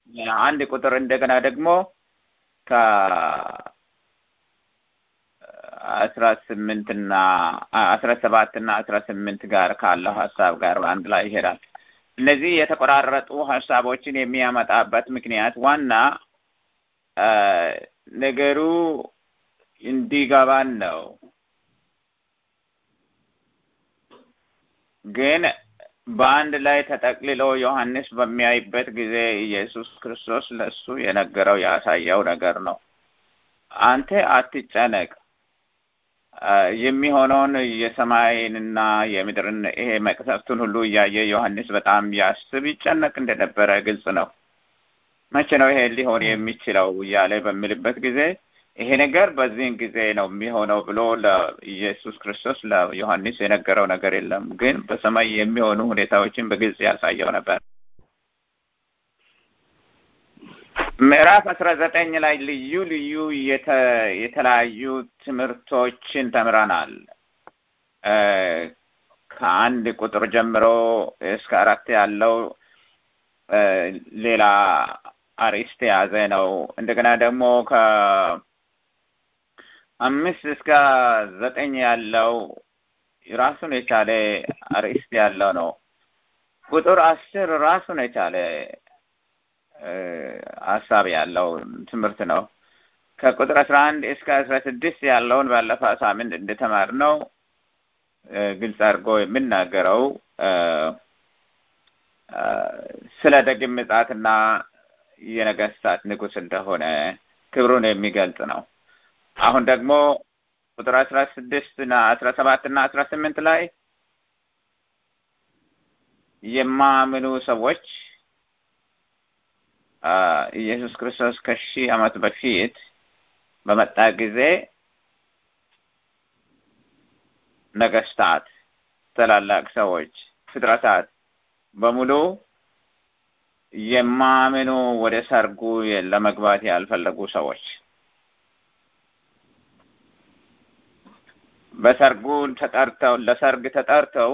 አንድ ቁጥር እንደገና ደግሞ ከአስራ ስምንት እና አስራ ሰባት እና አስራ ስምንት ጋር ካለው ሀሳብ ጋር አንድ ላይ ይሄዳል። እነዚህ የተቆራረጡ ሀሳቦችን የሚያመጣበት ምክንያት ዋና ነገሩ እንዲገባን ነው። ግን በአንድ ላይ ተጠቅልሎ ዮሐንስ በሚያይበት ጊዜ ኢየሱስ ክርስቶስ ለእሱ የነገረው ያሳየው ነገር ነው። አንተ አትጨነቅ፣ የሚሆነውን የሰማይንና የምድርን ይሄ መቅሰፍቱን ሁሉ እያየ ዮሐንስ በጣም ያስብ ይጨነቅ እንደነበረ ግልጽ ነው። መቼ ነው ይሄ ሊሆን የሚችለው እያለ በሚልበት ጊዜ ይሄ ነገር በዚህን ጊዜ ነው የሚሆነው ብሎ ለኢየሱስ ክርስቶስ ለዮሐንስ የነገረው ነገር የለም። ግን በሰማይ የሚሆኑ ሁኔታዎችን በግልጽ ያሳየው ነበር። ምዕራፍ አስራ ዘጠኝ ላይ ልዩ ልዩ የተለያዩ ትምህርቶችን ተምረናል። ከአንድ ቁጥር ጀምሮ እስከ አራት ያለው ሌላ አርዕስት የያዘ ነው። እንደገና ደግሞ ከአምስት እስከ ዘጠኝ ያለው ራሱን የቻለ አርዕስት ያለው ነው። ቁጥር አስር ራሱን የቻለ ሀሳብ ያለው ትምህርት ነው። ከቁጥር አስራ አንድ እስከ አስራ ስድስት ያለውን ባለፈው ሳምንት እንደተማርነው ግልጽ አድርጎ የሚናገረው ስለ ደግም ምጽአትና የነገስታት ንጉሥ እንደሆነ ክብሩን የሚገልጽ ነው። አሁን ደግሞ ቁጥር አስራ ስድስት እና አስራ ሰባት እና አስራ ስምንት ላይ የማያምኑ ሰዎች ኢየሱስ ክርስቶስ ከሺህ ዓመት በፊት በመጣ ጊዜ ነገስታት፣ ታላላቅ ሰዎች፣ ፍጥረታት በሙሉ የማያምኑ ወደ ሰርጉ ለመግባት ያልፈለጉ ሰዎች በሰርጉ ተጠርተው ለሰርግ ተጠርተው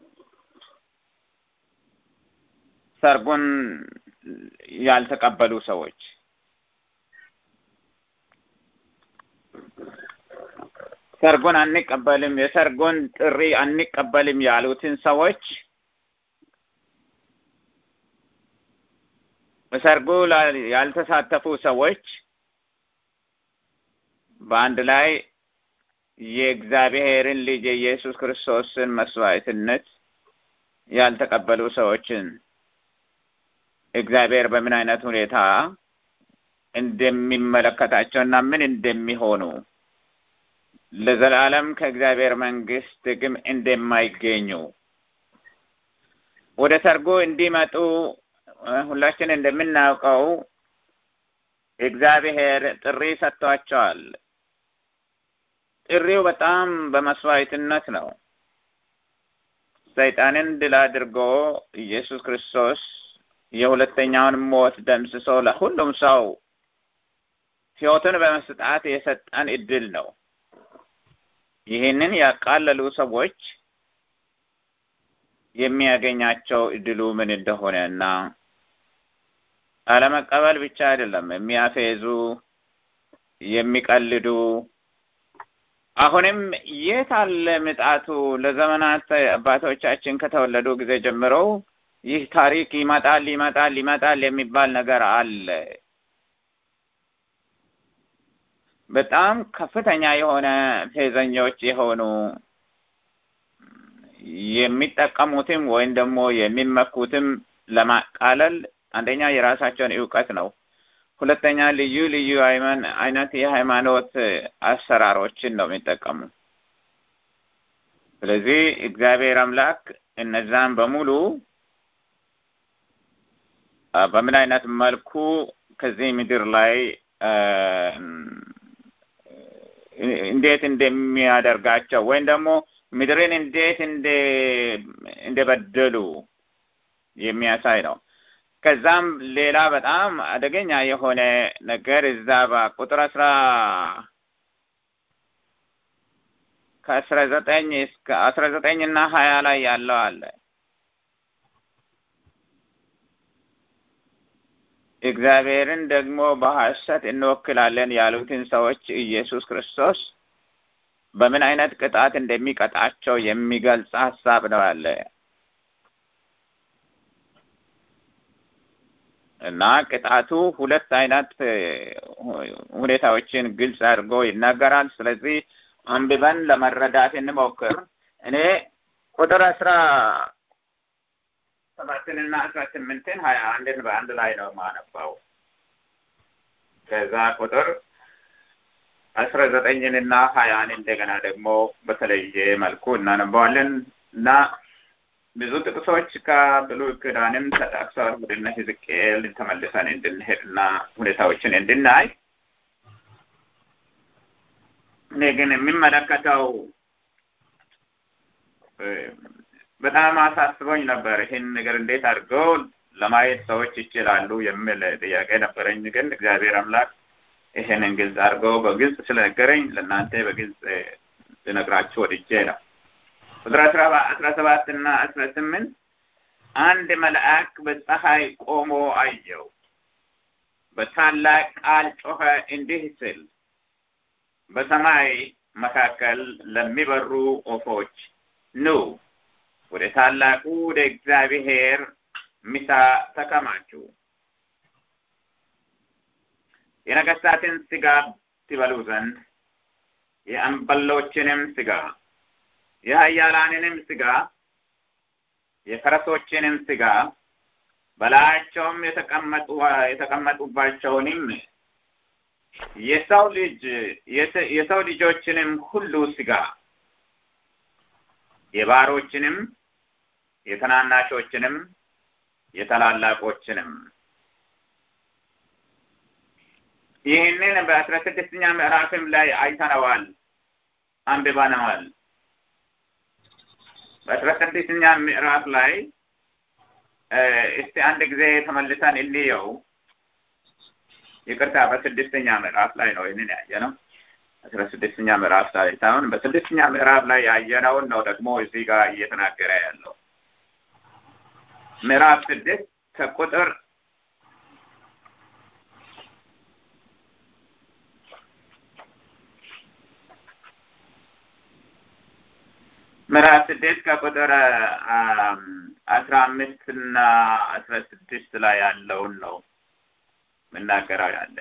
ሰርጉን ያልተቀበሉ ሰዎች ሰርጉን አንቀበልም፣ የሰርጉን ጥሪ አንቀበልም ያሉትን ሰዎች በሰርጉ ያልተሳተፉ ሰዎች በአንድ ላይ የእግዚአብሔርን ልጅ የኢየሱስ ክርስቶስን መስዋዕትነት ያልተቀበሉ ሰዎችን እግዚአብሔር በምን አይነት ሁኔታ እንደሚመለከታቸው እና ምን እንደሚሆኑ ለዘላለም ከእግዚአብሔር መንግስት ግም እንደማይገኙ ወደ ሰርጉ እንዲመጡ ሁላችን እንደምናውቀው እግዚአብሔር ጥሪ ሰጥቷቸዋል። ጥሪው በጣም በመስዋዕትነት ነው። ሰይጣንን ድል አድርጎ ኢየሱስ ክርስቶስ የሁለተኛውን ሞት ደምስሶ ለሁሉም ሰው ሕይወትን በመስጣት የሰጠን እድል ነው። ይህንን ያቃለሉ ሰዎች የሚያገኛቸው እድሉ ምን እንደሆነ እና አለመቀበል ብቻ አይደለም፣ የሚያፌዙ የሚቀልዱ አሁንም የት አለ ምጣቱ? ለዘመናት አባቶቻችን ከተወለዱ ጊዜ ጀምረው ይህ ታሪክ ይመጣል ይመጣል ይመጣል የሚባል ነገር አለ። በጣም ከፍተኛ የሆነ ፌዘኞች የሆኑ የሚጠቀሙትም ወይም ደግሞ የሚመኩትም ለማቃለል አንደኛ የራሳቸውን እውቀት ነው። ሁለተኛ ልዩ ልዩ አይነት የሃይማኖት አሰራሮችን ነው የሚጠቀሙ። ስለዚህ እግዚአብሔር አምላክ እነዛን በሙሉ በምን አይነት መልኩ ከዚህ ምድር ላይ እንዴት እንደሚያደርጋቸው ወይም ደግሞ ምድርን እንዴት እንደበደሉ የሚያሳይ ነው። ከዛም ሌላ በጣም አደገኛ የሆነ ነገር እዛ በቁጥር አስራ ከአስራ ዘጠኝ እስከ አስራ ዘጠኝ እና ሀያ ላይ ያለው አለ። እግዚአብሔርን ደግሞ በሐሰት እንወክላለን ያሉትን ሰዎች ኢየሱስ ክርስቶስ በምን አይነት ቅጣት እንደሚቀጣቸው የሚገልጽ ሀሳብ ነው ያለ እና ቅጣቱ ሁለት አይነት ሁኔታዎችን ግልጽ አድርጎ ይናገራል። ስለዚህ አንብበን ለመረዳት እንሞክር። እኔ ቁጥር አስራ ሰባትንና አስራ ስምንትን ሀያ አንድን በአንድ ላይ ነው የማነባው። ከዛ ቁጥር አስራ ዘጠኝንና ሀያን እንደገና ደግሞ በተለየ መልኩ እናነባዋለን እና ብዙ ጥቅሶች ከብሉይ ኪዳንም ተጠቅሰዋል። ወደ እነ ሕዝቅኤል ተመልሰን እንድንሄድና ሁኔታዎችን እንድናይ እኔ ግን የሚመለከተው በጣም አሳስቦኝ ነበር። ይህን ነገር እንዴት አድርገው ለማየት ሰዎች ይችላሉ የሚል ጥያቄ ነበረኝ። ግን እግዚአብሔር አምላክ ይህንን ግልጽ አድርገው በግልጽ ስለነገረኝ ለእናንተ በግልጽ ልነግራችሁ ወድጄ ነው። ቁጥር አስራ ሰባት እና አስራ ስምንት አንድ መልአክ በፀሐይ ቆሞ አየው፣ በታላቅ ቃል ጮኸ እንዲህ ሲል በሰማይ መካከል ለሚበሩ ወፎች ኑ ወደ ታላቁ ወደ እግዚአብሔር ምሳ ተከማቹ፣ የነገሥታትን ሥጋ ትበሉ ዘንድ የአንበሎችንም ሥጋ የኃያላንንም ሥጋ የፈረሶችንም ሥጋ በላያቸውም የተቀመጡ የተቀመጡባቸውንም የሰው ልጅ የሰው ልጆችንም ሁሉ ሥጋ የባሮችንም የተናናሾችንም የታላላቆችንም ይህንን በአስራ ስድስተኛ ምዕራፍም ላይ አይተነዋል፣ አንብበነዋል። በአስራ ስድስተኛ ምዕራፍ ላይ እስቲ አንድ ጊዜ ተመልሰን እንየው። ይቅርታ፣ በስድስተኛ ምዕራፍ ላይ ነው ይህንን ያየ ነው። አስራ ስድስተኛ ምዕራፍ ላይ ሳይሆን በስድስተኛ ምዕራፍ ላይ ያየነውን ነው ደግሞ እዚህ ጋር እየተናገረ ያለው ምዕራፍ ስድስት ከቁጥር ምዕራፍ ስድስት ከቁጥር አስራ አምስት እና አስራ ስድስት ላይ ያለውን ነው የምናገረው ያለ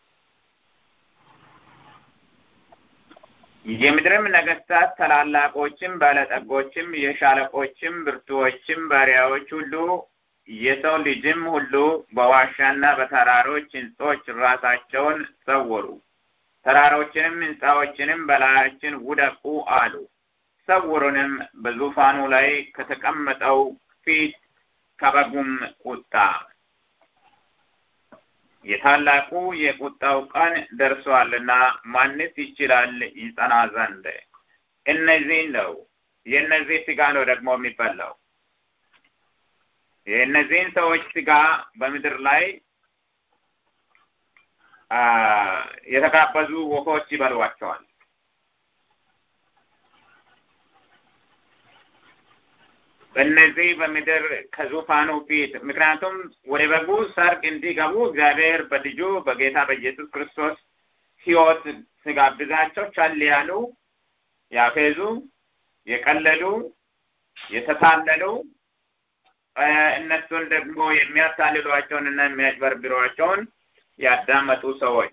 የምድርም ነገስታት ታላላቆችም፣ ባለጠጎችም፣ የሻለቆችም፣ ብርቱዎችም ባሪያዎች ሁሉ የሰው ልጅም ሁሉ በዋሻና በተራሮች ሕንጾች ራሳቸውን ሰወሩ። ተራሮችንም ሕንጻዎችንም በላያችን ውደቁ አሉ። ሰውሩንም በዙፋኑ ላይ ከተቀመጠው ፊት ከበጉም ቁጣ የታላቁ የቁጣው ቀን ደርሷልና ማንስ ይችላል ይጸና ዘንድ? እነዚህ ነው የእነዚህ ስጋ ነው ደግሞ የሚበላው። የእነዚህን ሰዎች ስጋ በምድር ላይ የተጋበዙ ወፎች ይበሏቸዋል። በእነዚህ በምድር ከዙፋኑ ፊት ምክንያቱም ወደ በጉ ሰርግ እንዲገቡ እግዚአብሔር በልጁ በጌታ በኢየሱስ ክርስቶስ ሕይወት ሲጋብዛቸው ቸል ያሉ፣ ያፌዙ፣ የቀለዱ፣ የተታለሉ እነሱን ደግሞ የሚያታልሏቸውን እና የሚያጭበርብሯቸውን ያዳመጡ ሰዎች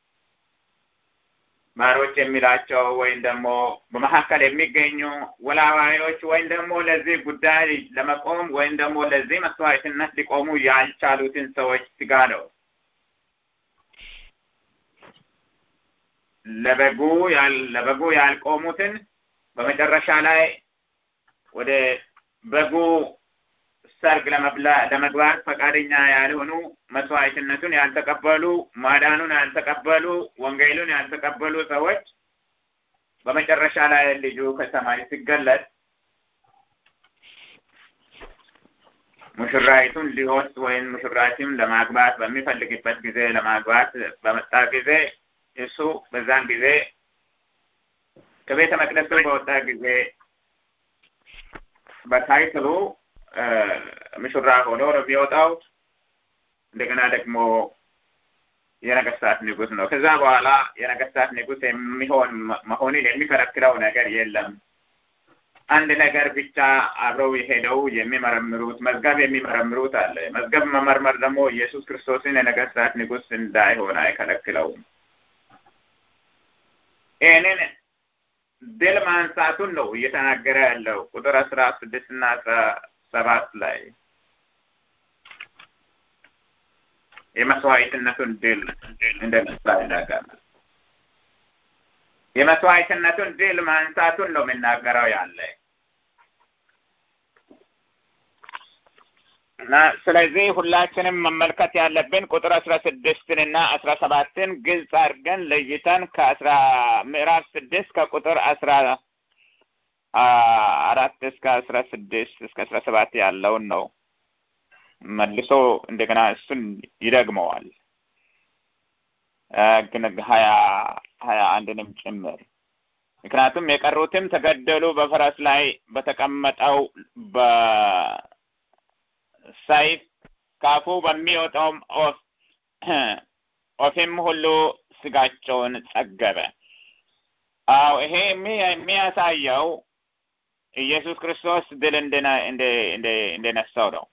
ባሮች የሚላቸው ወይም ደግሞ በመካከል የሚገኙ ወላዋዮች ወይም ደግሞ ለዚህ ጉዳይ ለመቆም ወይም ደግሞ ለዚህ መስዋዕትነት ሊቆሙ ያልቻሉትን ሰዎች ስጋ ነው። ለበጉ ለበጉ ያልቆሙትን በመጨረሻ ላይ ወደ በጉ ሰርግ ለመግባት ፈቃደኛ ያልሆኑ መስዋዕትነቱን ያልተቀበሉ ማዳኑን ያልተቀበሉ ወንጌሉን ያልተቀበሉ ሰዎች በመጨረሻ ላይ ልጁ ከሰማይ ሲገለጥ ሙሽራይቱን ሊወስድ ወይም ሙሽራይቱን ለማግባት በሚፈልግበት ጊዜ ለማግባት በመጣ ጊዜ እሱ በዛን ጊዜ ከቤተ መቅደሱ በወጣ ጊዜ በታይትሉ ሙሽራ ሆኖ ነው የሚወጣው። እንደገና ደግሞ የነገስታት ንጉስ ነው። ከዛ በኋላ የነገስታት ንጉስ የሚሆን መሆኑን የሚከለክለው ነገር የለም። አንድ ነገር ብቻ አብረው የሄደው የሚመረምሩት መዝገብ የሚመረምሩት አለ። መዝገብ መመርመር ደግሞ ኢየሱስ ክርስቶስን የነገስታት ንጉስ እንዳይሆን አይከለክለውም። ይህንን ድል ማንሳቱን ነው እየተናገረ ያለው ቁጥር አስራ ስድስት እና አስራ ሰባት ላይ የመስዋዕትነቱን ድል እንደነሳ ይናገራል። የመስዋዕትነቱን ድል ማንሳቱን ነው የሚናገረው ያለ እና ስለዚህ ሁላችንም መመልከት ያለብን ቁጥር አስራ ስድስትን እና አስራ ሰባትን ግልጽ አድርገን ለይተን ከአስራ ምዕራፍ ስድስት ከቁጥር አስራ አራት እስከ አስራ ስድስት እስከ አስራ ሰባት ያለውን ነው መልሶ እንደገና እሱን ይደግመዋል ግን ሀያ ሀያ አንድንም ጭምር ምክንያቱም የቀሩትም ተገደሉ በፈረስ ላይ በተቀመጠው በሰይፍ ካፉ በሚወጣውም ኦፍ ኦፊም ሁሉ ስጋቸውን ጸገበ። አዎ ይሄ የሚያሳየው ኢየሱስ ክርስቶስ ድል እንደነሳው ነው።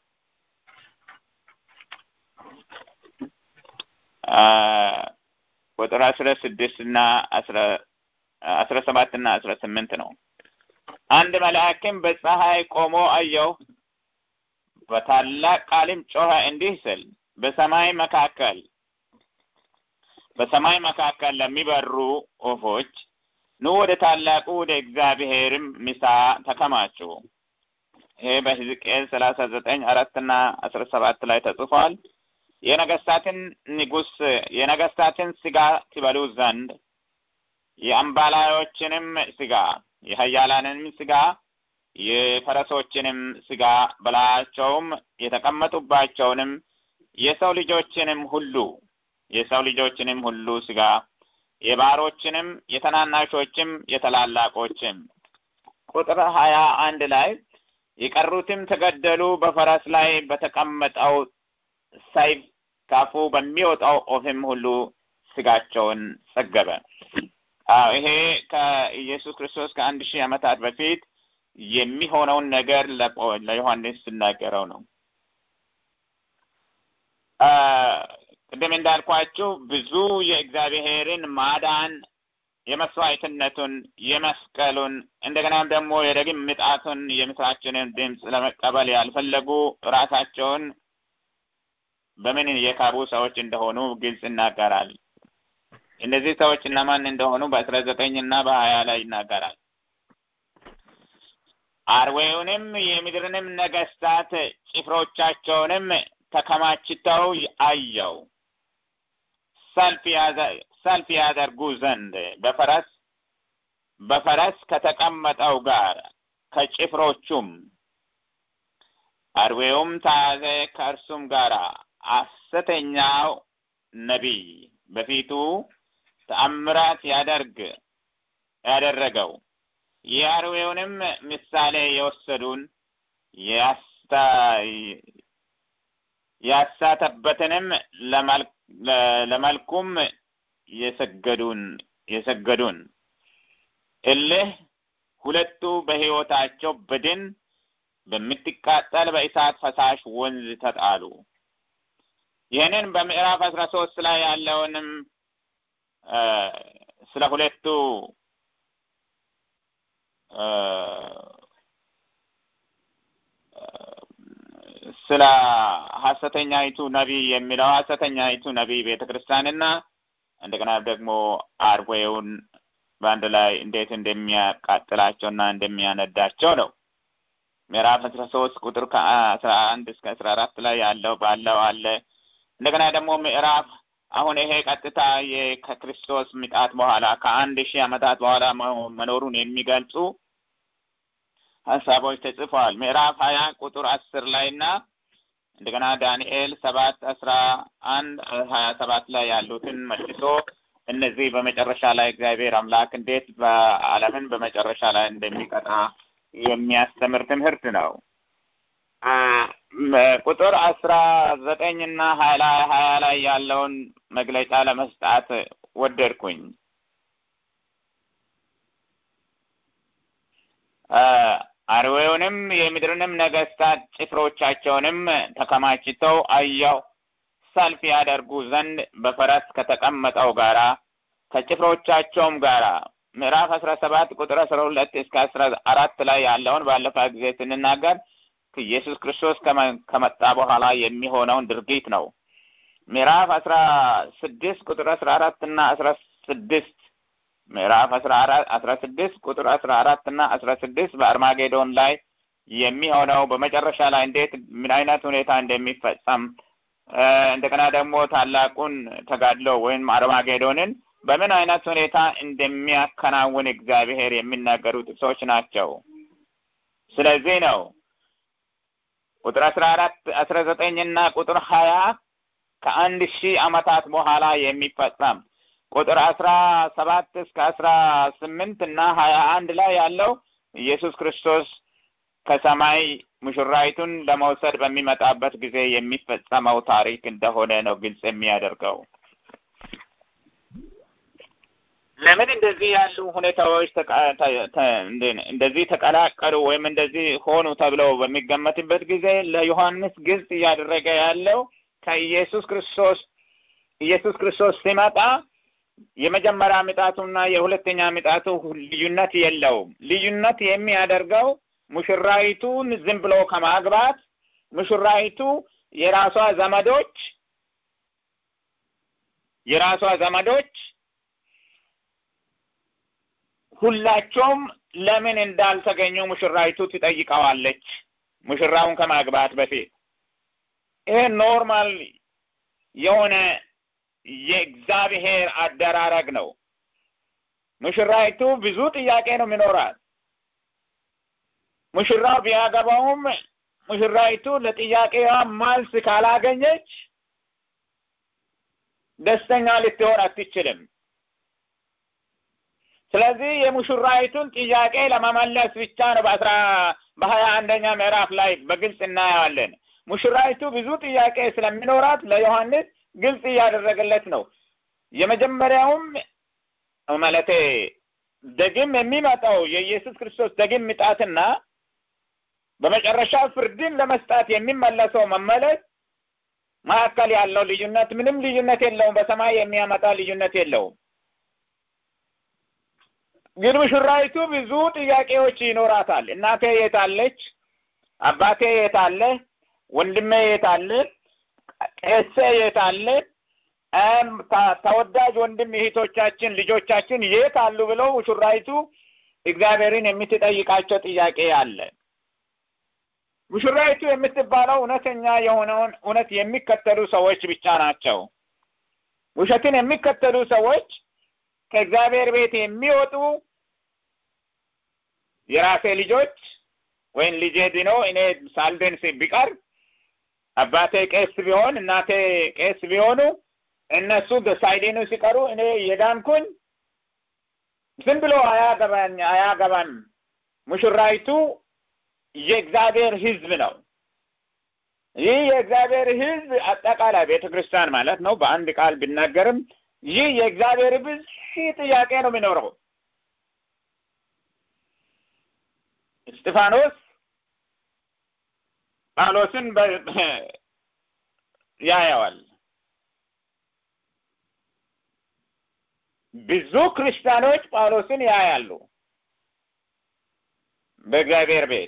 ቁጥር አስራ ስድስት እና አስራ ሰባት እና አስራ ስምንት ነው። አንድ መልአክም በፀሐይ ቆሞ አየሁ፣ በታላቅ ቃልም ጮኸ እንዲህ ስል በሰማይ መካከል በሰማይ መካከል ለሚበሩ ወፎች ኑ ወደ ታላቁ ወደ እግዚአብሔርም ምሳ ተከማቹ። ይሄ በሕዝቅኤል ሰላሳ ዘጠኝ አራትና አስራ ሰባት ላይ ተጽፏል። የነገስታትን ንጉስ የነገስታትን ስጋ ትበሉ ዘንድ የአምባላዮችንም ስጋ የሀያላንንም ስጋ የፈረሶችንም ስጋ በላያቸውም የተቀመጡባቸውንም የሰው ልጆችንም ሁሉ የሰው ልጆችንም ሁሉ ስጋ የባሮችንም የተናናሾችም የተላላቆችም ቁጥር ሀያ አንድ ላይ የቀሩትም ተገደሉ በፈረስ ላይ በተቀመጠው ሰይፍ ካፉ በሚወጣው ኦፍም ሁሉ ስጋቸውን ጸገበ። አዎ ይሄ ከኢየሱስ ክርስቶስ ከአንድ ሺህ ዓመታት በፊት የሚሆነውን ነገር ለዮሐንስ ሲናገረው ነው። ቅድም እንዳልኳችሁ ብዙ የእግዚአብሔርን ማዳን የመስዋዕትነቱን፣ የመስቀሉን እንደገናም ደግሞ የዳግም ምጽአቱን የምስራችንን ድምፅ ለመቀበል ያልፈለጉ ራሳቸውን በምን የካቡ ሰዎች እንደሆኑ ግልጽ ይናገራል። እነዚህ ሰዎች እነማን እንደሆኑ በአስራ ዘጠኝ እና በሀያ ላይ ይናገራል። አርዌውንም የምድርንም ነገስታት ጭፍሮቻቸውንም ተከማችተው አየው ሰልፍ ያደርጉ ዘንድ በፈረስ በፈረስ ከተቀመጠው ጋር ከጭፍሮቹም አርዌውም ተያዘ ከእርሱም ጋር ሐሰተኛው ነቢይ በፊቱ ተአምራት ያደርግ ያደረገው የአርዌውንም ምሳሌ የወሰዱን ያሳተበትንም ለመልኩም የሰገዱን የሰገዱን እልህ ሁለቱ በሕይወታቸው በድን በምትቃጠል በእሳት ፈሳሽ ወንዝ ተጣሉ። ይህንን በምዕራፍ አስራ ሶስት ላይ ያለውንም ስለ ሁለቱ ስለ ሐሰተኛይቱ ነቢይ የሚለው ሐሰተኛይቱ ነቢይ ቤተ ክርስቲያንና እንደገና ደግሞ አርዌውን በአንድ ላይ እንዴት እንደሚያቃጥላቸውና እንደሚያነዳቸው ነው። ምዕራፍ አስራ ሶስት ቁጥር ከአስራ አንድ እስከ አስራ አራት ላይ ያለው ባለው አለ። እንደገና ደግሞ ምዕራፍ አሁን ይሄ ቀጥታ ከክርስቶስ ምጣት በኋላ ከአንድ ሺህ ዓመታት በኋላ መኖሩን የሚገልጹ ሀሳቦች ተጽፈዋል። ምዕራፍ ሀያ ቁጥር አስር ላይ እና እንደገና ዳንኤል ሰባት አስራ አንድ ሀያ ሰባት ላይ ያሉትን መልሶ እነዚህ በመጨረሻ ላይ እግዚአብሔር አምላክ እንዴት በዓለምን በመጨረሻ ላይ እንደሚቀጣ የሚያስተምር ትምህርት ነው። ቁጥር አስራ ዘጠኝ እና ሀያ ሀያ ላይ ያለውን መግለጫ ለመስጣት ወደድኩኝ። አርዌውንም የምድርንም ነገስታት ጭፍሮቻቸውንም ተከማችተው አየሁ። ሰልፍ ያደርጉ ዘንድ በፈረስ ከተቀመጠው ጋራ ከጭፍሮቻቸውም ጋራ ምዕራፍ አስራ ሰባት ቁጥር አስራ ሁለት እስከ አስራ አራት ላይ ያለውን ባለፈ ጊዜ ስንናገር ኢየሱስ ክርስቶስ ከመጣ በኋላ የሚሆነውን ድርጊት ነው። ምዕራፍ አስራ ስድስት ቁጥር አስራ አራት እና አስራ ስድስት ምዕራፍ አስራ አራት አስራ ስድስት ቁጥር አስራ አራት እና አስራ ስድስት በአርማጌዶን ላይ የሚሆነው በመጨረሻ ላይ እንዴት ምን አይነት ሁኔታ እንደሚፈጸም እንደገና ደግሞ ታላቁን ተጋድሎ ወይም አርማጌዶንን በምን አይነት ሁኔታ እንደሚያከናውን እግዚአብሔር የሚናገሩ ጥቅሶች ናቸው። ስለዚህ ነው ቁጥር አስራ አራት አስራ ዘጠኝ እና ቁጥር ሀያ ከአንድ ሺህ ዓመታት በኋላ የሚፈጸም ቁጥር አስራ ሰባት እስከ አስራ ስምንት እና ሀያ አንድ ላይ ያለው ኢየሱስ ክርስቶስ ከሰማይ ሙሽራይቱን ለመውሰድ በሚመጣበት ጊዜ የሚፈጸመው ታሪክ እንደሆነ ነው ግልጽ የሚያደርገው። ለምን እንደዚህ ያሉ ሁኔታዎች እንደዚህ ተቀላቀሉ ወይም እንደዚህ ሆኑ ተብለው በሚገመትበት ጊዜ ለዮሐንስ ግልጽ እያደረገ ያለው ከኢየሱስ ክርስቶስ ኢየሱስ ክርስቶስ ሲመጣ የመጀመሪያ ምጣቱና የሁለተኛ ምጣቱ ልዩነት የለውም። ልዩነት የሚያደርገው ሙሽራይቱን ዝም ብሎ ከማግባት ሙሽራይቱ የራሷ ዘመዶች የራሷ ዘመዶች ሁላቸውም ለምን እንዳልተገኙ ሙሽራይቱ ትጠይቀዋለች። ሙሽራውን ከማግባት በፊት ይሄ ኖርማል የሆነ የእግዚአብሔር አደራረግ ነው። ሙሽራይቱ ብዙ ጥያቄ ነው የሚኖራት። ሙሽራው ቢያገባውም ሙሽራይቱ ለጥያቄዋ መልስ ካላገኘች ደስተኛ ልትሆን አትችልም። ስለዚህ የሙሽራይቱን ጥያቄ ለመመለስ ብቻ ነው በአስራ በሀያ አንደኛ ምዕራፍ ላይ በግልጽ እናየዋለን። ሙሽራይቱ ብዙ ጥያቄ ስለሚኖራት ለዮሐንስ ግልጽ እያደረገለት ነው። የመጀመሪያውም ማለቴ ደግም የሚመጣው የኢየሱስ ክርስቶስ ደግም ምጣትና በመጨረሻ ፍርድን ለመስጣት የሚመለሰው መመለስ መካከል ያለው ልዩነት ምንም ልዩነት የለውም። በሰማይ የሚያመጣ ልዩነት የለውም። ግን ሙሽራይቱ ብዙ ጥያቄዎች ይኖራታል። እናቴ የት አለች? አባቴ የት አለ? ወንድሜ የት አለ? ቄሴ የት አለ? ተወዳጅ ወንድም እህቶቻችን፣ ልጆቻችን የት አሉ ብለው ሙሽራይቱ እግዚአብሔርን የምትጠይቃቸው ጥያቄ አለ። ሙሽራይቱ የምትባለው እውነተኛ የሆነውን እውነት የሚከተሉ ሰዎች ብቻ ናቸው። ውሸትን የሚከተሉ ሰዎች ከእግዚአብሔር ቤት የሚወጡ የራሴ ልጆች ወይም ልጄ ድኖ እኔ ሳልድን ቢቀር አባቴ ቄስ ቢሆን እናቴ ቄስ ቢሆኑ እነሱ ሳይድኑ ሲቀሩ እኔ የዳንኩኝ ዝም ብሎ አያገባኝ አያገባም። ሙሽራይቱ የእግዚአብሔር ሕዝብ ነው። ይህ የእግዚአብሔር ሕዝብ አጠቃላይ ቤተ ክርስቲያን ማለት ነው። በአንድ ቃል ቢናገርም ይህ የእግዚአብሔር ሕዝብ ሺህ ጥያቄ ነው የሚኖረው። እስጢፋኖስ ጳውሎስን ያየዋል። ብዙ ክርስቲያኖች ጳውሎስን ያያሉ በእግዚአብሔር ቤት።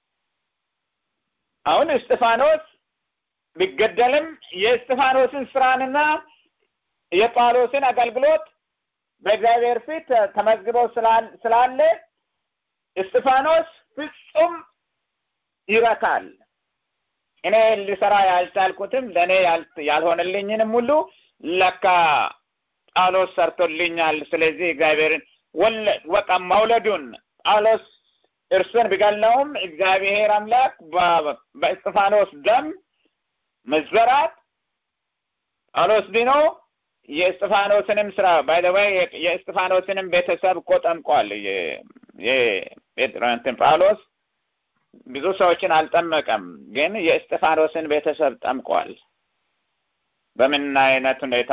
አሁን እስጢፋኖስ ቢገደልም የእስጢፋኖስን ስራንና የጳውሎስን አገልግሎት በእግዚአብሔር ፊት ተመዝግበው ስላለ እስጢፋኖስ ፍጹም ይረካል። እኔ ልሰራ ያልቻልኩትም ለእኔ ያልሆነልኝንም ሁሉ ለካ ጳውሎስ ሰርቶልኛል። ስለዚህ እግዚአብሔርን ወቃ መውለዱን ጳውሎስ እርሱን ቢገለውም እግዚአብሔር አምላክ በእስጢፋኖስ ደም መዘራት ጳውሎስ ድኖ የእስጢፋኖስንም ስራ ባይ ዘ ወይ የእስጢፋኖስንም ቤተሰብ እኮ ጠምቋል። የጴጥሮንትን ጳውሎስ ብዙ ሰዎችን አልጠመቀም፣ ግን የእስጢፋኖስን ቤተሰብ ጠምቋል። በምን አይነት ሁኔታ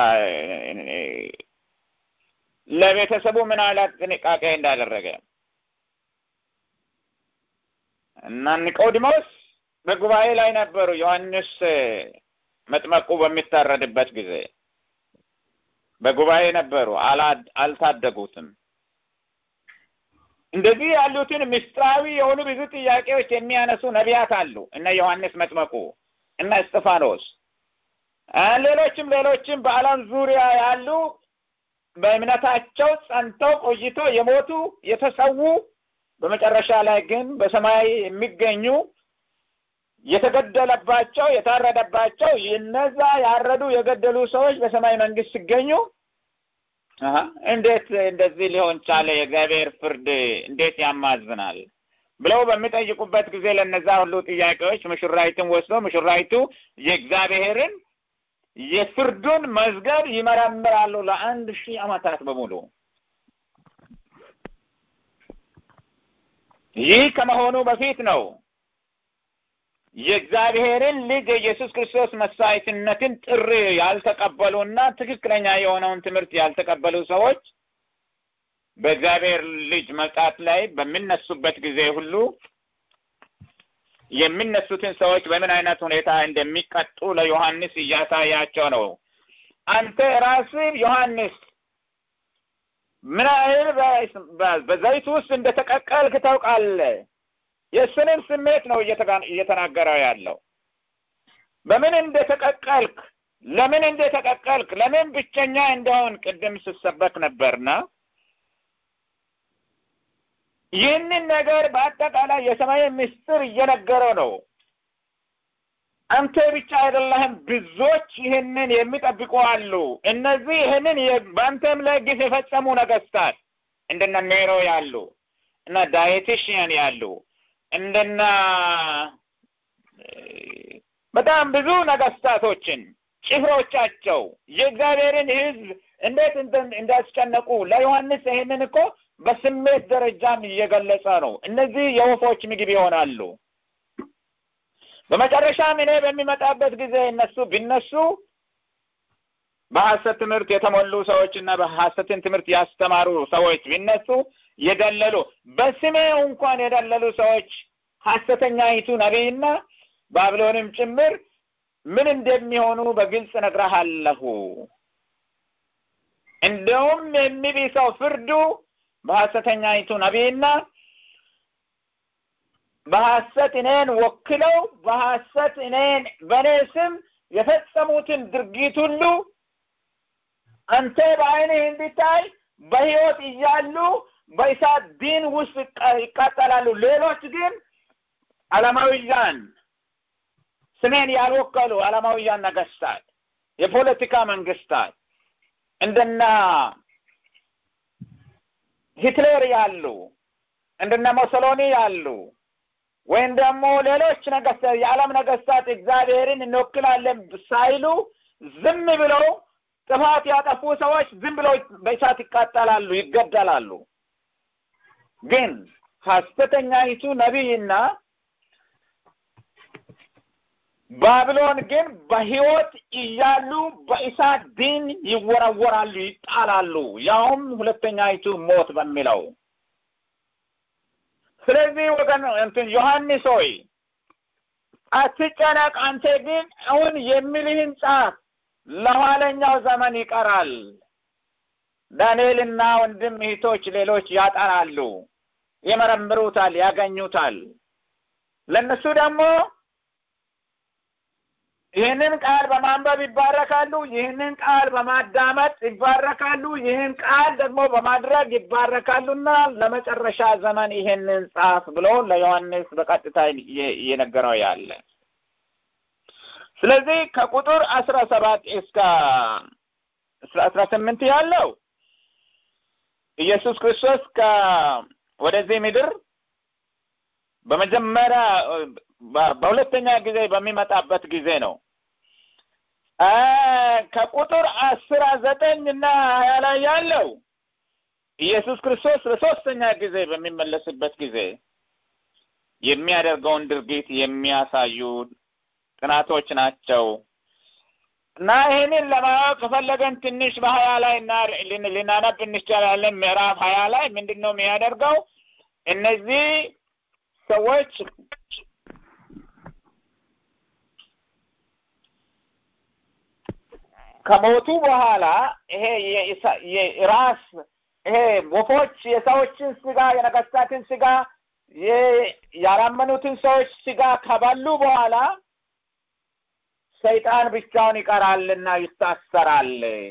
ለቤተሰቡ ምን አይነት ጥንቃቄ እንዳደረገ እና ኒቆዲሞስ በጉባኤ ላይ ነበሩ። ዮሐንስ መጥመቁ በሚታረድበት ጊዜ በጉባኤ ነበሩ፣ አልታደጉትም። እንደዚህ ያሉትን ምስጢራዊ የሆኑ ብዙ ጥያቄዎች የሚያነሱ ነቢያት አሉ። እነ ዮሐንስ መጥመቁ፣ እነ እስጢፋኖስ፣ ሌሎችም ሌሎችም በዓለም ዙሪያ ያሉ በእምነታቸው ጸንተው ቆይቶ የሞቱ የተሰዉ በመጨረሻ ላይ ግን በሰማይ የሚገኙ የተገደለባቸው የታረደባቸው እነዛ ያረዱ የገደሉ ሰዎች በሰማይ መንግስት ሲገኙ እንዴት እንደዚህ ሊሆን ቻለ? የእግዚአብሔር ፍርድ እንዴት ያማዝናል? ብለው በሚጠይቁበት ጊዜ ለነዛ ሁሉ ጥያቄዎች ሙሽራይቱን ወስዶ ሙሽራይቱ የእግዚአብሔርን የፍርዱን መዝገብ ይመረምራሉ ለአንድ ሺህ ዓመታት በሙሉ። ይህ ከመሆኑ በፊት ነው የእግዚአብሔርን ልጅ የኢየሱስ ክርስቶስ መስዋዕትነትን ጥሪ ያልተቀበሉና ትክክለኛ የሆነውን ትምህርት ያልተቀበሉ ሰዎች በእግዚአብሔር ልጅ መምጣት ላይ በሚነሱበት ጊዜ ሁሉ የሚነሱትን ሰዎች በምን አይነት ሁኔታ እንደሚቀጡ ለዮሐንስ እያሳያቸው ነው። አንተ ራስህ ዮሐንስ ምን ያህል በዘይት ውስጥ እንደተቀቀልክ ታውቃለህ። የእሱንም ስሜት ነው እየተናገረው ያለው። በምን እንደተቀቀልክ፣ ለምን እንደተቀቀልክ፣ ለምን ብቸኛ እንደሆን ቅድም ስሰበክ ነበርና ይህንን ነገር በአጠቃላይ የሰማይ ምስጢር እየነገረው ነው። አንተ ብቻ አይደለህም፣ ብዙዎች ይህንን የሚጠብቁ አሉ። እነዚህ ይህንን በአንተም ላይ ግፍ የፈጸሙ ነገስታት እንደነ ኔሮ ያሉ እና ዳየቲሽያን ያሉ እንደና በጣም ብዙ ነገስታቶችን ጭፍሮቻቸው የእግዚአብሔርን ሕዝብ እንዴት እንዳስጨነቁ ለዮሐንስ ይህንን እኮ በስሜት ደረጃም እየገለጸ ነው። እነዚህ የወፎች ምግብ ይሆናሉ። በመጨረሻም እኔ በሚመጣበት ጊዜ እነሱ ቢነሱ በሐሰት ትምህርት የተሞሉ ሰዎች እና በሐሰትን ትምህርት ያስተማሩ ሰዎች ቢነሱ የደለሉ በስሜ እንኳን የደለሉ ሰዎች ሐሰተኛይቱ ነቢይና ባቢሎንም ጭምር ምን እንደሚሆኑ በግልጽ እነግርሃለሁ። እንደውም የሚብሰው ፍርዱ በሐሰተኛይቱ ነቢይና በሐሰት እኔን ወክለው በሐሰት እኔን በእኔ ስም የፈጸሙትን ድርጊት ሁሉ አንተ በዓይንህ እንድታይ በሕይወት እያሉ በእሳት ዲን ውስጥ ይቃጠላሉ። ሌሎች ግን ዓለማውያን ስሜን ያልወከሉ ዓለማውያን ነገስታት፣ የፖለቲካ መንግስታት እንደና ሂትለር ያሉ እንደነ ሞሶሎኒ ያሉ ወይም ደግሞ ሌሎች ነገስታት የዓለም ነገስታት እግዚአብሔርን እንወክላለን ሳይሉ ዝም ብለው ጥፋት ያጠፉ ሰዎች ዝም ብለው በእሳት ይቃጠላሉ፣ ይገደላሉ። ግን ሐሰተኛይቱ ነቢይና ባቢሎን ግን በሕይወት እያሉ በእሳት ዲን ይወረወራሉ፣ ይጣላሉ። ያውም ሁለተኛይቱ ሞት በሚለው ስለዚህ ወገን እንትን ዮሐንስ ሆይ አትጨነቅ። አንተ ግን አሁን የሚልህን ጻፍ፣ ለኋለኛው ዘመን ይቀራል። ዳንኤልና ወንድም እህቶች ሌሎች ያጠናሉ፣ ይመረምሩታል፣ ያገኙታል። ለእነሱ ደግሞ ይህንን ቃል በማንበብ ይባረካሉ። ይህንን ቃል በማዳመጥ ይባረካሉ። ይህን ቃል ደግሞ በማድረግ ይባረካሉና ለመጨረሻ ዘመን ይህንን ጻፍ ብሎ ለዮሐንስ በቀጥታ እየነገረው ያለ። ስለዚህ ከቁጥር አስራ ሰባት እስከ አስራ ስምንት ያለው ኢየሱስ ክርስቶስ ወደዚህ ምድር በመጀመሪያ በሁለተኛ ጊዜ በሚመጣበት ጊዜ ነው። ከቁጥር አስራ ዘጠኝ እና ሀያ ላይ ያለው ኢየሱስ ክርስቶስ ለሶስተኛ ጊዜ በሚመለስበት ጊዜ የሚያደርገውን ድርጊት የሚያሳዩ ጥናቶች ናቸው እና ይህንን ለማወቅ ከፈለገን ትንሽ በሀያ ላይ ልናነብ እንችላለን። ምዕራፍ ሀያ ላይ ምንድን ነው የሚያደርገው? እነዚህ ሰዎች ከሞቱ በኋላ ይሄ የራስ ይሄ ወፎች የሰዎችን ስጋ የነገስታትን ስጋ ያላመኑትን ሰዎች ስጋ ከበሉ በኋላ ሰይጣን ብቻውን ይቀራልና ይታሰራል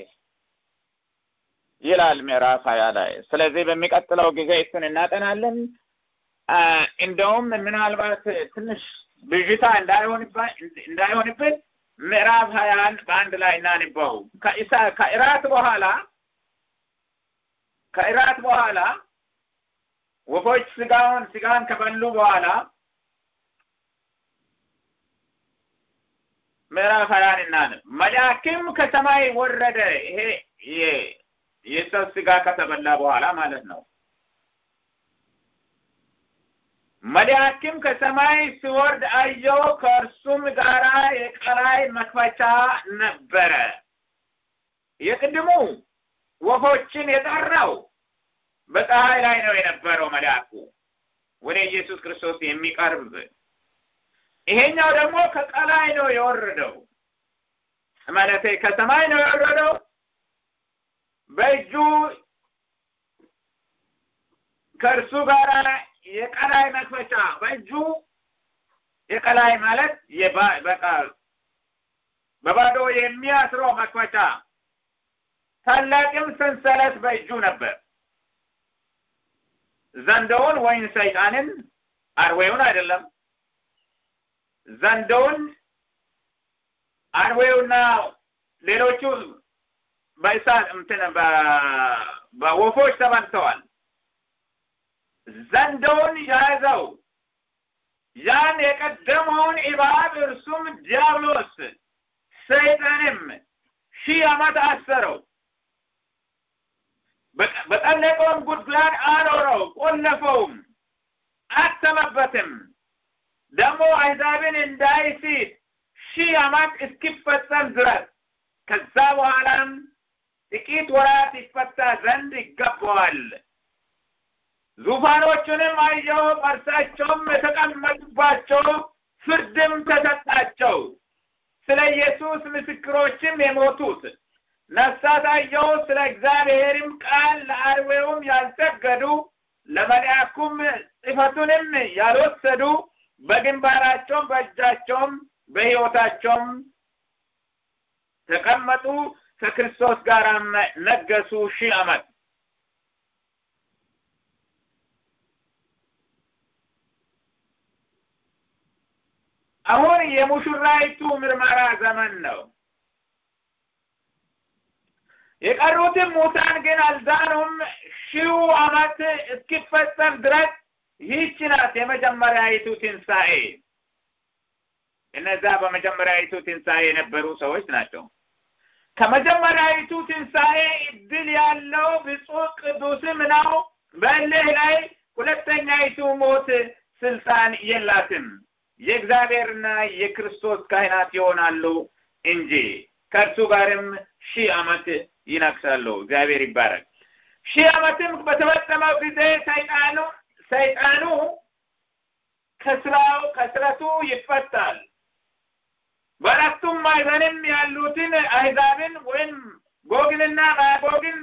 ይላል ምዕራፍ ሀያ ላይ። ስለዚህ በሚቀጥለው ጊዜ እሱን እናጠናለን። እንደውም ምናልባት ትንሽ ብዥታ እንዳይሆንብን ምዕራፍ ሀያን በአንድ ላይ እናንበው። ከእራት በኋላ ከእራት በኋላ ወፎች ስጋውን ስጋን ከበሉ በኋላ ምዕራፍ ሀያን እናንብ። መልአክም ከሰማይ ወረደ። ይሄ የሰው ስጋ ከተበላ በኋላ ማለት ነው። መልአክም ከሰማይ ሲወርድ አየሁ፣ ከእርሱም ጋራ የቀላይ መክፈቻ ነበረ። የቅድሙ ወፎችን የጠራው በፀሐይ ላይ ነው የነበረው መልአኩ ወደ ኢየሱስ ክርስቶስ የሚቀርብ ይሄኛው ደግሞ ከቀላይ ነው የወረደው ማለት ከሰማይ ነው የወረደው በእጁ ከእርሱ ጋር የቀላይ መክፈቻ በእጁ የቀላይ ማለት በቃ በባዶ የሚያስረው መክፈቻ ታላቅም ሰንሰለት በእጁ ነበር። ዘንዶውን ወይም ሰይጣንን አርዌውን አይደለም ዘንዶውን አርዌውና ሌሎቹ በእሳት እንትን በወፎች ተበልተዋል። ዘንዶውን ያዘው ያን የቀደመውን እባብ እርሱም ዲያብሎስ ሰይጣንም ሺህ ዓመት አሰረው። በጠለቀውም ጉድጓድ አኖረው፣ ቆለፈውም፣ አተመበትም። ደግሞ አሕዛብን እንዳይስት ሺህ ዓመት እስኪፈጸም ድረስ ከዛ በኋላም ጥቂት ወራት ይፈታ ዘንድ ይገባዋል። ዙፋኖቹንም አየሁ፣ በእርሳቸውም የተቀመጡባቸው ፍርድም ተሰጣቸው። ስለ ኢየሱስ ምስክሮችም የሞቱት ነፍሳት አየሁ። ስለ እግዚአብሔርም ቃል ለአርዌውም ያልሰገዱ ለመልአኩም ጽሕፈቱንም ያልወሰዱ በግንባራቸውም በእጃቸውም በሕይወታቸውም ተቀመጡ። ከክርስቶስ ጋር ነገሱ ሺህ ዓመት። አሁን የሙሽራይቱ ምርመራ ዘመን ነው። የቀሩትም ሙታን ግን አልዳኑም። ሺው ዓመት እስኪፈጸም ድረስ ይህች ናት የመጀመሪያይቱ ትንሣኤ። እነዛ በመጀመሪያይቱ ትንሣኤ የነበሩ ሰዎች ናቸው። ከመጀመሪያይቱ ትንሣኤ እድል ያለው ብፁዕ ቅዱስም ነው። በእልህ ላይ ሁለተኛይቱ ሞት ስልጣን የላትም። የእግዚአብሔርና የክርስቶስ ካህናት ይሆናሉ እንጂ ከእርሱ ጋርም ሺህ ዓመት ይነግሳሉ። እግዚአብሔር ይባረክ። ሺህ ዓመትም በተፈጸመው ጊዜ ሰይጣኑ ሰይጣኑ ከስራው ከስረቱ ይፈታል። በአራቱም ማዕዘንም ያሉትን አሕዛብን ወይም ጎግንና ማጎግን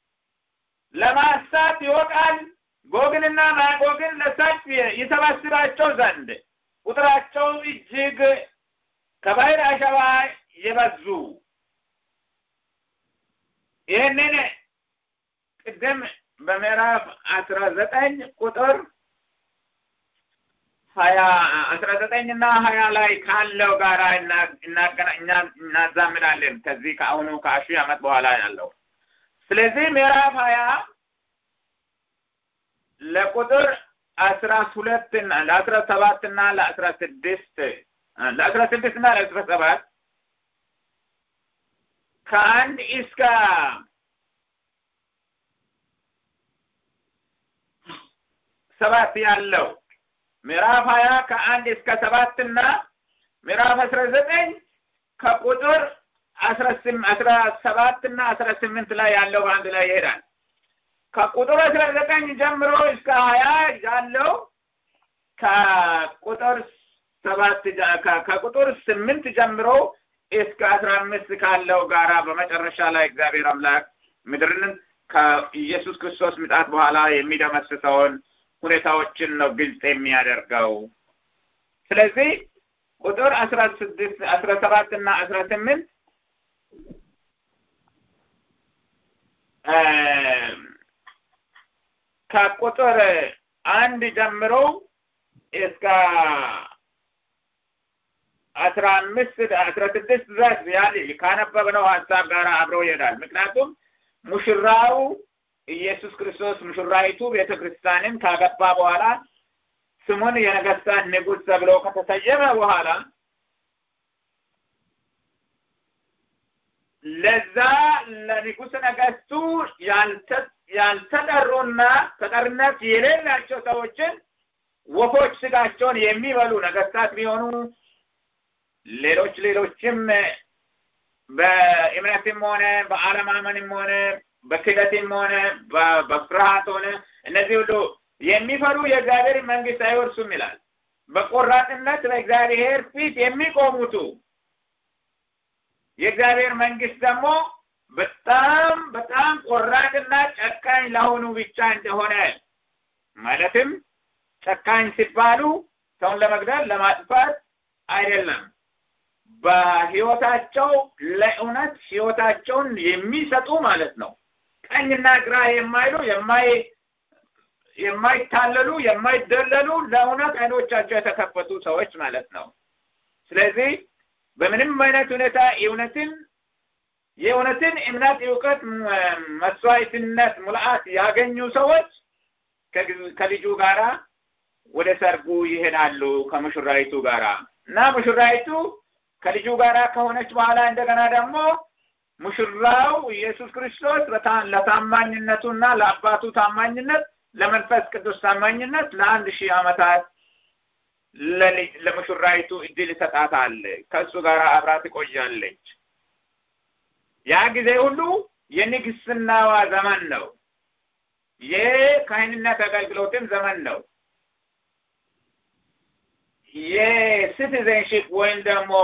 ለማሳት ይወጣል። ጎግንና ማጎግን ለሰልፍ ይሰበስባቸው ዘንድ ቁጥራቸው እጅግ ከባሕር አሸዋ የበዙ ይህንን ቅድም በምዕራፍ አስራ ዘጠኝ ቁጥር ሀያ አስራ ዘጠኝ እና ሀያ ላይ ካለው ጋር እናዛምዳለን ከዚህ ከአሁኑ ከሺህ ዓመት በኋላ ያለው ስለዚህ ምዕራፍ ሀያ ለቁጥር አስራ ሁለት ለአስራ ሰባት እና ለአስራ ስድስት ለአስራ ስድስት እና ለአስራ ሰባት ከአንድ እስከ ሰባት ያለው ምዕራፍ ሀያ ከአንድ እስከ ሰባት እና ምዕራፍ አስራ ዘጠኝ ከቁጥር አስራ አስራ ሰባት እና አስራ ስምንት ላይ ያለው በአንድ ላይ ይሄዳል። ከቁጥር አስራ ዘጠኝ ጀምሮ እስከ ሀያ ያለው ከቁጥር ሰባት ከቁጥር ስምንት ጀምሮ እስከ አስራ አምስት ካለው ጋራ በመጨረሻ ላይ እግዚአብሔር አምላክ ምድርን ከኢየሱስ ክርስቶስ ምጣት በኋላ የሚደመስሰውን ሁኔታዎችን ነው ግልጽ የሚያደርገው። ስለዚህ ቁጥር አስራ ስድስት አስራ ሰባት እና አስራ ስምንት ከቁጥር አንድ ጀምሮ እስከ አስራ አምስት አስራ ስድስት ድረስ ያል ካነበብነው ሀሳብ ጋር አብሮ ይሄዳል። ምክንያቱም ሙሽራው ኢየሱስ ክርስቶስ ሙሽራይቱ ቤተ ክርስቲያንን ካገባ በኋላ ስሙን የነገስታት ንጉሥ ተብሎ ከተሰየመ በኋላ ለዛ ለንጉሥ ነገስቱ ያልተጠሩና ተጠርነት የሌላቸው ሰዎችን ወፎች ስጋቸውን የሚበሉ ነገስታት ቢሆኑ ሌሎች ሌሎችም በእምነትም ሆነ በአለማመንም ሆነ በክደትም ሆነ በፍርሃት ሆነ እነዚህ ሁሉ የሚፈሩ የእግዚአብሔር መንግስት አይወርሱም ይላል። በቆራጥነት በእግዚአብሔር ፊት የሚቆሙቱ የእግዚአብሔር መንግስት ደግሞ በጣም በጣም ቆራጥና ጨካኝ ለሆኑ ብቻ እንደሆነ ማለትም ጨካኝ ሲባሉ ሰውን ለመግደል ለማጥፋት አይደለም። በህይወታቸው ለእውነት ህይወታቸውን የሚሰጡ ማለት ነው። ቀኝና ግራ የማይሉ የማይ የማይታለሉ የማይደለሉ ለእውነት አይኖቻቸው የተከፈቱ ሰዎች ማለት ነው። ስለዚህ በምንም አይነት ሁኔታ እውነትን የእውነትን እምነት፣ እውቀት፣ መስዋዕትነት፣ ሙልአት ያገኙ ሰዎች ከልጁ ጋራ ወደ ሰርጉ ይሄዳሉ ከሙሽራይቱ ጋራ እና ሙሽራይቱ ከልጁ ጋራ ከሆነች በኋላ እንደገና ደግሞ ሙሽራው ኢየሱስ ክርስቶስ ለታማኝነቱና ለአባቱ ታማኝነት ለመንፈስ ቅዱስ ታማኝነት ለአንድ ሺህ ዓመታት ለሙሽራይቱ እድል ይሰጣታል። ከእሱ ጋር አብራ ትቆያለች። ያ ጊዜ ሁሉ የንግስናዋ ዘመን ነው። የካህንነት አገልግሎትም ዘመን ነው። የሲቲዘንሽፕ ወይም ደግሞ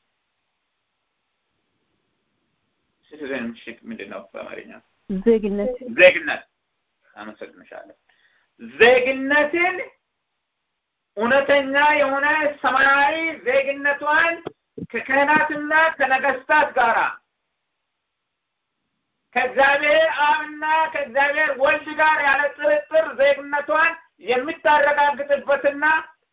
ሲቲዘንሽፕ ምንድን ነው በአማርኛ? ዜግነት ዜግነት። አመሰግንሻለሁ። ዜግነትን እውነተኛ የሆነ ሰማያዊ ዜግነቷን ከካህናትና ከነገስታት ጋራ ከእግዚአብሔር አብና ከእግዚአብሔር ወልድ ጋር ያለ ጥርጥር ዜግነቷን የምታረጋግጥበትና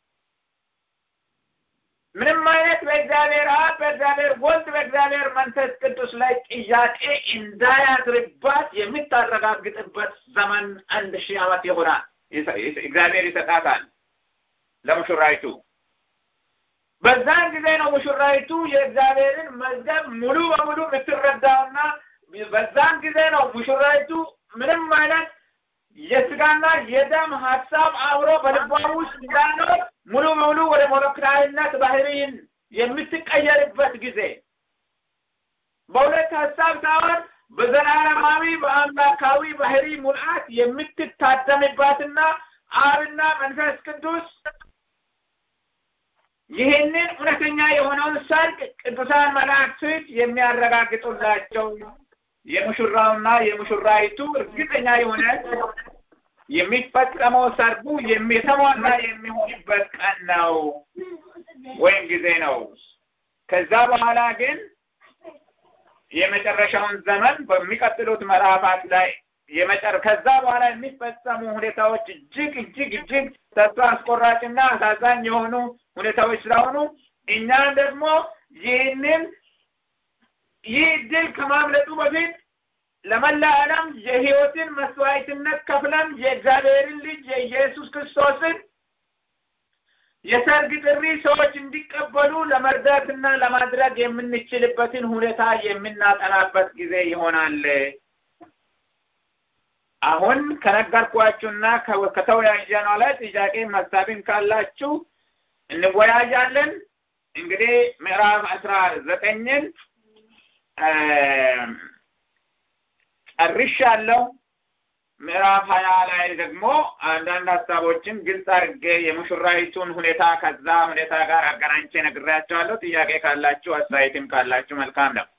ምንም አይነት በእግዚአብሔር አብ በእግዚአብሔር ወልድ በእግዚአብሔር መንፈስ ቅዱስ ላይ ጥያቄ እንዳያድርባት የምታረጋግጥበት ዘመን አንድ ሺህ ዓመት ይሆናል። እግዚአብሔር ይሰጣታል ለሙሽራይቱ። በዛን ጊዜ ነው ሙሽራይቱ የእግዚአብሔርን መዝገብ ሙሉ በሙሉ የምትረዳውና በዛን ጊዜ ነው ሙሽራይቱ ምንም አይነት የስጋና የደም ሀሳብ አብሮ በልቧ ውስጥ እንዳይኖር ሙሉ በሙሉ ወደ ሞለክላዊነት ባህሪን የምትቀየርበት ጊዜ በሁለት ሀሳብ ሳይሆን በዘላለማዊ በአምላካዊ ባህሪ ሙልአት የምትታደምባትና አብና መንፈስ ቅዱስ ይህንን እውነተኛ የሆነውን ሰርግ ቅዱሳን መላእክት የሚያረጋግጡላቸው የሙሽራውና የሙሽራይቱ እርግጠኛ የሆነ የሚፈጸመው ሰርጉ የተሟላ የሚሆንበት ቀን ነው ወይም ጊዜ ነው። ከዛ በኋላ ግን የመጨረሻውን ዘመን በሚቀጥሉት ምዕራፋት ላይ የመጨረ ከዛ በኋላ የሚፈጸሙ ሁኔታዎች እጅግ እጅግ እጅግ ተስፋ አስቆራጭና አሳዛኝ የሆኑ ሁኔታዎች ስለሆኑ እኛም ደግሞ ይህንን ይህ ድል ከማምለጡ በፊት ለመላ ዓለም የህይወትን መስዋዕትነት ከፍለን የእግዚአብሔርን ልጅ የኢየሱስ ክርስቶስን የሰርግ ጥሪ ሰዎች እንዲቀበሉ ለመርዳትና ለማድረግ የምንችልበትን ሁኔታ የምናጠናበት ጊዜ ይሆናል። አሁን ከነገርኳችሁና ከተወያየነው ላይ ጥያቄ ሀሳብም ካላችሁ እንወያያለን። እንግዲህ ምዕራፍ አስራ ዘጠኝን ጨርሻለሁ። ምዕራፍ ሀያ ላይ ደግሞ አንዳንድ ሀሳቦችን ግልጽ አድርጌ የሙሽራይቱን ሁኔታ ከዛ ሁኔታ ጋር አገናኝቼ ነግሬያቸዋለሁ። ጥያቄ ካላችሁ አስተያየትም ካላችሁ መልካም ነው።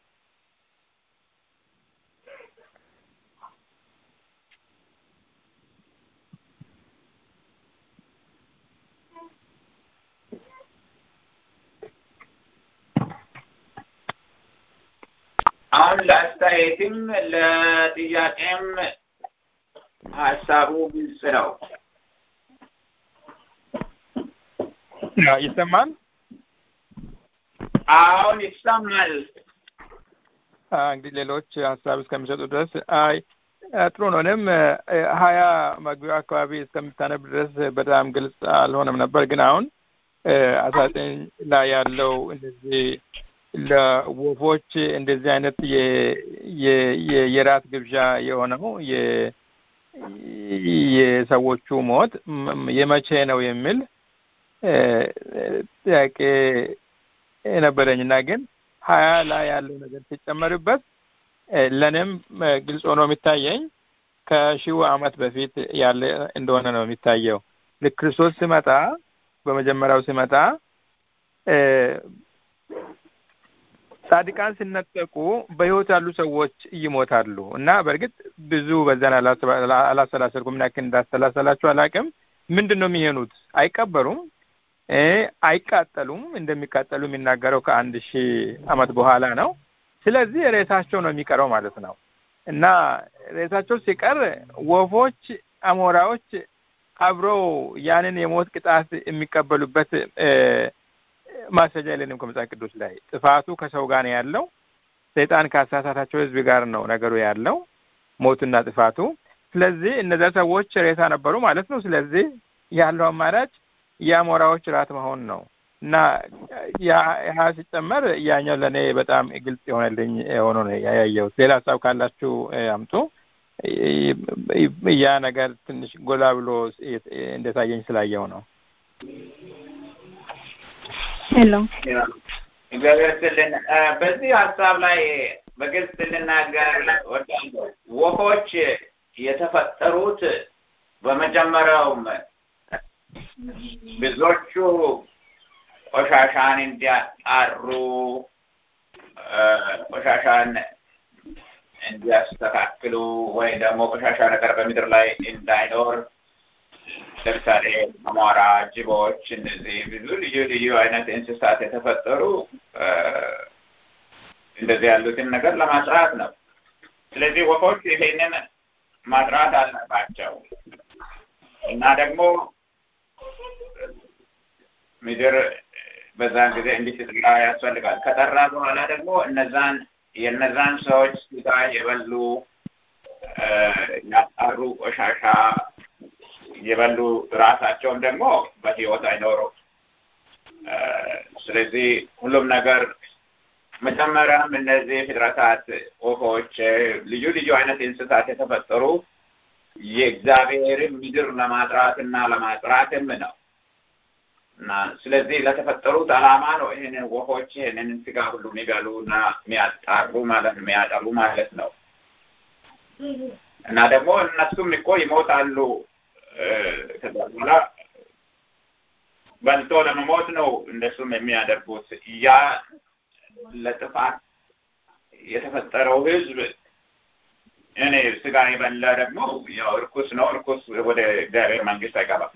አሁን ለአስተያየትም ለጥያቄም ሀሳቡ ግልጽ ነው። ይሰማል? አሁን ይሰማል። እንግዲህ ሌሎች ሀሳብ እስከሚሰጡ ድረስ አይ ጥሩ ነው። እኔም ሀያ መግቢያው አካባቢ እስከምታነብ ድረስ በጣም ግልጽ አልሆነም ነበር። ግን አሁን አስራ ዘጠኝ ላይ ያለው እንደዚህ ለወፎች እንደዚህ አይነት የራት ግብዣ የሆነው የሰዎቹ ሞት የመቼ ነው የሚል ጥያቄ ነበረኝ እና ግን ሀያ ላይ ያለው ነገር ሲጨመርበት ለእኔም ግልጽ ሆኖ የሚታየኝ ከሺው ዓመት በፊት ያለ እንደሆነ ነው የሚታየው። ልክ ክርስቶስ ሲመጣ በመጀመሪያው ሲመጣ ጻድቃን ሲነጠቁ በህይወት ያሉ ሰዎች ይሞታሉ እና በእርግጥ ብዙ በዛን አላሰላሰልኩም። ምን ያክል እንዳሰላሰላችሁ አላውቅም። ምንድን ነው የሚሆኑት? አይቀበሩም፣ አይቃጠሉም። እንደሚቃጠሉ የሚናገረው ከአንድ ሺህ ዓመት በኋላ ነው። ስለዚህ ሬሳቸው ነው የሚቀረው ማለት ነው እና ሬሳቸው ሲቀር ወፎች፣ አሞራዎች አብረው ያንን የሞት ቅጣት የሚቀበሉበት ማስረጃ የለንም ከመጽሐፍ ቅዱስ ላይ። ጥፋቱ ከሰው ጋር ነው ያለው። ሰይጣን ካሳሳታቸው ህዝብ ጋር ነው ነገሩ ያለው ሞቱና ጥፋቱ። ስለዚህ እነዚያ ሰዎች ሬሳ ነበሩ ማለት ነው። ስለዚህ ያለው አማራጭ የአሞራዎች ራት መሆን ነው እና ያ ሲጨመር ያኛው ለእኔ በጣም ግልጽ የሆነልኝ ሆኖ ነው ያየሁት። ሌላ ሀሳብ ካላችሁ አምጡ። ያ ነገር ትንሽ ጎላ ብሎ እንደታየኝ ስላየው ነው። ሄሎ እግዚአብሔር ይስጥልን። በዚህ ሀሳብ ላይ በግልጽ ልናገር እወዳለሁ። ወፎች የተፈጠሩት በመጀመሪያውም ብዙዎቹ ቆሻሻን እንዲያጣሩ ቆሻሻን እንዲያስተካክሉ ወይ ደግሞ ቆሻሻ ነገር በምድር ላይ እንዳይኖር ለምሳሌ አሞራ፣ ጅቦች፣ እነዚህ ብዙ ልዩ ልዩ አይነት እንስሳት የተፈጠሩ እንደዚህ ያሉትን ነገር ለማጥራት ነው። ስለዚህ ወፎች ይሄንን ማጥራት አለባቸው እና ደግሞ ምድር በዛን ጊዜ እንዲትጠራ ያስፈልጋል። ከጠራ በኋላ ደግሞ እነዛን የእነዛን ሰዎች ስጋ የበሉ ያጣሩ ቆሻሻ የበሉ ራሳቸውም ደግሞ በህይወት አይኖሩም። ስለዚህ ሁሉም ነገር መጀመሪያም እነዚህ ፍጥረታት ወፎች፣ ልዩ ልዩ አይነት እንስሳት የተፈጠሩ የእግዚአብሔርን ምድር ለማጥራት እና ለማጥራትም ነው እና ስለዚህ ለተፈጠሩት ዓላማ ነው ይህንን ወፎች ይህንን ስጋ ሁሉ የሚበሉ እና የሚያጣሩ ማለት ነው የሚያጠሩ ማለት ነው እና ደግሞ እነሱም እኮ ይሞታሉ ከዛ በኋላ በልቶ ለመሞት ነው እንደሱም የሚያደርጉት። ያ ለጥፋት የተፈጠረው ህዝብ እኔ ስጋ የበላ ደግሞ ያው እርኩስ ነው። እርኩስ ወደ እግዚአብሔር መንግስት አይገባም።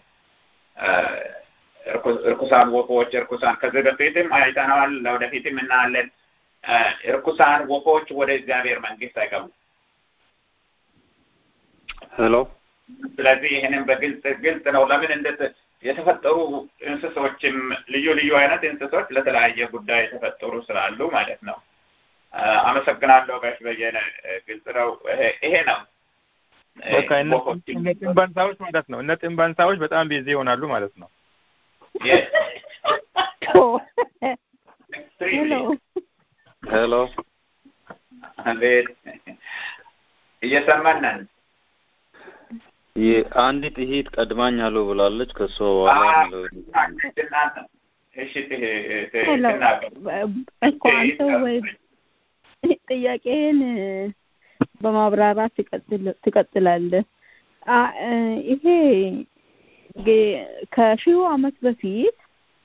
እርኩሳን ወፎች፣ እርኩሳን ከዚህ በፊትም አይተነዋል፣ ለወደፊትም እናያለን። እርኩሳን ወፎች ወደ እግዚአብሔር መንግስት አይገቡም። ሄሎ ስለዚህ ይህንን በግልጽ ግልጽ ነው። ለምን እንደ የተፈጠሩ እንስሶችም ልዩ ልዩ አይነት እንስሶች ለተለያየ ጉዳይ የተፈጠሩ ስላሉ ማለት ነው። አመሰግናለሁ ጋሽ በየነ። ግልጽ ነው። ይሄ ነው እነ ጥንባንሳዎች ማለት ነው። እነ ጥንባንሳዎች በጣም ቢዚ ይሆናሉ ማለት ነው። ሄሎ አቤት፣ እየሰማን ነን። አንዲት እህት ቀድማኝ አለው ብላለች። ከሷ በኋላ የሚለው እሺ ሄሎ እኮ አንተ ወይ ጥያቄን በማብራራት ትቀጥላለህ። ይሄ ከሺሁ ዓመት በፊት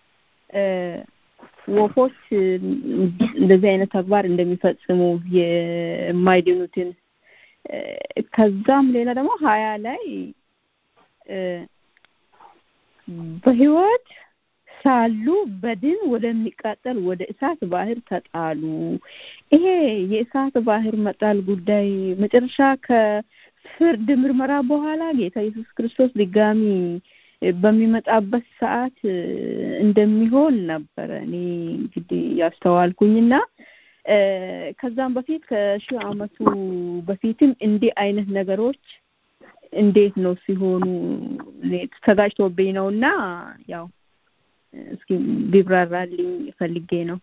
ወፎች እንደዚህ አይነት ተግባር እንደሚፈጽሙ የማይድኑትን ከዛም ሌላ ደግሞ ሀያ ላይ በህይወት ሳሉ በድን ወደሚቃጠል ወደ እሳት ባህር ተጣሉ። ይሄ የእሳት ባህር መጣል ጉዳይ መጨረሻ ከፍርድ ምርመራ በኋላ ጌታ ኢየሱስ ክርስቶስ ድጋሚ በሚመጣበት ሰዓት እንደሚሆን ነበረ እኔ እንግዲህ ያስተዋልኩኝና ከዛም በፊት ከሺህ ዓመቱ በፊትም እንዲህ አይነት ነገሮች እንዴት ነው ሲሆኑ ተጋጭቶብኝ ነው እና ያው እስኪ ቢብራራልኝ ፈልጌ ነው።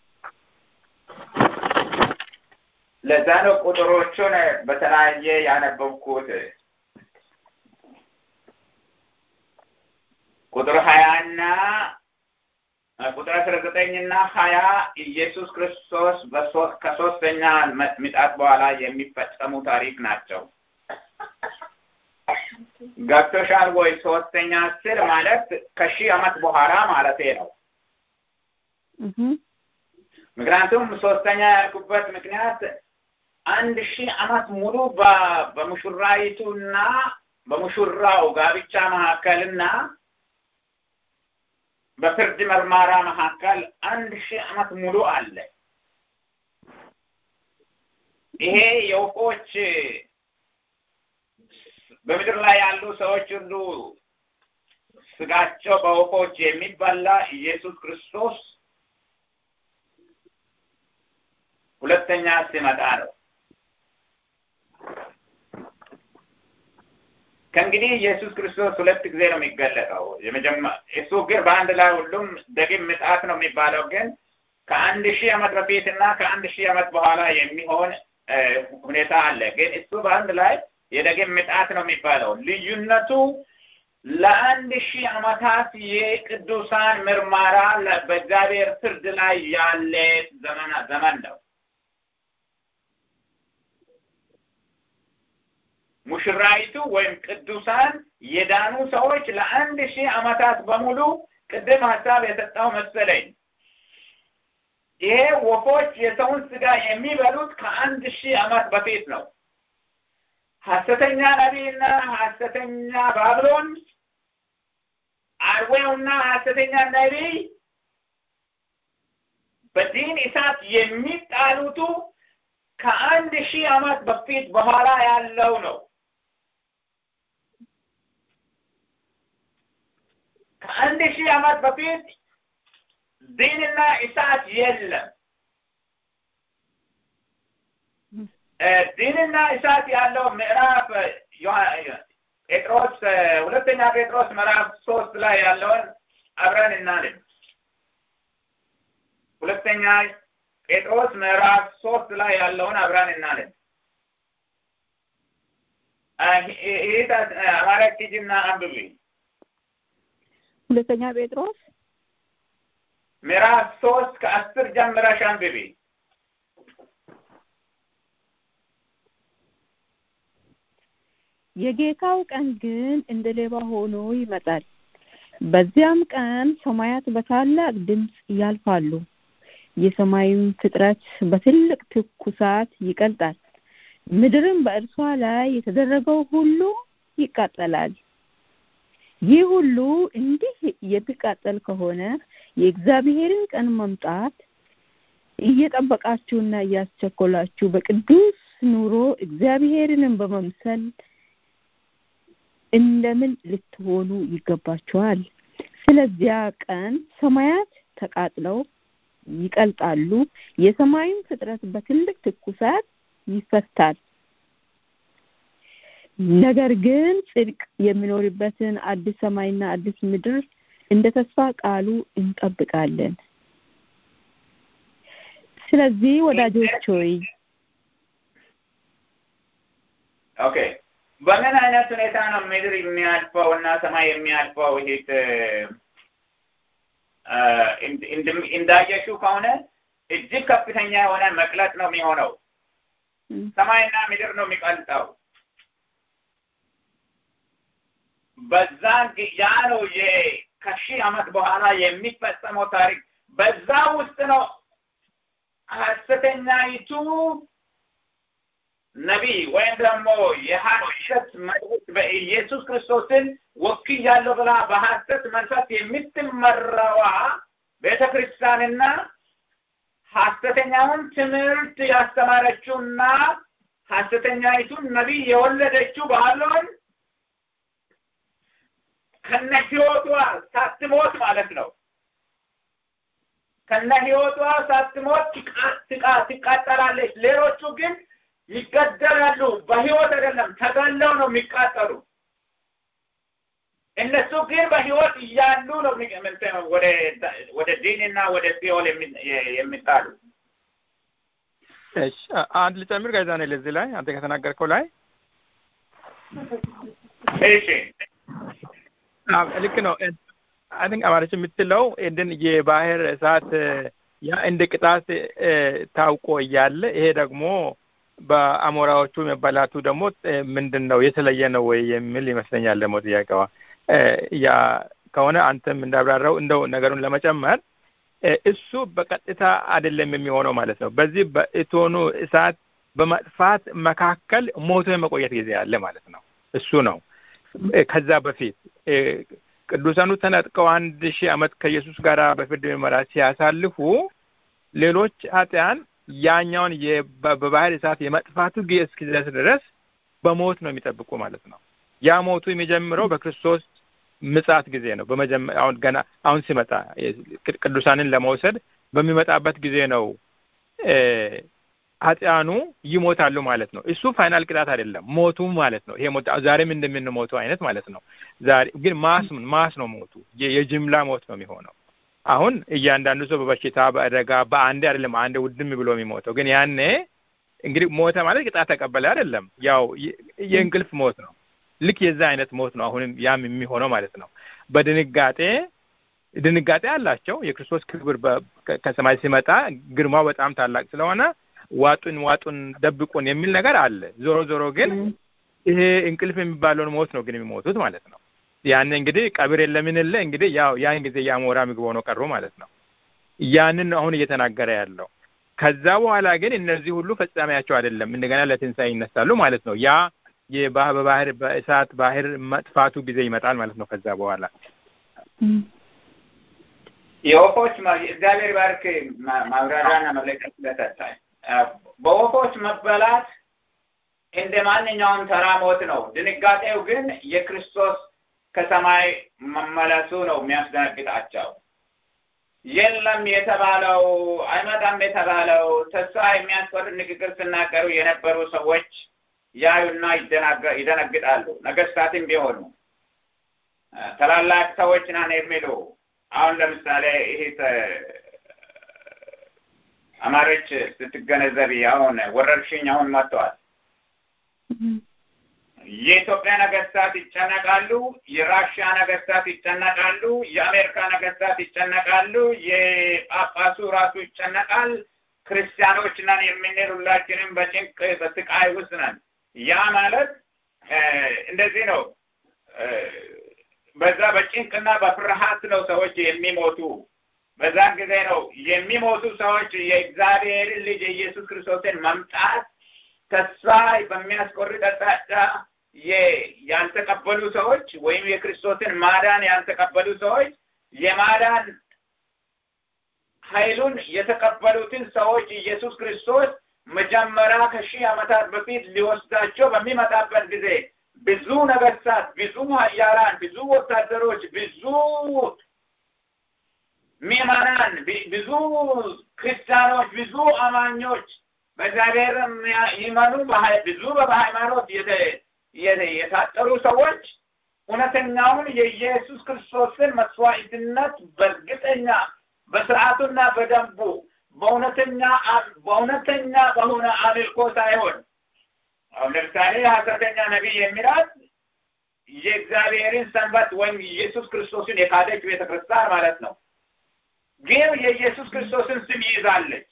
ለዛ ነው ቁጥሮቹን በተለያየ ያነበብኩት። ቁጥር ሀያና ቁጥር አስራ ዘጠኝና ሀያ ኢየሱስ ክርስቶስ ከሶስተኛ ምጣት በኋላ የሚፈጸሙ ታሪክ ናቸው። ገብቶሻል ወይ? ሶስተኛ ስል ማለት ከሺህ ዓመት በኋላ ማለቴ ነው። ምክንያቱም ሶስተኛ ያልኩበት ምክንያት አንድ ሺህ ዓመት ሙሉ በሙሽራይቱና በሙሽራው ጋብቻ መካከልና በፍርድ መርማራ መካከል አንድ ሺህ ዓመት ሙሉ አለ። ይሄ የወፎች በምድር ላይ ያሉ ሰዎች ሁሉ ስጋቸው በወፎች የሚበላ ኢየሱስ ክርስቶስ ሁለተኛ ሲመጣ ነው። ከእንግዲህ ኢየሱስ ክርስቶስ ሁለት ጊዜ ነው የሚገለጠው። እሱ ግን በአንድ ላይ ሁሉም ደግም ምጣት ነው የሚባለው ግን ከአንድ ሺህ ዓመት በፊት እና ከአንድ ሺህ ዓመት በኋላ የሚሆን ሁኔታ አለ። ግን እሱ በአንድ ላይ የደግም ምጣት ነው የሚባለው። ልዩነቱ ለአንድ ሺህ ዓመታት የቅዱሳን ምርመራ በእግዚአብሔር ፍርድ ላይ ያለ ዘመን ዘመን ነው። ሙሽራይቱ ወይም ቅዱሳን የዳኑ ሰዎች ለአንድ ሺህ ዓመታት በሙሉ ቅድም ሀሳብ የሰጠው መሰለኝ። ይሄ ወፎች የሰውን ስጋ የሚበሉት ከአንድ ሺህ ዓመት በፊት ነው። ሐሰተኛ ነቢይና ሐሰተኛ ባብሎን አርዌውና ሐሰተኛ ነቢይ በዲን እሳት የሚጣሉቱ ከአንድ ሺህ ዓመት በፊት በኋላ ያለው ነው። ከአንድ ሺህ ዓመት በፊት ዲንና እሳት የለም። ዲንና እሳት ያለው ምዕራፍ ጴጥሮስ ሁለተኛ ጴጥሮስ ምዕራፍ ሶስት ላይ ያለውን አብረን እናንብ። ሁለተኛ ጴጥሮስ ምዕራፍ ሶስት ላይ ያለውን አብረን እናንብ። ይህ አማራጭ ሂጂና አንብቢ። ሁለተኛ ጴጥሮስ ምዕራፍ ሶስት ከአስር ጀምረሽ አንብቢ። የጌታው ቀን ግን እንደ ሌባ ሆኖ ይመጣል። በዚያም ቀን ሰማያት በታላቅ ድምፅ ያልፋሉ፣ የሰማዩም ፍጥረት በትልቅ ትኩሳት ይቀልጣል፣ ምድርም በእርሷ ላይ የተደረገው ሁሉ ይቃጠላል። ይህ ሁሉ እንዲህ የሚቃጠል ከሆነ የእግዚአብሔርን ቀን መምጣት እየጠበቃችሁና እያስቸኮላችሁ በቅዱስ ኑሮ እግዚአብሔርንም በመምሰል እንደምን ልትሆኑ ይገባችኋል? ስለዚያ ቀን ሰማያት ተቃጥለው ይቀልጣሉ፣ የሰማዩም ፍጥረት በትልቅ ትኩሳት ይፈታል። ነገር ግን ጽድቅ የሚኖርበትን አዲስ ሰማይና አዲስ ምድር እንደ ተስፋ ቃሉ እንጠብቃለን። ስለዚህ ወዳጆች ሆይ ኦኬ በምን አይነት ሁኔታ ነው ምድር የሚያልፈው እና ሰማይ የሚያልፈው? ይሄት እንዳየሽው ከሆነ እጅግ ከፍተኛ የሆነ መቅለጥ ነው የሚሆነው። ሰማይና ምድር ነው የሚቀልጠው። በዛን ያ ነው ከሺህ ዓመት በኋላ የሚፈጸመው ታሪክ። በዛ ውስጥ ነው ሐሰተኛይቱ ነቢይ ወይም ደግሞ የሐሰት መልእክት በኢየሱስ ክርስቶስን ወክያለሁ ብላ በሐሰት መንፈስ የምትመራዋ ቤተ ክርስቲያንና ሐሰተኛውን ትምህርት ያስተማረችውና ሐሰተኛይቱን ነቢይ የወለደችው ባሎን ከነ ህይወቷ ሳትሞት ማለት ነው። ከነ ህይወቷ ሳትሞት ትቃጠላለች። ሌሎቹ ግን ይገደላሉ። በህይወት አይደለም ተገለው ነው የሚቃጠሉ። እነሱ ግን በህይወት እያሉ ነው ወደ ወደ ዲንና ወደ ሲኦል የሚጣሉ። እሺ አንድ ልጨምር ጋይዛ ነው ለዚህ ላይ አንተ ከተናገርከው ላይ እሺ ልክ ነው። አይ ቲንክ አማርኛ የምትለው እንድን የባህር እሳት ያ እንደ ቅጣት ታውቆ እያለ ይሄ ደግሞ በአሞራዎቹ መበላቱ ደግሞ ምንድን ነው የተለየ ነው ወይ የሚል ይመስለኛል። ደግሞ ጥያቄዋ ያ ከሆነ አንተም እንዳብራራው እንደው ነገሩን ለመጨመር እሱ በቀጥታ አይደለም የሚሆነው ማለት ነው። በዚህ በእቶኑ እሳት በመጥፋት መካከል ሞቶ የመቆየት ጊዜ አለ ማለት ነው። እሱ ነው። ከዛ በፊት ቅዱሳኑ ተነጥቀው አንድ ሺህ ዓመት ከኢየሱስ ጋር በፍርድ ምርመራ ሲያሳልፉ ሌሎች ኃጢያን ያኛውን በባህር እሳት የመጥፋቱ ጊዜ እስኪደርስ ድረስ በሞት ነው የሚጠብቁ ማለት ነው። ያ ሞቱ የሚጀምረው በክርስቶስ ምጻት ጊዜ ነው። በመጀመሪያ አሁን ገና አሁን ሲመጣ ቅዱሳንን ለመውሰድ በሚመጣበት ጊዜ ነው ኃጢያኑ ይሞታሉ ማለት ነው። እሱ ፋይናል ቅጣት አይደለም፣ ሞቱ ማለት ነው። ይሄ ሞት ዛሬም እንደምንሞተው አይነት ማለት ነው። ዛሬ ግን ማስ ማስ ነው ሞቱ፣ የጅምላ ሞት ነው የሚሆነው። አሁን እያንዳንዱ ሰው በበሽታ በአደጋ በአንዴ አይደለም አንዴ ውድም ብሎ የሚሞተው። ግን ያኔ እንግዲህ ሞተ ማለት ቅጣት ተቀበለ አይደለም፣ ያው የእንቅልፍ ሞት ነው። ልክ የዛ አይነት ሞት ነው አሁንም ያም የሚሆነው ማለት ነው። በድንጋጤ ድንጋጤ አላቸው። የክርስቶስ ክብር ከሰማይ ሲመጣ ግርማው በጣም ታላቅ ስለሆነ ዋጡን ዋጡን ደብቁን የሚል ነገር አለ። ዞሮ ዞሮ ግን ይሄ እንቅልፍ የሚባለውን ሞት ነው ግን የሚሞቱት ማለት ነው። ያን እንግዲህ ቀብር የለምንለ እንግዲህ ያው ያን ጊዜ የአሞራ ምግብ ሆነው ቀሩ ማለት ነው። ያንን ነው አሁን እየተናገረ ያለው። ከዛ በኋላ ግን እነዚህ ሁሉ ፈጻሚያቸው አይደለም፣ እንደገና ለትንሣኤ ይነሳሉ ማለት ነው። ያ በባህር በእሳት ባህር መጥፋቱ ጊዜ ይመጣል ማለት ነው። ከዛ በኋላ የወፎች እግዚአብሔር ባርክ ማብራሪያና መለቀት ስለሰጣኝ በወፎች መበላት እንደ ማንኛውም ተራ ሞት ነው። ድንጋጤው ግን የክርስቶስ ከሰማይ መመለሱ ነው የሚያስደነግጣቸው። የለም የተባለው አይመጣም የተባለው ተስፋ የሚያስቆርጥ ንግግር ሲናገሩ የነበሩ ሰዎች ያዩና ይደነግጣሉ። ነገስታትም ቢሆኑ ታላላቅ ሰዎች ናን የሚሉ አሁን ለምሳሌ ይሄ አማሮች ስትገነዘቢ አሁን ወረርሽኝ አሁን መጥተዋል። የኢትዮጵያ ነገስታት ይጨነቃሉ፣ የራሽያ ነገስታት ይጨነቃሉ፣ የአሜሪካ ነገስታት ይጨነቃሉ፣ የጳጳሱ ራሱ ይጨነቃል። ክርስቲያኖች ነን የምንል ሁላችንም በጭንቅ በስቃይ ውስጥ ነን። ያ ማለት እንደዚህ ነው። በዛ በጭንቅና በፍርሃት ነው ሰዎች የሚሞቱ። በዛን ጊዜ ነው የሚሞቱ ሰዎች የእግዚአብሔርን ልጅ የኢየሱስ ክርስቶስን መምጣት ተስፋ በሚያስቆርጥ አቅጣጫ ያልተቀበሉ ሰዎች ወይም የክርስቶስን ማዳን ያልተቀበሉ ሰዎች የማዳን ኃይሉን የተቀበሉትን ሰዎች ኢየሱስ ክርስቶስ መጀመሪያ ከሺህ ዓመታት በፊት ሊወስዳቸው በሚመጣበት ጊዜ ብዙ ነገስታት፣ ብዙ ኃያላን፣ ብዙ ወታደሮች፣ ብዙ ምዕመናን፣ ብዙ ክርስቲያኖች፣ ብዙ አማኞች በእግዚአብሔር ይመኑ ብዙ በሃይማኖት የታጠሩ ሰዎች እውነተኛውን የኢየሱስ ክርስቶስን መስዋዕትነት በእርግጠኛ በስርዓቱና በደንቡ በእውነተኛ በእውነተኛ በሆነ አምልኮ ሳይሆን አሁን ለምሳሌ ሐሰተኛ ነቢይ የሚላት የእግዚአብሔርን ሰንበት ወይም ኢየሱስ ክርስቶስን የካደች ቤተክርስቲያን ማለት ነው። ግን የኢየሱስ ክርስቶስን ስም ይይዛለች።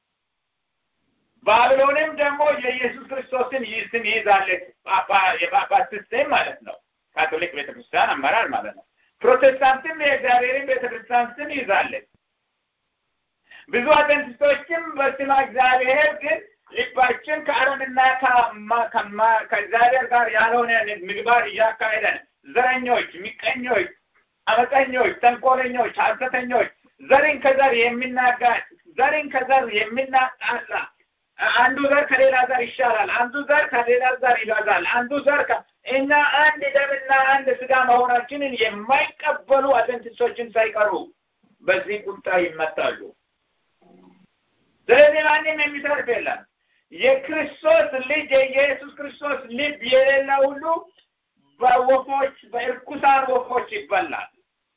ባቢሎንም ደግሞ የኢየሱስ ክርስቶስን ስም ይይዛለች። የጳጳስ ስም ማለት ነው። ካቶሊክ ቤተክርስቲያን አመራር ማለት ነው። ፕሮቴስታንትም የእግዚአብሔርን ቤተክርስቲያን ስም ይዛለች። ብዙ አድቨንቲስቶችም በስመ እግዚአብሔር ግን ልባችን ከአረምና ከእግዚአብሔር ጋር ያልሆነ ምግባር እያካሄደን ዘረኞች፣ ሚቀኞች፣ አመፀኞች፣ ተንኮለኞች፣ ሐሰተኞች ዘርን ከዘር የሚናጋጭ ዘርን ከዘር የሚናጣላ አንዱ ዘር ከሌላ ዘር ይሻላል፣ አንዱ ዘር ከሌላ ዘር ይበዛል፣ አንዱ ዘር እኛ አንድ ደምና አንድ ስጋ መሆናችንን የማይቀበሉ አድቨንቲስቶችን ሳይቀሩ በዚህ ቁጣ ይመታሉ። ስለዚህ ማንም የሚተርፍ የለም። የክርስቶስ ልጅ የኢየሱስ ክርስቶስ ልብ የሌለ ሁሉ በወፎች በእርኩሳን ወፎች ይበላል።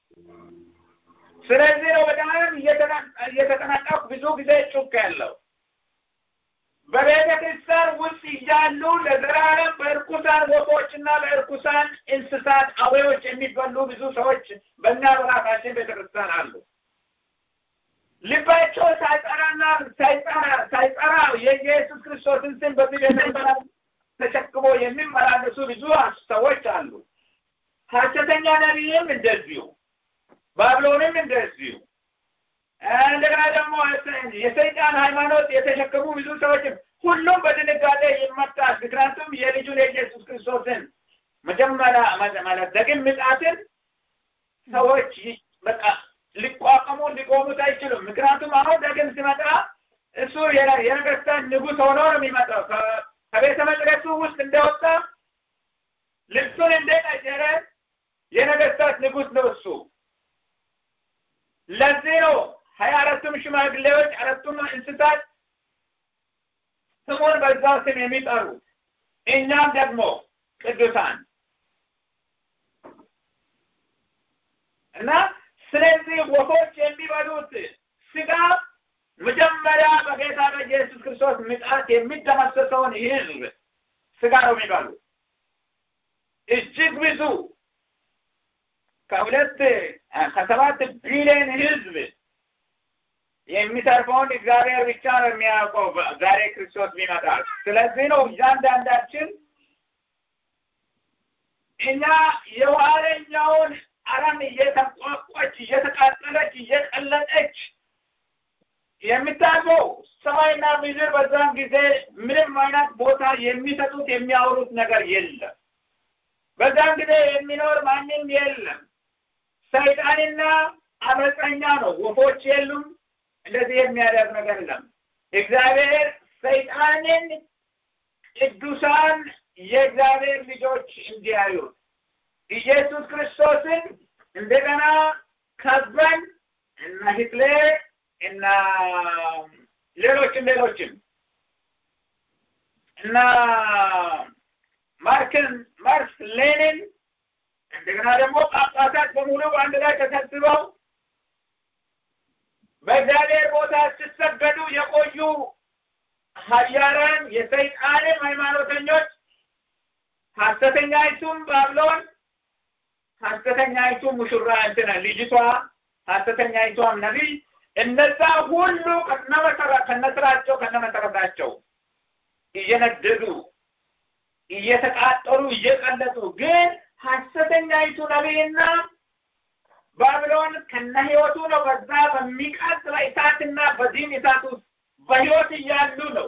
ስለዚህ ነው በጣም እየተጠነቀቁ ብዙ ጊዜ ጩክ ያለው በቤተ ክርስቲያን ውስጥ እያሉ ለዘላለም በእርኩሳን ወፎችና በእርኩሳን እንስሳት አውሬዎች የሚበሉ ብዙ ሰዎች በእኛ በራሳችን ቤተ ክርስቲያን አሉ። ልባቸው ሳይጠራና ሳይጠራ ሳይጠራ የኢየሱስ ክርስቶስን ስም በዚህ ቤተ ተሸክሞ የሚመላለሱ ብዙ ሰዎች አሉ። ሐሰተኛ ነቢይም እንደዚሁ፣ ባቢሎንም እንደዚሁ እንደገና ደግሞ የሰይጣን ሃይማኖት የተሸከሙ ብዙ ሰዎችም ሁሉም በድንጋጤ ይመጣል። ምክንያቱም የልጁን የኢየሱስ ክርስቶስን መጀመሪያ ማለት ደግም ምጽአትን ሰዎች በቃ ሊቋቋሙ ሊቆሙት አይችሉም። ምክንያቱም አሁን ደግም ሲመጣ እሱ የነገስታት ንጉሥ ሆኖ ነው የሚመጣው። ከቤተ መቅደሱ ውስጥ እንደወጣ ልብሱን እንደቀየረ የነገስታት ንጉሥ ነው እሱ። ለዚህ ነው ሀያ አራቱም ሽማግሌዎች አራቱም እንስሳት ስሙን በዛው ስም የሚጠሩ እኛም ደግሞ ቅዱሳን እና ስለዚህ ወፎች የሚበሉት ስጋ መጀመሪያ በጌታ በኢየሱስ ክርስቶስ ምጽአት የሚደመሰሰውን ህዝብ ስጋ ነው የሚበሉ እጅግ ብዙ ከሁለት ከሰባት ቢሊዮን ህዝብ የሚተርፈውን እግዚአብሔር ብቻ ነው የሚያውቀው ዛሬ ክርስቶስ ቢመጣል። ስለዚህ ነው እያንዳንዳችን እኛ የኋለኛውን አረም እየተቋቋች እየተቃጠለች እየቀለጠች የሚታየው ሰማይና ምድር በዛን ጊዜ ምንም አይነት ቦታ የሚሰጡት የሚያወሩት ነገር የለም። በዛን ጊዜ የሚኖር ማንም የለም። ሰይጣንና አመፀኛ ነው። ወፎች የሉም። እንደዚህ የሚያደርግ ነገር የለም። እግዚአብሔር ሰይጣንን ቅዱሳን የእግዚአብሔር ልጆች እንዲያዩት ኢየሱስ ክርስቶስን እንደገና ከበን እና ሂትለር እና ሌሎችም ሌሎችም እና ማርክን ማርክስ ሌኒን እንደገና ደግሞ ጳጳሳት በሙሉ በአንድ ላይ ተሰብስበው በእግዚአብሔር ቦታ ሲሰገዱ የቆዩ ሀያራን የሰይጣንም ሃይማኖተኞች ሐሰተኛይቱም ባብሎን ሐሰተኛይቱ ሙሽራ እንትና ልጅቷ ሐሰተኛይቷም ነቢይ እነዛ ሁሉ ከነመሰራ ከነስራቸው ከነመሰረታቸው እየነደዱ እየተቃጠሉ እየቀለጡ ግን ሐሰተኛይቱ ነቢይና ባቢሎን ከነ ህይወቱ ነው በዛ በሚቃጥል እሳትና በዚህም እሳት ውስጥ በህይወት እያሉ ነው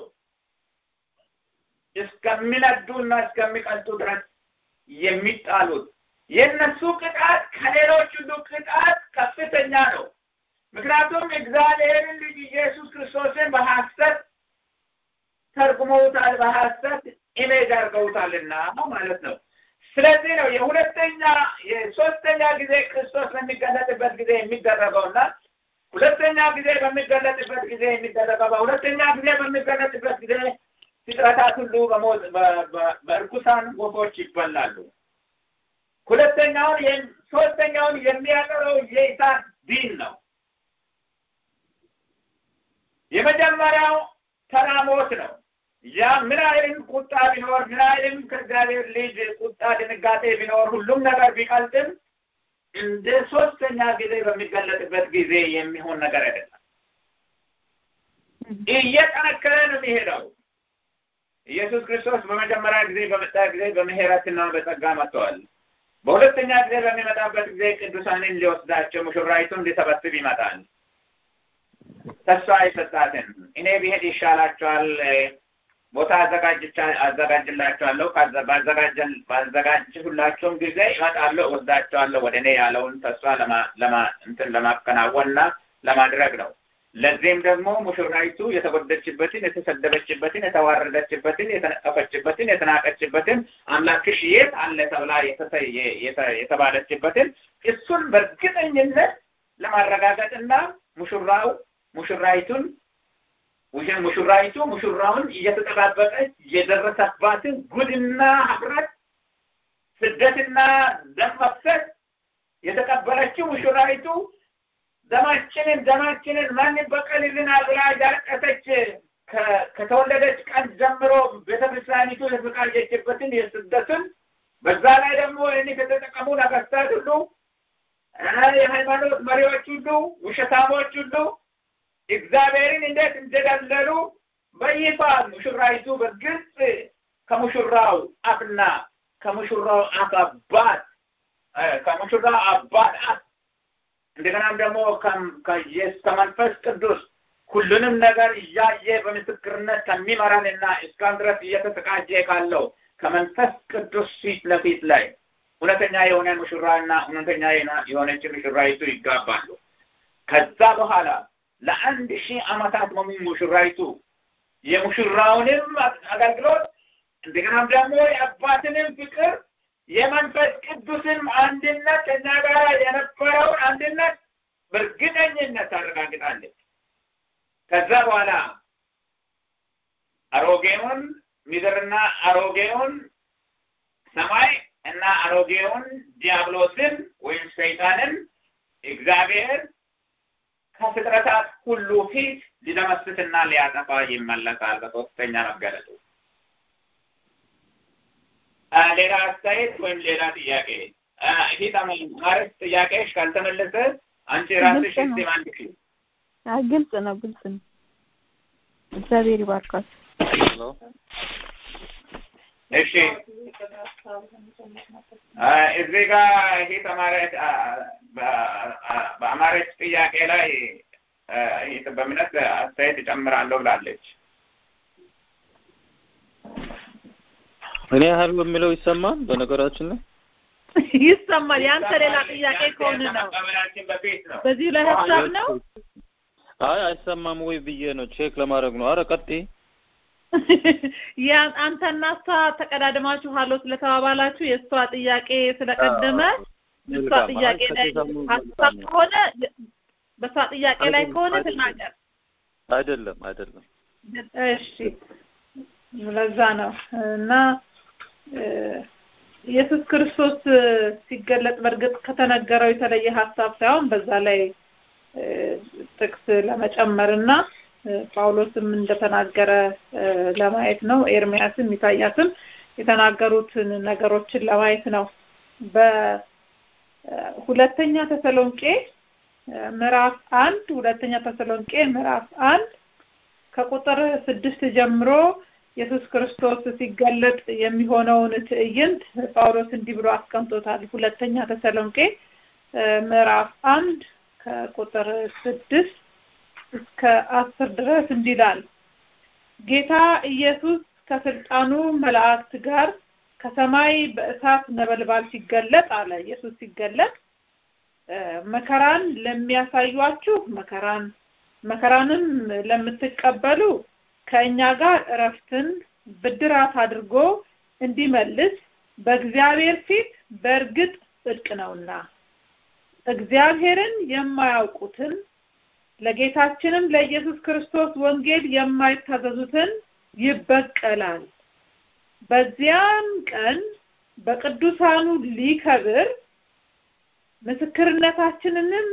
እስከሚነዱና እስከሚቀልጡ ድረስ የሚጣሉት የእነሱ ቅጣት ከሌሎች ሁሉ ቅጣት ከፍተኛ ነው። ምክንያቱም እግዚአብሔርን ልጅ ኢየሱስ ክርስቶስን በሐሰት ተርጉመውታል፣ በሐሰት ኢሜጅ አድርገውታልና ማለት ነው። ስለዚህ ነው የሁለተኛ የሶስተኛ ጊዜ ክርስቶስ በሚገለጥበት ጊዜ የሚደረገውና ሁለተኛ ጊዜ በሚገለጥበት ጊዜ የሚደረገው በሁለተኛ ጊዜ በሚገለጥበት ጊዜ ፍጥረታት ሁሉ በሞት በእርኩሳን ወፎች ይበላሉ። ሁለተኛውን ሶስተኛውን የሚያቀረው የእሳት ዲን ነው። የመጀመሪያው ተራ ሞት ነው። ያ ምን አይልም ቁጣ ቢኖር ምን አይልም ከእግዚአብሔር ልጅ ቁጣ ድንጋጤ ቢኖር ሁሉም ነገር ቢቀልጥም እንደ ሶስተኛ ጊዜ በሚገለጥበት ጊዜ የሚሆን ነገር አይደለም። እየጠነከረ ነው የሚሄደው። ኢየሱስ ክርስቶስ በመጀመሪያ ጊዜ በመጣ ጊዜ በምህረትና በጸጋ መጥተዋል። በሁለተኛ ጊዜ በሚመጣበት ጊዜ ቅዱሳንን ሊወስዳቸው ሙሽራይቱን ሊሰበስብ ይመጣል። ተስፋ የሰጣትን እኔ ብሄድ ይሻላቸዋል፣ ቦታ አዘጋጅላቸዋለሁ፣ ባዘጋጅሁላቸውም ጊዜ ይመጣለሁ፣ እወስዳቸዋለሁ ወደ እኔ ያለውን ተስፋ እንትን ለማከናወንና ለማድረግ ነው። ለዚህም ደግሞ ሙሽራይቱ የተጎደችበትን፣ የተሰደበችበትን፣ የተዋረደችበትን፣ የተነቀፈችበትን፣ የተናቀችበትን አምላክሽ የት አለ ተብላ የተባለችበትን እሱን በእርግጠኝነት ለማረጋገጥና ሙሽራው ሙሽራይቱን ሙሽራይቱ ሙሽራውን እየተጠባበቀች የደረሰባትን ጉድና ኅፍረት፣ ስደትና ደም መፍሰስ የተቀበለችው ሙሽራይቱ ደማችንን ደማችንን ማን ይበቀልልናል ብላ ያለቀሰች ከተወለደች ቀን ጀምሮ ቤተክርስቲያኒቱ የተዘጋጀችበትን የስደትን በዛ ላይ ደግሞ ይህን ከተጠቀሙ ነገስታት ሁሉ የሃይማኖት መሪዎች ሁሉ ውሸታሞች ሁሉ እግዚአብሔርን እንዴት እንደደለሉ በይፋ ሙሽራይቱ በግልጽ ከሙሽራው አፍና ከሙሽራው አፍ አባት ከሙሽራው አባት አፍ እንደገናም ደግሞ ከመንፈስ ቅዱስ ሁሉንም ነገር እያየ በምስክርነት ከሚመራንና እስካሁን ድረስ እየተዘጋጀ ካለው ከመንፈስ ቅዱስ ፊት ለፊት ላይ እውነተኛ የሆነ ሙሽራና እውነተኛ የሆነች ሙሽራይቱ ይጋባሉ። ከዛ በኋላ ለአንድ ሺህ ዓመታት ነው ሙሽራይቱ የሙሽራውንም አገልግሎት እንደገናም ደግሞ የአባትንም ፍቅር የመንፈስ ቅዱስን አንድነት ከኛ ጋር የነበረውን አንድነት በእርግጠኝነት ታረጋግጣለች። ከዛ በኋላ አሮጌውን ምድርና አሮጌውን ሰማይ እና አሮጌውን ዲያብሎስን ወይም ሰይጣንን እግዚአብሔር ከፍጥረታት ሁሉ ፊት ሊደመስስና ሊያጠፋ ይመለሳል በሶስተኛ መገለጡ። ሌላ አስተያየት ወይም ሌላ ጥያቄ ይህ ማረት ጥያቄሽ ካልተመለሰ አንቺ ራስሽ እስቲ ማንድክ ግልጽ ነው፣ ግልጽ ነው። እግዚአብሔር ይባርካል። እሺ እዚህ ጋር ይሄ ተማሪዎች በአማረች ጥያቄ ላይ በእምነት አስተያየት እጨምራለሁ ብላለች። እኔ ያህል በሚለው ይሰማል። በነገራችን ላይ ይሰማል። ያንተ ሌላ ጥያቄ ከሆነ ነው። በዚህ ላይ ሀሳብ ነው። አይ አይሰማም ወይ ብዬ ነው ቼክ ለማድረግ ነው። አረ ቀጥይ። ያ አንተና እሷ ተቀዳድማችሁ ሀሎ ስለተባባላችሁ የእሷ ጥያቄ ስለቀደመ እሷ ጥያቄ ላይ ሀሳብ ከሆነ በእሷ ጥያቄ ላይ ከሆነ ትናገር። አይደለም አይደለም። እሺ ለዛ ነው እና ኢየሱስ ክርስቶስ ሲገለጥ በእርግጥ ከተነገረው የተለየ ሀሳብ ሳይሆን በዛ ላይ ጥቅስ ለመጨመር እና ጳውሎስም እንደተናገረ ለማየት ነው። ኤርሚያስም ኢሳያስም የተናገሩትን ነገሮችን ለማየት ነው። በሁለተኛ ተሰሎንቄ ምዕራፍ አንድ ሁለተኛ ተሰሎንቄ ምዕራፍ አንድ ከቁጥር ስድስት ጀምሮ ኢየሱስ ክርስቶስ ሲገለጥ የሚሆነውን ትዕይንት ጳውሎስ እንዲህ ብሎ አስቀምጦታል። ሁለተኛ ተሰሎንቄ ምዕራፍ አንድ ከቁጥር ስድስት እስከ አስር ድረስ እንዲህ ይላል። ጌታ ኢየሱስ ከስልጣኑ መላእክት ጋር ከሰማይ በእሳት ነበልባል ሲገለጥ አለ። ኢየሱስ ሲገለጥ መከራን ለሚያሳዩአችሁ መከራን መከራንም ለምትቀበሉ ከእኛ ጋር እረፍትን ብድራት አድርጎ እንዲመልስ በእግዚአብሔር ፊት በእርግጥ ጽድቅ ነውና እግዚአብሔርን የማያውቁትን ለጌታችንም ለኢየሱስ ክርስቶስ ወንጌል የማይታዘዙትን ይበቀላል። በዚያም ቀን በቅዱሳኑ ሊከብር ምስክርነታችንንም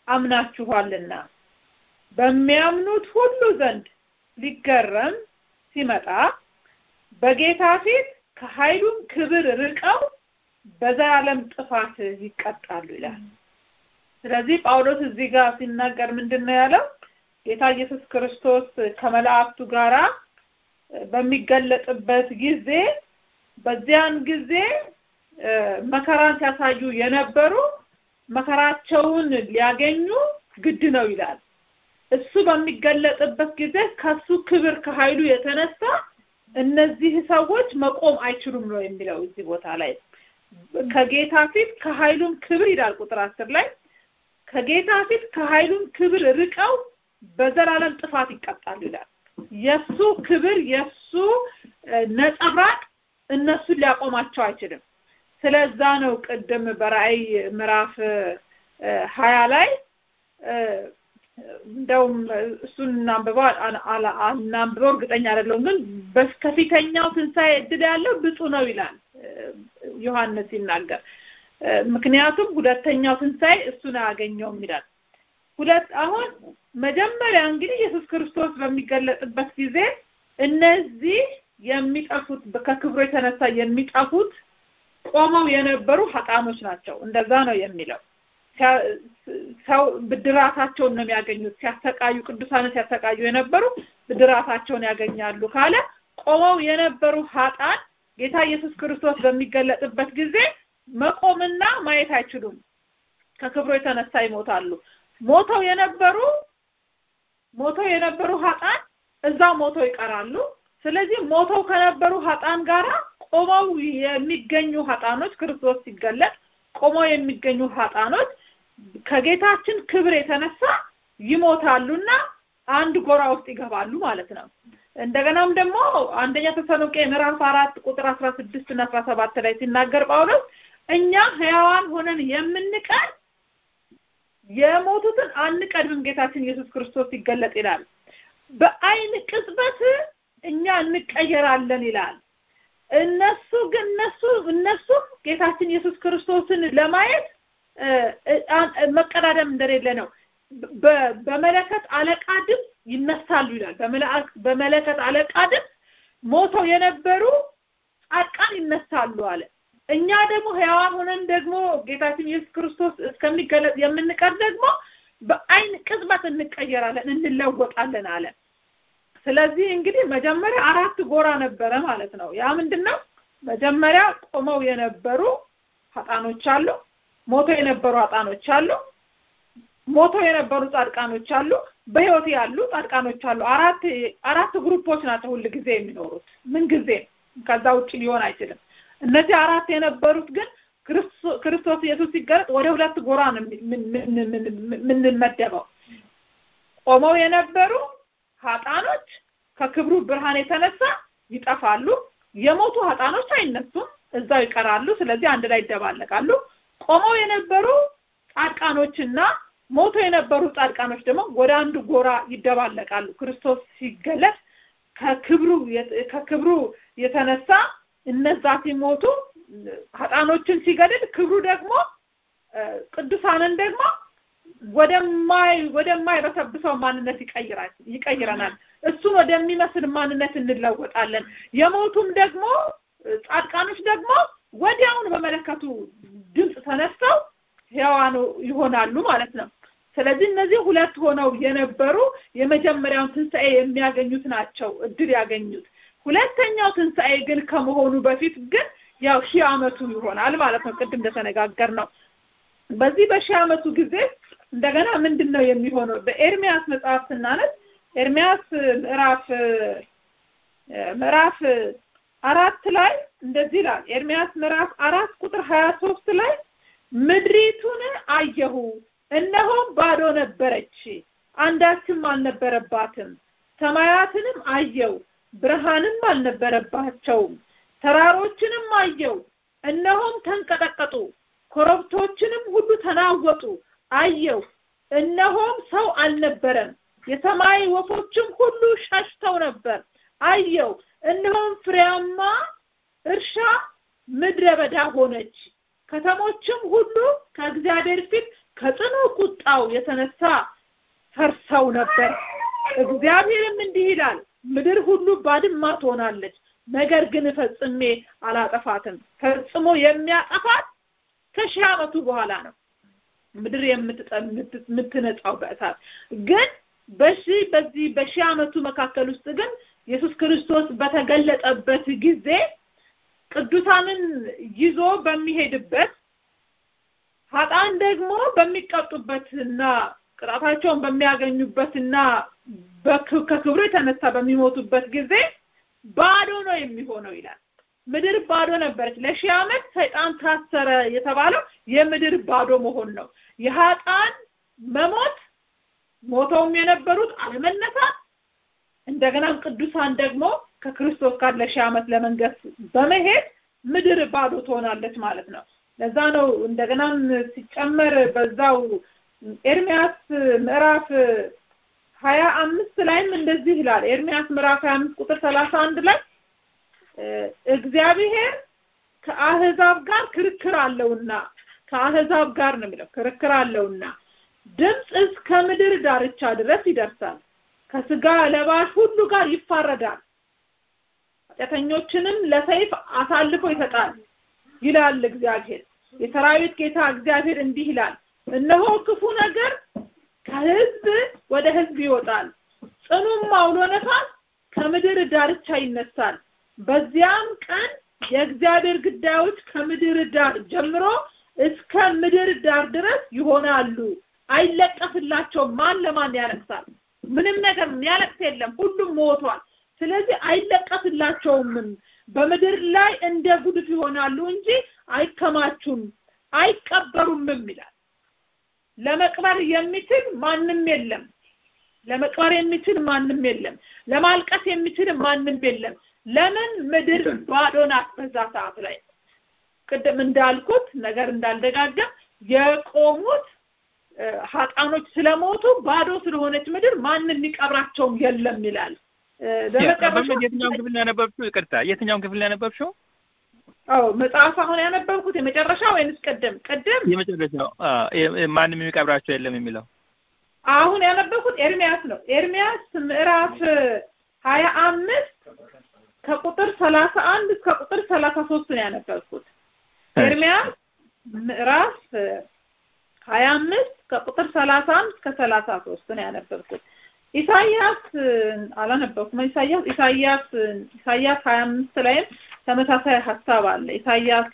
አምናችኋልና በሚያምኑት ሁሉ ዘንድ ሊገረም ሲመጣ በጌታ ፊት ከኃይሉም ክብር ርቀው በዘላለም ጥፋት ይቀጣሉ ይላል። ስለዚህ ጳውሎስ እዚህ ጋር ሲናገር ምንድን ነው ያለው? ጌታ ኢየሱስ ክርስቶስ ከመላእክቱ ጋራ በሚገለጥበት ጊዜ በዚያን ጊዜ መከራን ሲያሳዩ የነበሩ መከራቸውን ሊያገኙ ግድ ነው ይላል። እሱ በሚገለጥበት ጊዜ ከሱ ክብር ከኃይሉ የተነሳ እነዚህ ሰዎች መቆም አይችሉም ነው የሚለው እዚህ ቦታ ላይ ከጌታ ፊት ከኃይሉም ክብር ይላል ቁጥር አስር ላይ ከጌታ ፊት ከኃይሉም ክብር ርቀው በዘላለም ጥፋት ይቀጣሉ ይላል። የሱ ክብር የሱ ነጸብራቅ እነሱን ሊያቆማቸው አይችልም። ስለዛ ነው ቅድም በራእይ ምዕራፍ ሀያ ላይ እንደውም እሱን እናንብበው እናንብበው እርግጠኛ አይደለሁም፣ ግን ከፊተኛው ትንሣኤ እድል ያለው ብፁ ነው ይላል ዮሐንስ ሲናገር። ምክንያቱም ሁለተኛው ትንሣኤ እሱን አያገኘውም ይላል። ሁለት አሁን መጀመሪያ እንግዲህ ኢየሱስ ክርስቶስ በሚገለጥበት ጊዜ እነዚህ የሚጠፉት ከክብሩ የተነሳ የሚጠፉት ቆመው የነበሩ ሀጣኖች ናቸው። እንደዛ ነው የሚለው። ሰው ብድራታቸውን ነው የሚያገኙት። ሲያሰቃዩ ቅዱሳን ሲያሰቃዩ የነበሩ ብድራታቸውን ያገኛሉ ካለ ቆመው የነበሩ ሀጣን ጌታ ኢየሱስ ክርስቶስ በሚገለጥበት ጊዜ መቆምና ማየት አይችሉም። ከክብሩ የተነሳ ይሞታሉ። ሞተው የነበሩ ሞተው የነበሩ ሀጣን እዛው ሞተው ይቀራሉ። ስለዚህ ሞተው ከነበሩ ሀጣን ጋራ ቆመው የሚገኙ ሀጣኖች ክርስቶስ ሲገለጥ ቆመው የሚገኙ ሀጣኖች ከጌታችን ክብር የተነሳ ይሞታሉና አንድ ጎራ ውስጥ ይገባሉ ማለት ነው። እንደገናም ደግሞ አንደኛ ተሰሎንቄ ምዕራፍ አራት ቁጥር አስራ ስድስት እና አስራ ሰባት ላይ ሲናገር ጳውሎስ እኛ ሕያዋን ሆነን የምንቀር የሞቱትን አንቀድምም ጌታችን ኢየሱስ ክርስቶስ ሲገለጥ ይላል። በአይን ቅጽበት እኛ እንቀየራለን ይላል። እነሱ ግን እነሱ እነሱም ጌታችን ኢየሱስ ክርስቶስን ለማየት መቀዳደም እንደሌለ ነው። በመለከት አለቃ ድምፅ ይነሳሉ ይላል። በመለከት አለቃ ድምፅ ሞተው የነበሩ ጻድቃን ይነሳሉ አለ። እኛ ደግሞ ሕያዋን ሆነን ደግሞ ጌታችን ኢየሱስ ክርስቶስ እስከሚገለጥ የምንቀር ደግሞ በአይን ቅጽበት እንቀየራለን፣ እንለወጣለን አለ። ስለዚህ እንግዲህ መጀመሪያ አራት ጎራ ነበረ ማለት ነው። ያ ምንድነው? መጀመሪያ ቆመው የነበሩ ሀጣኖች አሉ፣ ሞተው የነበሩ ሀጣኖች አሉ፣ ሞተው የነበሩ ጻድቃኖች አሉ፣ በህይወት ያሉ ጻድቃኖች አሉ። አራት አራት ግሩፖች ናቸው ሁል ጊዜ የሚኖሩት ምን ጊዜ ከዛ ውጭ ሊሆን አይችልም። እነዚህ አራት የነበሩት ግን ክርስቶስ ኢየሱስ ሲገለጥ ወደ ሁለት ጎራ ነው የምንመደበው። ቆመው የነበሩ ሀጣኖች ከክብሩ ብርሃን የተነሳ ይጠፋሉ። የሞቱ ሀጣኖች አይነሱም፣ እዛው ይቀራሉ። ስለዚህ አንድ ላይ ይደባለቃሉ። ቆመው የነበሩ ጻድቃኖችና ሞቶ የነበሩ ጻድቃኖች ደግሞ ወደ አንዱ ጎራ ይደባለቃሉ። ክርስቶስ ሲገለጥ ከክብሩ ከክብሩ የተነሳ እነዛ ሲሞቱ ሀጣኖችን ሲገድል ክብሩ ደግሞ ቅዱሳንን ደግሞ ወደማይ ወደማይበሰብሰው ማንነት ይቀይራል ይቀይረናል። እሱን ወደሚመስል ማንነት እንለወጣለን። የሞቱም ደግሞ ጻድቃኖች ደግሞ ወዲያውኑ በመለከቱ ድምፅ ተነስተው ሕያዋን ይሆናሉ ማለት ነው። ስለዚህ እነዚህ ሁለት ሆነው የነበሩ የመጀመሪያውን ትንሣኤ የሚያገኙት ናቸው እድል ያገኙት። ሁለተኛው ትንሣኤ ግን ከመሆኑ በፊት ግን ያው ሺህ ዓመቱ ይሆናል ማለት ነው። ቅድም እንደተነጋገር ነው። በዚህ በሺህ ዓመቱ ጊዜ እንደገና ምንድን ነው የሚሆነው? በኤርሚያስ መጽሐፍ ስናነብ ኤርሚያስ ምዕራፍ ምዕራፍ አራት ላይ እንደዚህ ይላል። ኤርሚያስ ምዕራፍ አራት ቁጥር ሀያ ሶስት ላይ ምድሪቱን አየሁ፣ እነሆም ባዶ ነበረች፣ አንዳችም አልነበረባትም። ሰማያትንም አየው፣ ብርሃንም አልነበረባቸውም። ተራሮችንም አየው፣ እነሆም ተንቀጠቀጡ፣ ኮረብቶችንም ሁሉ ተናወጡ አየው፣ እነሆም ሰው አልነበረም። የሰማይ ወፎችም ሁሉ ሸሽተው ነበር። አየው፣ እነሆም ፍሬያማ እርሻ ምድረ በዳ ሆነች። ከተሞችም ሁሉ ከእግዚአብሔር ፊት ከጽኑ ቁጣው የተነሳ ፈርሰው ነበር። እግዚአብሔርም እንዲህ ይላል፣ ምድር ሁሉ ባድማ ትሆናለች። ነገር ግን ፈጽሜ አላጠፋትም። ፈጽሞ የሚያጠፋት ከሺህ ዓመቱ በኋላ ነው ምድር የምትነጻው በእሳት ግን በሺህ በዚህ በሺህ ዓመቱ መካከል ውስጥ ግን ኢየሱስ ክርስቶስ በተገለጠበት ጊዜ ቅዱሳንን ይዞ በሚሄድበት ሀጣን ደግሞ በሚቀጡበትና ቅጣታቸውን በሚያገኙበትና ከክብሩ የተነሳ በሚሞቱበት ጊዜ ባዶ ነው የሚሆነው ይላል። ምድር ባዶ ነበረች። ለሺህ ዓመት ሰይጣን ታሰረ የተባለው የምድር ባዶ መሆን ነው። የሀጣን መሞት ሞተውም የነበሩት አለመነሳት፣ እንደገናም ቅዱሳን ደግሞ ከክርስቶስ ጋር ለሺህ ዓመት ለመንገስ በመሄድ ምድር ባዶ ትሆናለች ማለት ነው። ለዛ ነው እንደገናም ሲጨመር በዛው ኤርሚያስ ምዕራፍ ሀያ አምስት ላይም እንደዚህ ይላል። ኤርሚያስ ምዕራፍ ሀያ አምስት ቁጥር ሰላሳ አንድ ላይ እግዚአብሔር ከአህዛብ ጋር ክርክር አለውና ከአህዛብ ጋር ነው የሚለው ክርክር አለውና ድምፅ እስከ ምድር ዳርቻ ድረስ ይደርሳል፣ ከስጋ ለባሽ ሁሉ ጋር ይፋረዳል፣ ኃጢአተኞችንም ለሰይፍ አሳልፎ ይሰጣል ይላል እግዚአብሔር። የሰራዊት ጌታ እግዚአብሔር እንዲህ ይላል፣ እነሆ ክፉ ነገር ከህዝብ ወደ ህዝብ ይወጣል፣ ጽኑም አውሎ ነፋስ ከምድር ዳርቻ ይነሳል። በዚያም ቀን የእግዚአብሔር ግዳዮች ከምድር ዳር ጀምሮ እስከ ምድር ዳር ድረስ ይሆናሉ። አይለቀስላቸውም። ማን ለማን ያለቅሳል? ምንም ነገር የሚያለቅስ የለም። ሁሉም ሞቷል። ስለዚህ አይለቀስላቸውም። በምድር ላይ እንደ ጉድፍ ይሆናሉ እንጂ አይከማቹም፣ አይቀበሩምም ይላል። ለመቅበር የሚችል ማንም የለም። ለመቅበር የሚችል ማንም የለም። ለማልቀስ የሚችል ማንም የለም። ለምን ምድር ባዶ ናት። በዛ ሰዓት ላይ ቅድም እንዳልኩት ነገር እንዳልደጋገም የቆሙት ሀጣኖች ስለሞቱ ባዶ ስለሆነች ምድር ማንም የሚቀብራቸውም የለም ይላል። የትኛውን ክፍል ያነበብሽው? ይቅርታ፣ የትኛውን ክፍል ያነበብሽው? አዎ መጽሐፍ አሁን ያነበብኩት የመጨረሻ ወይንስ ቅድም? ቅድም የመጨረሻው ማንም የሚቀብራቸው የለም የሚለው አሁን ያነበብኩት ኤርሚያስ ነው። ኤርሚያስ ምዕራፍ ሀያ አምስት ከቁጥር ሰላሳ አንድ እስከ ቁጥር ሰላሳ ሶስት ነው ያነበብኩት። ኤርሚያስ ምዕራፍ ሀያ አምስት ከቁጥር ሰላሳ አንድ እስከ ሰላሳ ሶስት ነው ያነበብኩት። ኢሳያስ አላነበብኩም። ኢሳያስ ኢሳያስ ኢሳያስ ሀያ አምስት ላይም ተመሳሳይ ሀሳብ አለ። ኢሳያስ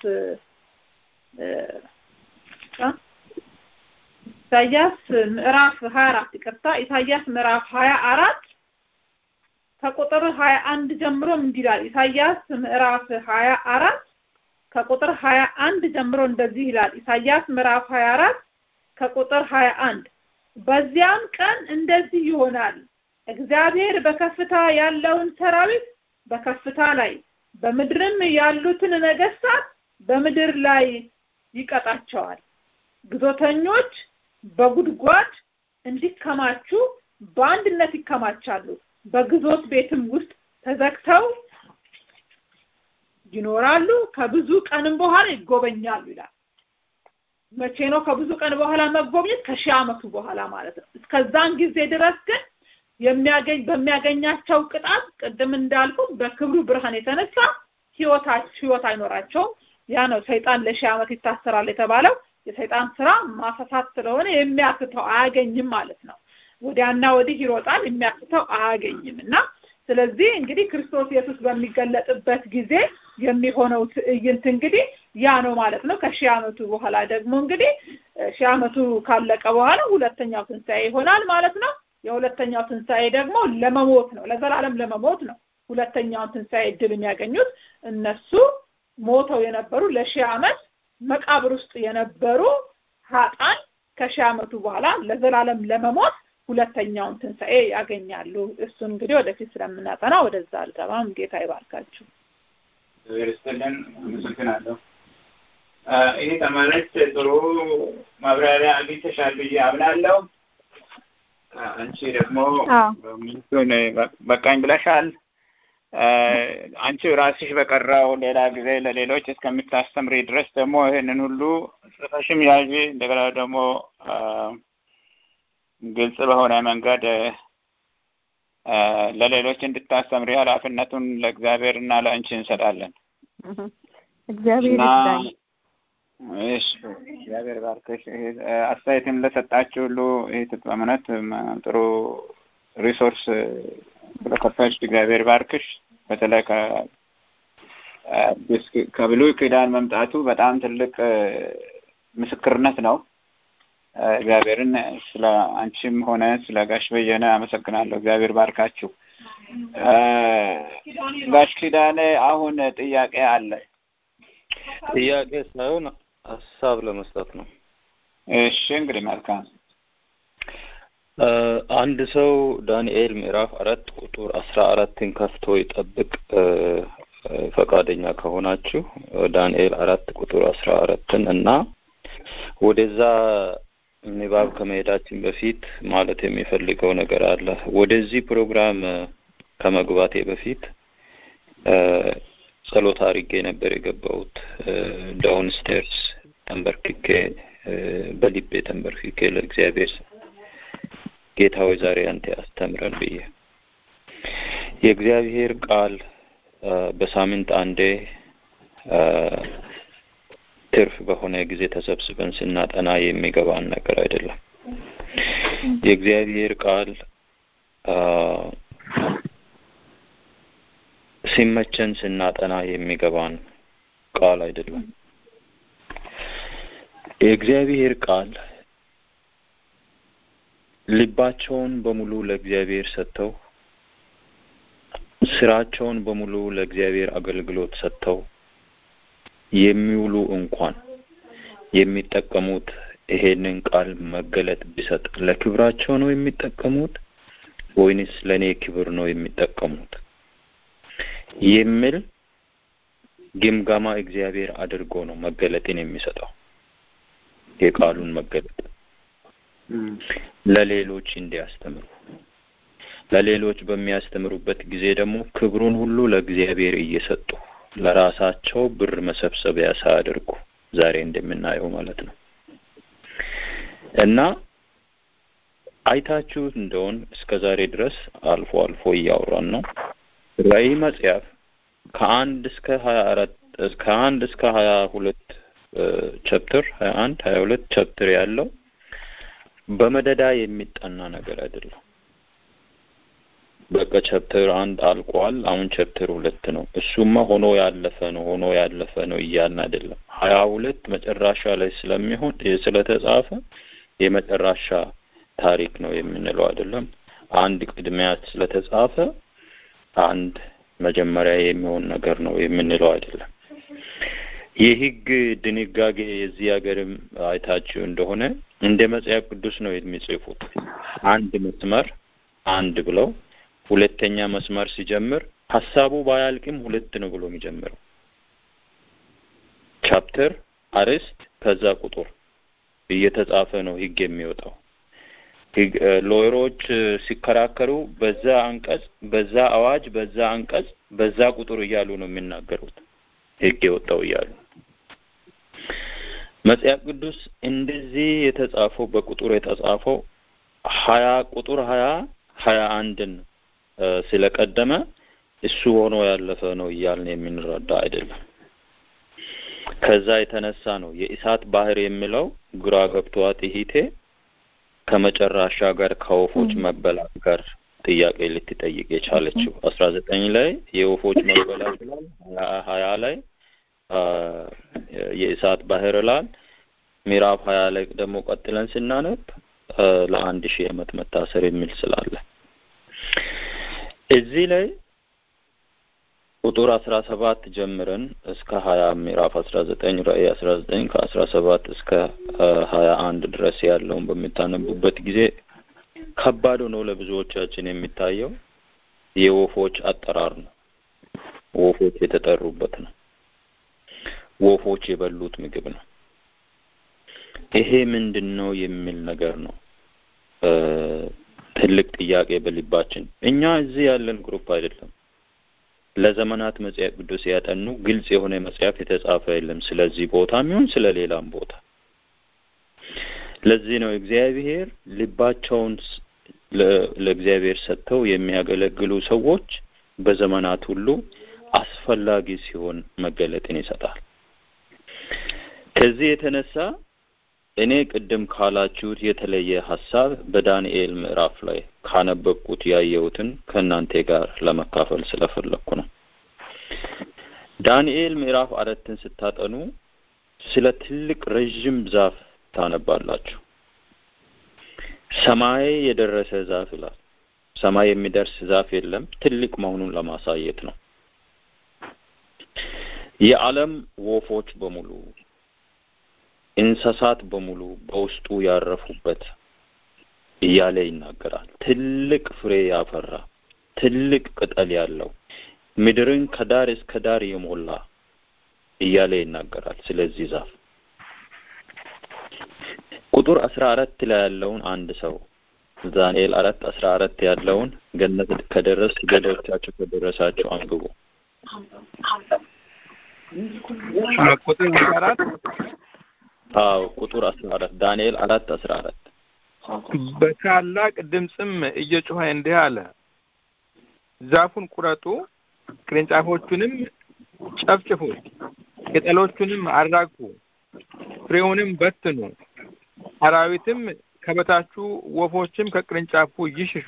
ኢሳያስ ምዕራፍ ሀያ አራት ይቅርታ፣ ኢሳያስ ምዕራፍ ሀያ አራት ከቁጥር ሀያ አንድ ጀምሮም እንዲህ ይላል። ኢሳያስ ምዕራፍ ሀያ አራት ከቁጥር ሀያ አንድ ጀምሮ እንደዚህ ይላል። ኢሳያስ ምዕራፍ ሀያ አራት ከቁጥር ሀያ አንድ በዚያም ቀን እንደዚህ ይሆናል፣ እግዚአብሔር በከፍታ ያለውን ሰራዊት በከፍታ ላይ በምድርም ያሉትን ነገስታት በምድር ላይ ይቀጣቸዋል። ግዞተኞች በጉድጓድ እንዲከማቹ በአንድነት ይከማቻሉ፣ በግዞት ቤትም ውስጥ ተዘግተው ይኖራሉ። ከብዙ ቀንም በኋላ ይጎበኛሉ ይላል። መቼ ነው ከብዙ ቀን በኋላ መጎብኘት? ከሺህ ዓመቱ በኋላ ማለት ነው። እስከዛን ጊዜ ድረስ ግን የሚያገኝ በሚያገኛቸው ቅጣት ቅድም እንዳልኩት በክብሩ ብርሃን የተነሳ ህይወታቸው ህይወት አይኖራቸውም። ያ ነው ሰይጣን ለሺህ ዓመት ይታሰራል የተባለው። የሰይጣን ስራ ማፈሳት ስለሆነ የሚያክተው አያገኝም ማለት ነው። ወዲያና ወዲህ ይሮጣል፣ የሚያክተው አያገኝም እና ስለዚህ እንግዲህ ክርስቶስ ኢየሱስ በሚገለጥበት ጊዜ የሚሆነው ትዕይንት እንግዲህ ያ ነው ማለት ነው። ከሺህ ዓመቱ በኋላ ደግሞ እንግዲህ ሺህ ዓመቱ ካለቀ በኋላ ሁለተኛው ትንሣኤ ይሆናል ማለት ነው። የሁለተኛው ትንሣኤ ደግሞ ለመሞት ነው፣ ለዘላለም ለመሞት ነው። ሁለተኛውን ትንሣኤ እድል የሚያገኙት እነሱ ሞተው የነበሩ ለሺህ ዓመት መቃብር ውስጥ የነበሩ ሀጣን ከሺህ ዓመቱ በኋላ ለዘላለም ለመሞት ሁለተኛውን ትንሣኤ ያገኛሉ። እሱን እንግዲህ ወደፊት ስለምናጠና ወደዛ አልገባም። ጌታ ይባርካችሁ። ስትልን አመሰግናለሁ። ይህ ተማሪዎች ጥሩ ማብራሪያ አግኝተሻል ብዬ አምናለሁ። አንቺ ደግሞ ሚቱን በቃኝ ብለሻል። አንቺ ራስሽ በቀረው ሌላ ጊዜ ለሌሎች እስከምታስተምሪ ድረስ ደግሞ ይህንን ሁሉ ጽፈሽም ያዥ። እንደገና ደግሞ ግልጽ በሆነ መንገድ ለሌሎች እንድታስተምሪ ኃላፊነቱን ለእግዚአብሔር እና ለአንቺ እንሰጣለን። እግዚአብሔር እና ይርዳኝ። እሺ እግዚአብሔር ባርክሽ። ይሄ አስተያየትም ለሰጣችሁ ሁሉ ይህ በእውነት ጥሩ ሪሶርስ ስለከፈች እግዚአብሔር ባርክሽ። በተለይ ከ- አዲስ ከብሉይ ኪዳን መምጣቱ በጣም ትልቅ ምስክርነት ነው። እግዚአብሔርን ስለ አንቺም ሆነ ስለ ጋሽ በየነ አመሰግናለሁ። እግዚአብሔር ባርካችሁ። ጋሽ ኪዳኔ አሁን ጥያቄ አለ። ጥያቄ ሳይሆን ሀሳብ ለመስጠት ነው። እሺ እንግዲህ መልካም እ አንድ ሰው ዳንኤል ምዕራፍ አራት ቁጥር አስራ አራትን ከፍቶ ይጠብቅ እ እ ፈቃደኛ ከሆናችሁ እ ዳንኤል አራት ቁጥር አስራ አራትን እና ወደዛ ንባብ ከመሄዳችን በፊት ማለት የሚፈልገው ነገር አለ። ወደዚህ ፕሮግራም እ ከመግባቴ በፊት እ ጸሎት አድርጌ ነበር የገባሁት ዳውን ስቴርስ ተንበርክኬ እ በልቤ ተንበርክኬ ለእግዚአብሔር ጌታ ሆይ ዛሬ አንተ አስተምረን ብዬ የእግዚአብሔር ቃል እ በሳምንት አንዴ እ ትርፍ በሆነ ጊዜ ተሰብስበን ስናጠና የሚገባን ነገር አይደለም። የእግዚአብሔር ቃል እ ሲመቸን ስናጠና የሚገባን ቃል አይደለም። የእግዚአብሔር ቃል ልባቸውን በሙሉ ለእግዚአብሔር ሰጥተው ስራቸውን በሙሉ ለእግዚአብሔር አገልግሎት ሰጥተው የሚውሉ እንኳን የሚጠቀሙት ይሄንን ቃል መገለጥ ቢሰጥ ለክብራቸው ነው የሚጠቀሙት ወይንስ ለእኔ ክብር ነው የሚጠቀሙት የሚል ግምገማ እግዚአብሔር አድርጎ ነው መገለጥን የሚሰጠው የቃሉን መገለጥ ለሌሎች እንዲያስተምሩ ለሌሎች በሚያስተምሩበት ጊዜ ደግሞ ክብሩን ሁሉ ለእግዚአብሔር እየሰጡ ለራሳቸው ብር መሰብሰቢያ ሳያደርጉ ዛሬ እንደምናየው ማለት ነው እና አይታችሁ እንደሆን እስከ ዛሬ ድረስ አልፎ አልፎ እያወራን ነው። ራዕይ መጽሐፍ ከአንድ እስከ ሀያ አራት ከአንድ እስከ ሀያ ሁለት ቻፕተር ሀያ አንድ ሀያ ሁለት ቻፕተር ያለው በመደዳ የሚጠና ነገር አይደለም። በቃ ቻፕተር አንድ አልቋል። አሁን ቻፕተር ሁለት ነው። እሱማ ሆኖ ያለፈ ነው ሆኖ ያለፈ ነው እያልን አይደለም። ሀያ ሁለት መጨረሻ ላይ ስለሚሆን ስለተጻፈ የመጨረሻ ታሪክ ነው የምንለው አይደለም። አንድ ቅድሚያ ስለተጻፈ አንድ መጀመሪያ የሚሆን ነገር ነው የምንለው አይደለም። የህግ ድንጋጌ የዚህ ሀገርም አይታችሁ እንደሆነ እንደ መጽሐፍ ቅዱስ ነው የሚጽፉት። አንድ መስመር አንድ ብለው ሁለተኛ መስመር ሲጀምር ሀሳቡ ባያልቅም ሁለት ነው ብሎ የሚጀምረው ቻፕተር፣ አርዕስት ከዛ ቁጥር እየተጻፈ ነው ህግ የሚወጣው። ሎየሮች ሲከራከሩ በዛ አንቀጽ፣ በዛ አዋጅ፣ በዛ አንቀጽ፣ በዛ ቁጥር እያሉ ነው የሚናገሩት ህግ የወጣው እያሉ መጽሐፍ ቅዱስ እንደዚህ የተጻፈው በቁጥር የተጻፈው ሀያ ቁጥር ሀያ ሀያ አንድን ስለቀደመ እሱ ሆኖ ያለፈ ነው እያልን የምንረዳ አይደለም። ከዛ የተነሳ ነው የእሳት ባህር የሚለው ግራ ገብቷት እህቴ ከመጨረሻ ጋር ከወፎች መበላት ጋር ጥያቄ ልትጠይቅ የቻለችው አስራ ዘጠኝ ላይ የወፎች መበላት ይላል። ሀያ ላይ የእሳት ባህር ይላል። ምዕራፍ ሀያ ላይ ደግሞ ቀጥለን ስናነብ ለአንድ ሺህ ዓመት መታሰር የሚል ስላለ እዚህ ላይ ቁጥር አስራ ሰባት ጀምረን እስከ ሀያ ምዕራፍ አስራ ዘጠኝ ራእይ አስራ ዘጠኝ ከአስራ ሰባት እስከ ሀያ አንድ ድረስ ያለውን በምታነቡበት ጊዜ ከባድ ሆኖ ለብዙዎቻችን የሚታየው የወፎች አጠራር ነው። ወፎች የተጠሩበት ነው። ወፎች የበሉት ምግብ ነው። ይሄ ምንድን ነው የሚል ነገር ነው ትልቅ ጥያቄ በልባችን። እኛ እዚህ ያለን ግሩፕ አይደለም። ለዘመናት መጽሐፍ ቅዱስ ያጠኑ ግልጽ የሆነ መጽሐፍ የተጻፈ የለም ስለዚህ ቦታም ይሁን ስለ ሌላም ቦታ። ለዚህ ነው እግዚአብሔር ልባቸውን ለእግዚአብሔር ሰጥተው የሚያገለግሉ ሰዎች በዘመናት ሁሉ አስፈላጊ ሲሆን መገለጥን ይሰጣል። ከዚህ የተነሳ እኔ ቅድም ካላችሁት የተለየ ሀሳብ በዳንኤል ምዕራፍ ላይ ካነበብኩት ያየሁትን ከእናንተ ጋር ለመካፈል ስለፈለግኩ ነው። ዳንኤል ምዕራፍ አራትን ስታጠኑ ስለ ትልቅ ረዥም ዛፍ ታነባላችሁ። ሰማይ የደረሰ ዛፍ ይላል። ሰማይ የሚደርስ ዛፍ የለም። ትልቅ መሆኑን ለማሳየት ነው። የዓለም ወፎች በሙሉ እንስሳት በሙሉ በውስጡ ያረፉበት እያለ ይናገራል። ትልቅ ፍሬ ያፈራ፣ ትልቅ ቅጠል ያለው፣ ምድርን ከዳር እስከ ዳር የሞላ እያለ ይናገራል። ስለዚህ ዛፍ ቁጥር አስራ አራት ላይ ያለውን አንድ ሰው ዳንኤል አራት አስራ አራት ያለውን ገነት ከደረስ ገደሎቻቸው ከደረሳቸው አንብቡ። ቁጥር አራት አዎ ቁጥር አስራ አራት ዳንኤል አራት አስራ አራት በታላቅ ድምፅም እየጮኸ እንዲህ አለ፣ ዛፉን ቁረጡ፣ ቅርንጫፎቹንም ጨፍጭፉ፣ ቅጠሎቹንም አራግፉ፣ ፍሬውንም በትኑ፣ አራዊትም ከበታቹ ወፎችም ከቅርንጫፉ ይሽሹ።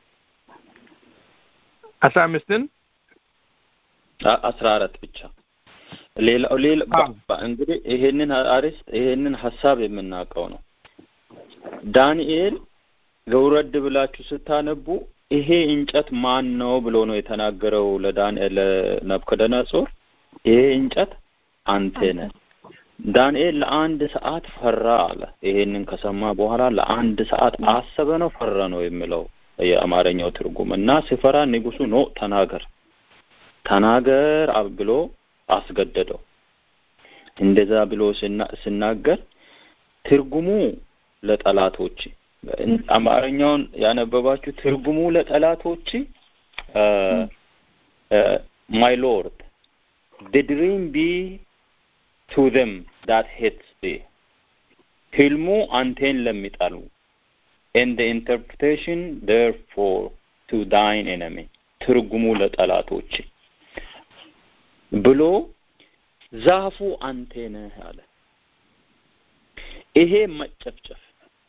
አስራ አምስትን አስራ አራት ብቻ ሌላው ሌላ እንግዲህ ይሄንን አርዕስት ይሄንን ሀሳብ የምናውቀው ነው። ዳንኤል ገውረድ ብላችሁ ስታነቡ ይሄ እንጨት ማን ነው ብሎ ነው የተናገረው ለዳንኤል ለናቡከደነጾር ይሄ እንጨት አንተ ነህ። ዳንኤል ለአንድ ሰዓት ፈራ አለ። ይሄንን ከሰማ በኋላ ለአንድ ሰዓት አሰበ ነው ፈራ ነው የሚለው የአማርኛው ትርጉም እና ሲፈራ ንጉሱ ኖ ተናገር ተናገር ብሎ አስገደደው። እንደዛ ብሎ ሲናገር ትርጉሙ ለጠላቶች አማርኛውን ያነበባችሁ ትርጉሙ ለጠላቶች ማይ ሎርድ the dream be to them that hate thee ህልሙ አንቴን ለሚጠሉ and the interpretation therefore to thine enemy ትርጉሙ ለጠላቶች ብሎ ዛፉ አንተ ነህ አለ። ይሄ መጨፍጨፍ፣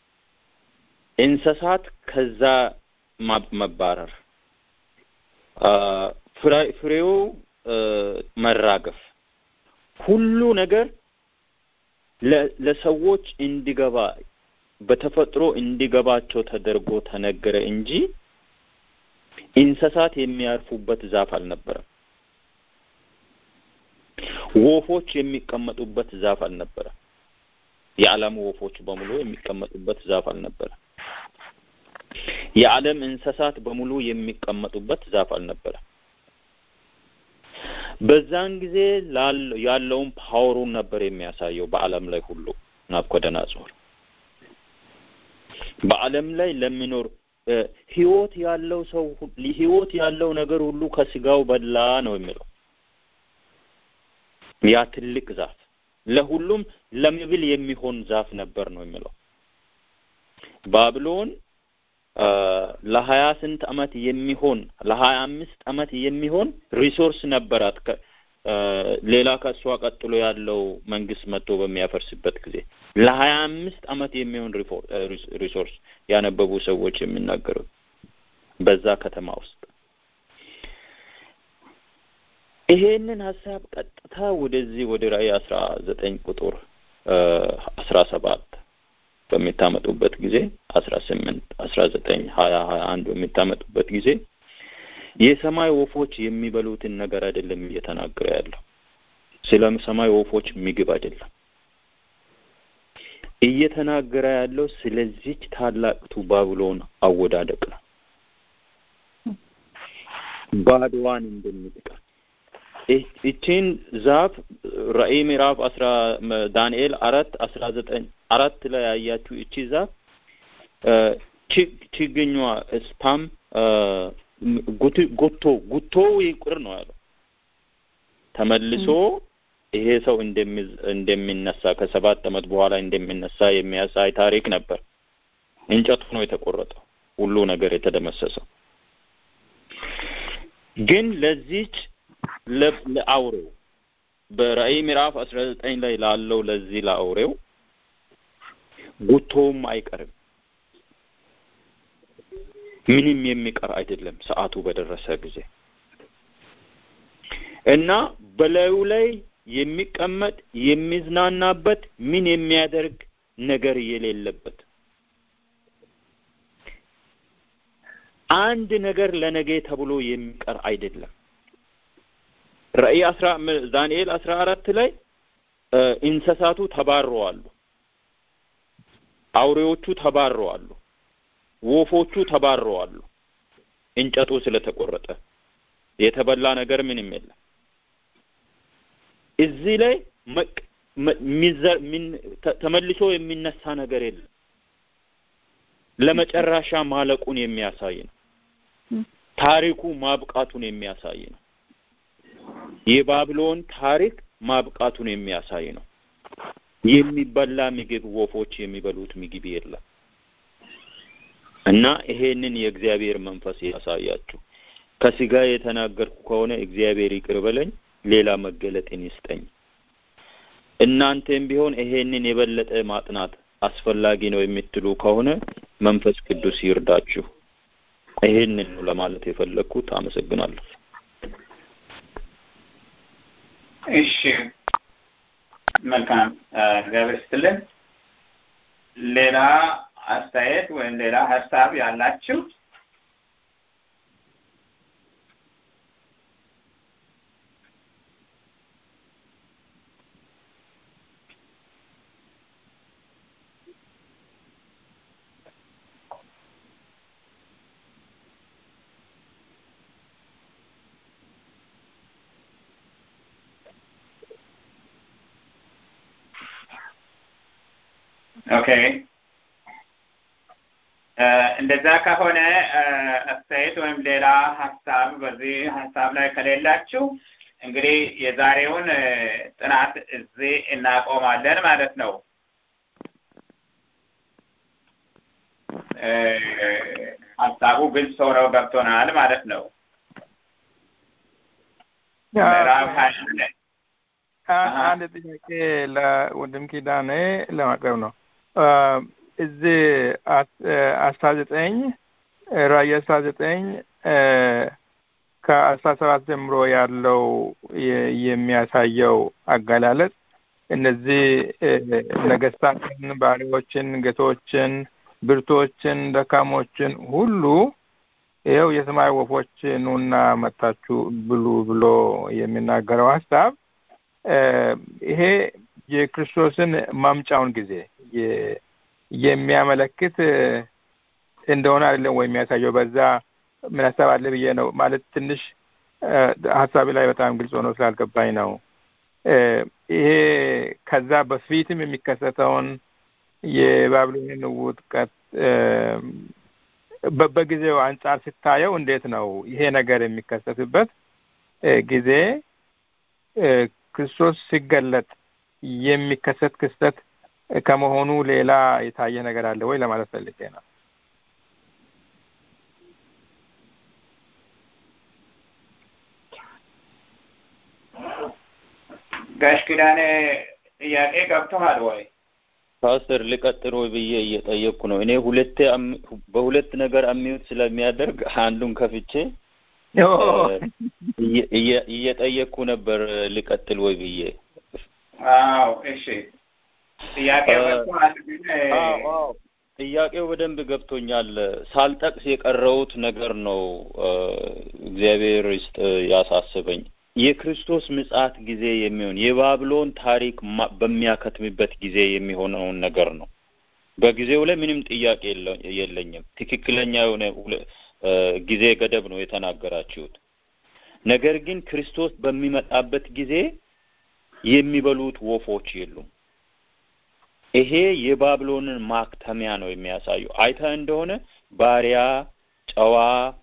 እንስሳት ከዛ መባረር፣ ፍሬው መራገፍ፣ ሁሉ ነገር ለሰዎች እንዲገባ በተፈጥሮ እንዲገባቸው ተደርጎ ተነገረ እንጂ እንስሳት የሚያርፉበት ዛፍ አልነበረም። ወፎች የሚቀመጡበት ዛፍ አልነበረም። የዓለም ወፎች በሙሉ የሚቀመጡበት ዛፍ አልነበረም። የዓለም እንስሳት በሙሉ የሚቀመጡበት ዛፍ አልነበረም። በዛን ጊዜ ያለውን ፓወሩን ነበር የሚያሳየው በዓለም ላይ ሁሉ ናቡከደነጾር በዓለም ላይ ለሚኖር ህይወት ያለው ሰው ህይወት ያለው ነገር ሁሉ ከስጋው በላ ነው የሚለው ያ ትልቅ ዛፍ ለሁሉም ለምብል የሚሆን ዛፍ ነበር ነው የሚለው ባቢሎን ለሀያ ስንት አመት የሚሆን ለሀያ አምስት አመት የሚሆን ሪሶርስ ነበራት ሌላ ከእሷ ቀጥሎ ያለው መንግስት መጥቶ በሚያፈርስበት ጊዜ ለሀያ አምስት አመት የሚሆን ሪሶርስ ያነበቡ ሰዎች የሚናገሩት በዛ ከተማ ውስጥ ይሄንን ሀሳብ ቀጥታ ወደዚህ ወደ ራእይ አስራ ዘጠኝ ቁጥር አስራ ሰባት በሚታመጡበት ጊዜ አስራ ስምንት አስራ ዘጠኝ ሀያ ሀያ አንድ በሚታመጡበት ጊዜ የሰማይ ወፎች የሚበሉትን ነገር አይደለም እየተናገረ ያለው ስለ ሰማይ ወፎች ምግብ አይደለም እየተናገረ ያለው ስለዚች ታላቅቱ ባቢሎን አወዳደቅ ነው ባዶዋን እንደምትቀር ይቺን ዛፍ ራእይ ምዕራፍ አስራ ዳንኤል አራት አስራ ዘጠኝ አራት ላይ ያያችሁ እቺ ዛፍ ችግኟ ስፓም ጉቶ ጉቶ ይቁር ነው ያለው ተመልሶ ይሄ ሰው እንደሚነሳ ከሰባት አመት በኋላ እንደሚነሳ የሚያሳይ ታሪክ ነበር እንጨቱ ነው የተቆረጠው ሁሉ ነገር የተደመሰሰው። ግን ለዚች ለአውሬው በራእይ ምዕራፍ አስራ ዘጠኝ ላይ ላለው ለዚህ ለአውሬው ጉቶውም አይቀርም። ምንም የሚቀር አይደለም ሰዓቱ በደረሰ ጊዜ እና በላዩ ላይ የሚቀመጥ የሚዝናናበት ምን የሚያደርግ ነገር የሌለበት አንድ ነገር ለነገ ተብሎ የሚቀር አይደለም። ራእይ አስራ ዳንኤል አስራ አራት ላይ እንስሳቱ ተባረዋሉ፣ አውሬዎቹ ተባረዋሉ፣ ወፎቹ ተባረዋሉ። እንጨቱ ስለተቆረጠ የተበላ ነገር ምንም የለም። እዚህ ላይ ተመልሶ የሚነሳ ነገር የለም። ለመጨረሻ ማለቁን የሚያሳይ ነው። ታሪኩ ማብቃቱን የሚያሳይ ነው። የባቢሎን ታሪክ ማብቃቱን የሚያሳይ ነው። የሚበላ ምግብ ወፎች የሚበሉት ምግብ የለም እና ይሄንን የእግዚአብሔር መንፈስ ያሳያችሁ። ከስጋ የተናገርኩ ከሆነ እግዚአብሔር ይቅር በለኝ፣ ሌላ መገለጥን ይስጠኝ። እናንተም ቢሆን ይሄንን የበለጠ ማጥናት አስፈላጊ ነው የምትሉ ከሆነ መንፈስ ቅዱስ ይርዳችሁ። ይሄንን ነው ለማለት የፈለግኩት። አመሰግናለሁ። እሺ፣ መልካም እግዚአብሔር ይስጥልን። ሌላ አስተያየት ወይም ሌላ ሀሳብ ያላችሁ ኦኬ እንደዛ ከሆነ አስተያየት ወይም ሌላ ሀሳብ በዚህ ሀሳብ ላይ ከሌላችሁ እንግዲህ የዛሬውን ጥናት እዚህ እናቆማለን ማለት ነው። ሀሳቡ ግልጽ ሆነው ገብቶናል ማለት ነው። ምዕራፍ ሀያ አንድ ጥያቄ ለወንድም ኪዳኔ ለማቅረብ ነው። እዚህ አስራ ዘጠኝ ራእይ አስራ ዘጠኝ ከአስራ ሰባት ጀምሮ ያለው የሚያሳየው አገላለጽ እነዚህ ነገስታትን፣ ባሪያዎችን፣ ጌቶችን፣ ብርቶችን፣ ደካሞችን ሁሉ ይኸው የሰማይ ወፎች ኑና መታችሁ ብሉ ብሎ የሚናገረው ሀሳብ ይሄ የክርስቶስን ማምጫውን ጊዜ የሚያመለክት እንደሆነ አይደለም ወይ የሚያሳየው? በዛ ምን ሀሳብ አለ ብዬ ነው ማለት ትንሽ ሀሳቢ ላይ በጣም ግልጽ ሆኖ ስላልገባኝ ነው። ይሄ ከዛ በፊትም የሚከሰተውን የባቢሎንን ውጥቀት በጊዜው አንጻር ስታየው እንዴት ነው ይሄ ነገር የሚከሰትበት ጊዜ ክርስቶስ ሲገለጥ የሚከሰት ክስተት ከመሆኑ ሌላ የታየ ነገር አለ ወይ ለማለት ፈልጌ ነው። ጋሽ ኪዳኔ ጥያቄ ገብቶሃል ወይ? ፓስተር ልቀጥል ወይ ብዬ እየጠየቅኩ ነው። እኔ ሁለቴ በሁለት ነገር አሚዩት ስለሚያደርግ አንዱን ከፍቼ እየጠየቅኩ ነበር ልቀጥል ወይ ብዬ። አዎ እሺ። ጥያቄው ገብቶሃል ግን ጥያቄው በደንብ ገብቶኛል። ሳልጠቅስ የቀረውት ነገር ነው እግዚአብሔር ይስጥ ያሳስበኝ። የክርስቶስ ምጽአት ጊዜ የሚሆን የባቢሎን ታሪክ በሚያከትምበት ጊዜ የሚሆነውን ነገር ነው። በጊዜው ላይ ምንም ጥያቄ የለኝም። ትክክለኛ የሆነ ጊዜ ገደብ ነው የተናገራችሁት። ነገር ግን ክርስቶስ በሚመጣበት ጊዜ የሚበሉት ወፎች የሉም። ይሄ የባቢሎንን ማክተሚያ ነው የሚያሳየው። አይተ እንደሆነ ባሪያ፣ ጨዋ፣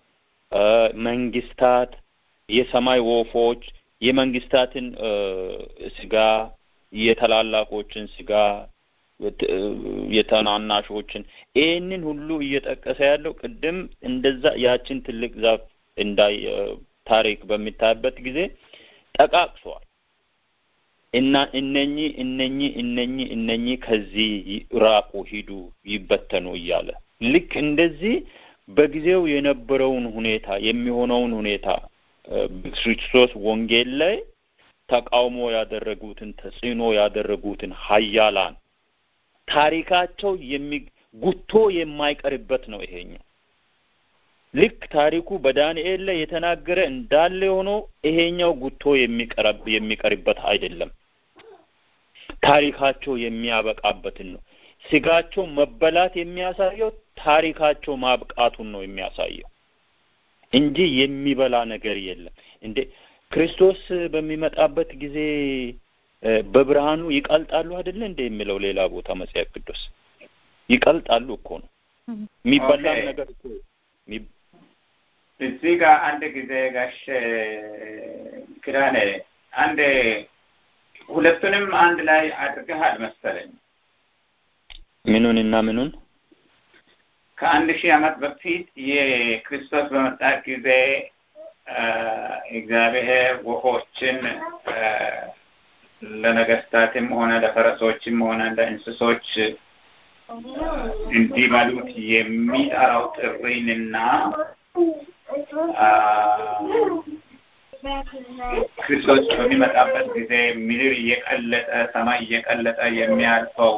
መንግስታት፣ የሰማይ ወፎች የመንግስታትን ስጋ፣ የታላላቆችን ስጋ፣ የተናናሾችን ይህንን ሁሉ እየጠቀሰ ያለው ቅድም እንደዛ ያችን ትልቅ ዛፍ እንዳይ ታሪክ በሚታይበት ጊዜ ጠቃቅሷል እና እነኚህ እነኚህ እነኚህ እነኚህ ከዚህ ራቁ፣ ሂዱ፣ ይበተኑ እያለ ልክ እንደዚህ በጊዜው የነበረውን ሁኔታ የሚሆነውን ሁኔታ በክርስቶስ ወንጌል ላይ ተቃውሞ ያደረጉትን ተጽዕኖ ያደረጉትን ሀያላን ታሪካቸው የሚ ጉቶ የማይቀርበት ነው ይሄኛው። ልክ ታሪኩ በዳንኤል ላይ የተናገረ እንዳለ ሆኖ ይሄኛው ጉቶ የሚቀርብ የሚቀርበት አይደለም። ታሪካቸው የሚያበቃበትን ነው። ስጋቸው መበላት የሚያሳየው ታሪካቸው ማብቃቱን ነው የሚያሳየው እንጂ የሚበላ ነገር የለም። እንዴ ክርስቶስ በሚመጣበት ጊዜ በብርሃኑ ይቀልጣሉ አይደለ እንደ የሚለው ሌላ ቦታ መጽሐፍ ቅዱስ ይቀልጣሉ እኮ ነው የሚበላም ነገር እኮ እዚህ ጋር አንድ ጊዜ ጋሽ ክዳኔ አንድ ሁለቱንም አንድ ላይ አድርገሃል መሰለኝ። ምኑን እና ምኑን? ከአንድ ሺህ ዓመት በፊት የክርስቶስ በመጣ ጊዜ እግዚአብሔር ወፎችን ለነገስታትም ሆነ ለፈረሶችም ሆነ ለእንስሶች እንዲበሉት የሚጠራው ጥሪንና ክርስቶስ በሚመጣበት ጊዜ ምድር እየቀለጠ ሰማይ እየቀለጠ የሚያልፈው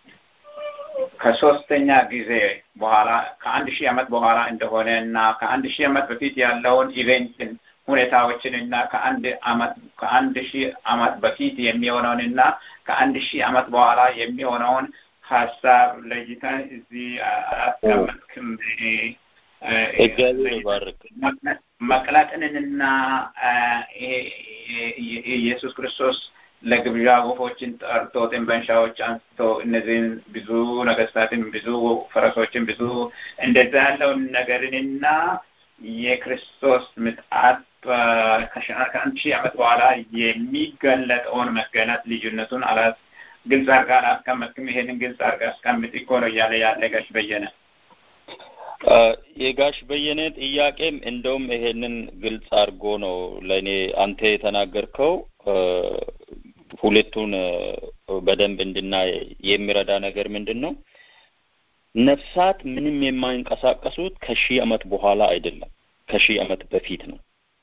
ከሶስተኛ ጊዜ በኋላ ከአንድ ሺህ ዓመት በኋላ እንደሆነ እና ከአንድ ሺህ ዓመት በፊት ያለውን ኢቬንትን ሁኔታዎችን እና ከአንድ ዓመት ከአንድ ሺህ ዓመት በፊት የሚሆነውን እና ከአንድ ሺህ ዓመት በኋላ የሚሆነውን ሀሳብ ለይተን እዚህ አላስቀመጥክም። እግዚአብሔር ይባርክ። መቅለጥንንና ኢየሱስ ክርስቶስ ለግብዣ ወፎችን ጠርቶ ጥንበንሻዎች አንስቶ እነዚህን ብዙ ነገስታትን ብዙ ፈረሶችን ብዙ እንደዛ ያለውን ነገርንና የክርስቶስ ምጣት ከአንድ ሺህ ዓመት በኋላ የሚገለጠውን መገለጥ ልዩነቱን አላት ግልጽ አድርጋ አላስቀመጥክም። ይሄንን ግልጽ አድርጋ አስቀምጥ እኮ ነው እያለ ያለ ጋሽ በየነ የጋሽ በየነ ጥያቄም እንደውም ይሄንን ግልጽ አድርጎ ነው ለእኔ አንተ የተናገርከው ሁለቱን በደንብ እንድናይ የሚረዳ ነገር ምንድን ነው? ነፍሳት ምንም የማይንቀሳቀሱት ከሺህ ዓመት በኋላ አይደለም፣ ከሺህ ዓመት በፊት ነው።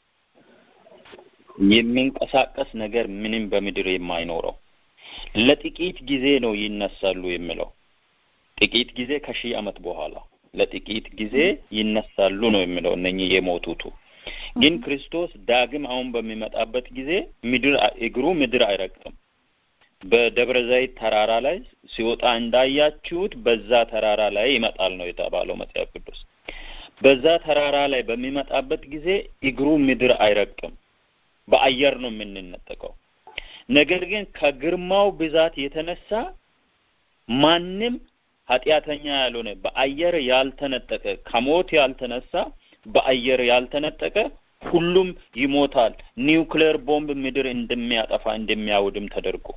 የሚንቀሳቀስ ነገር ምንም በምድር የማይኖረው ለጥቂት ጊዜ ነው ይነሳሉ የሚለው ጥቂት ጊዜ ከሺህ ዓመት በኋላ ለጥቂት ጊዜ ይነሳሉ ነው የሚለው እነኚህ የሞቱቱ ግን ክርስቶስ ዳግም አሁን በሚመጣበት ጊዜ ምድር እግሩ ምድር አይረግጥም። በደብረ ዘይት ተራራ ላይ ሲወጣ እንዳያችሁት በዛ ተራራ ላይ ይመጣል ነው የተባለው መጽሐፍ ቅዱስ። በዛ ተራራ ላይ በሚመጣበት ጊዜ እግሩ ምድር አይረግጥም። በአየር ነው የምንነጠቀው። ነገር ግን ከግርማው ብዛት የተነሳ ማንም ኃጢአተኛ ያልሆነ በአየር ያልተነጠቀ ከሞት ያልተነሳ በአየር ያልተነጠቀ ሁሉም ይሞታል። ኒውክሌር ቦምብ ምድር እንደሚያጠፋ እንደሚያውድም ተደርጎ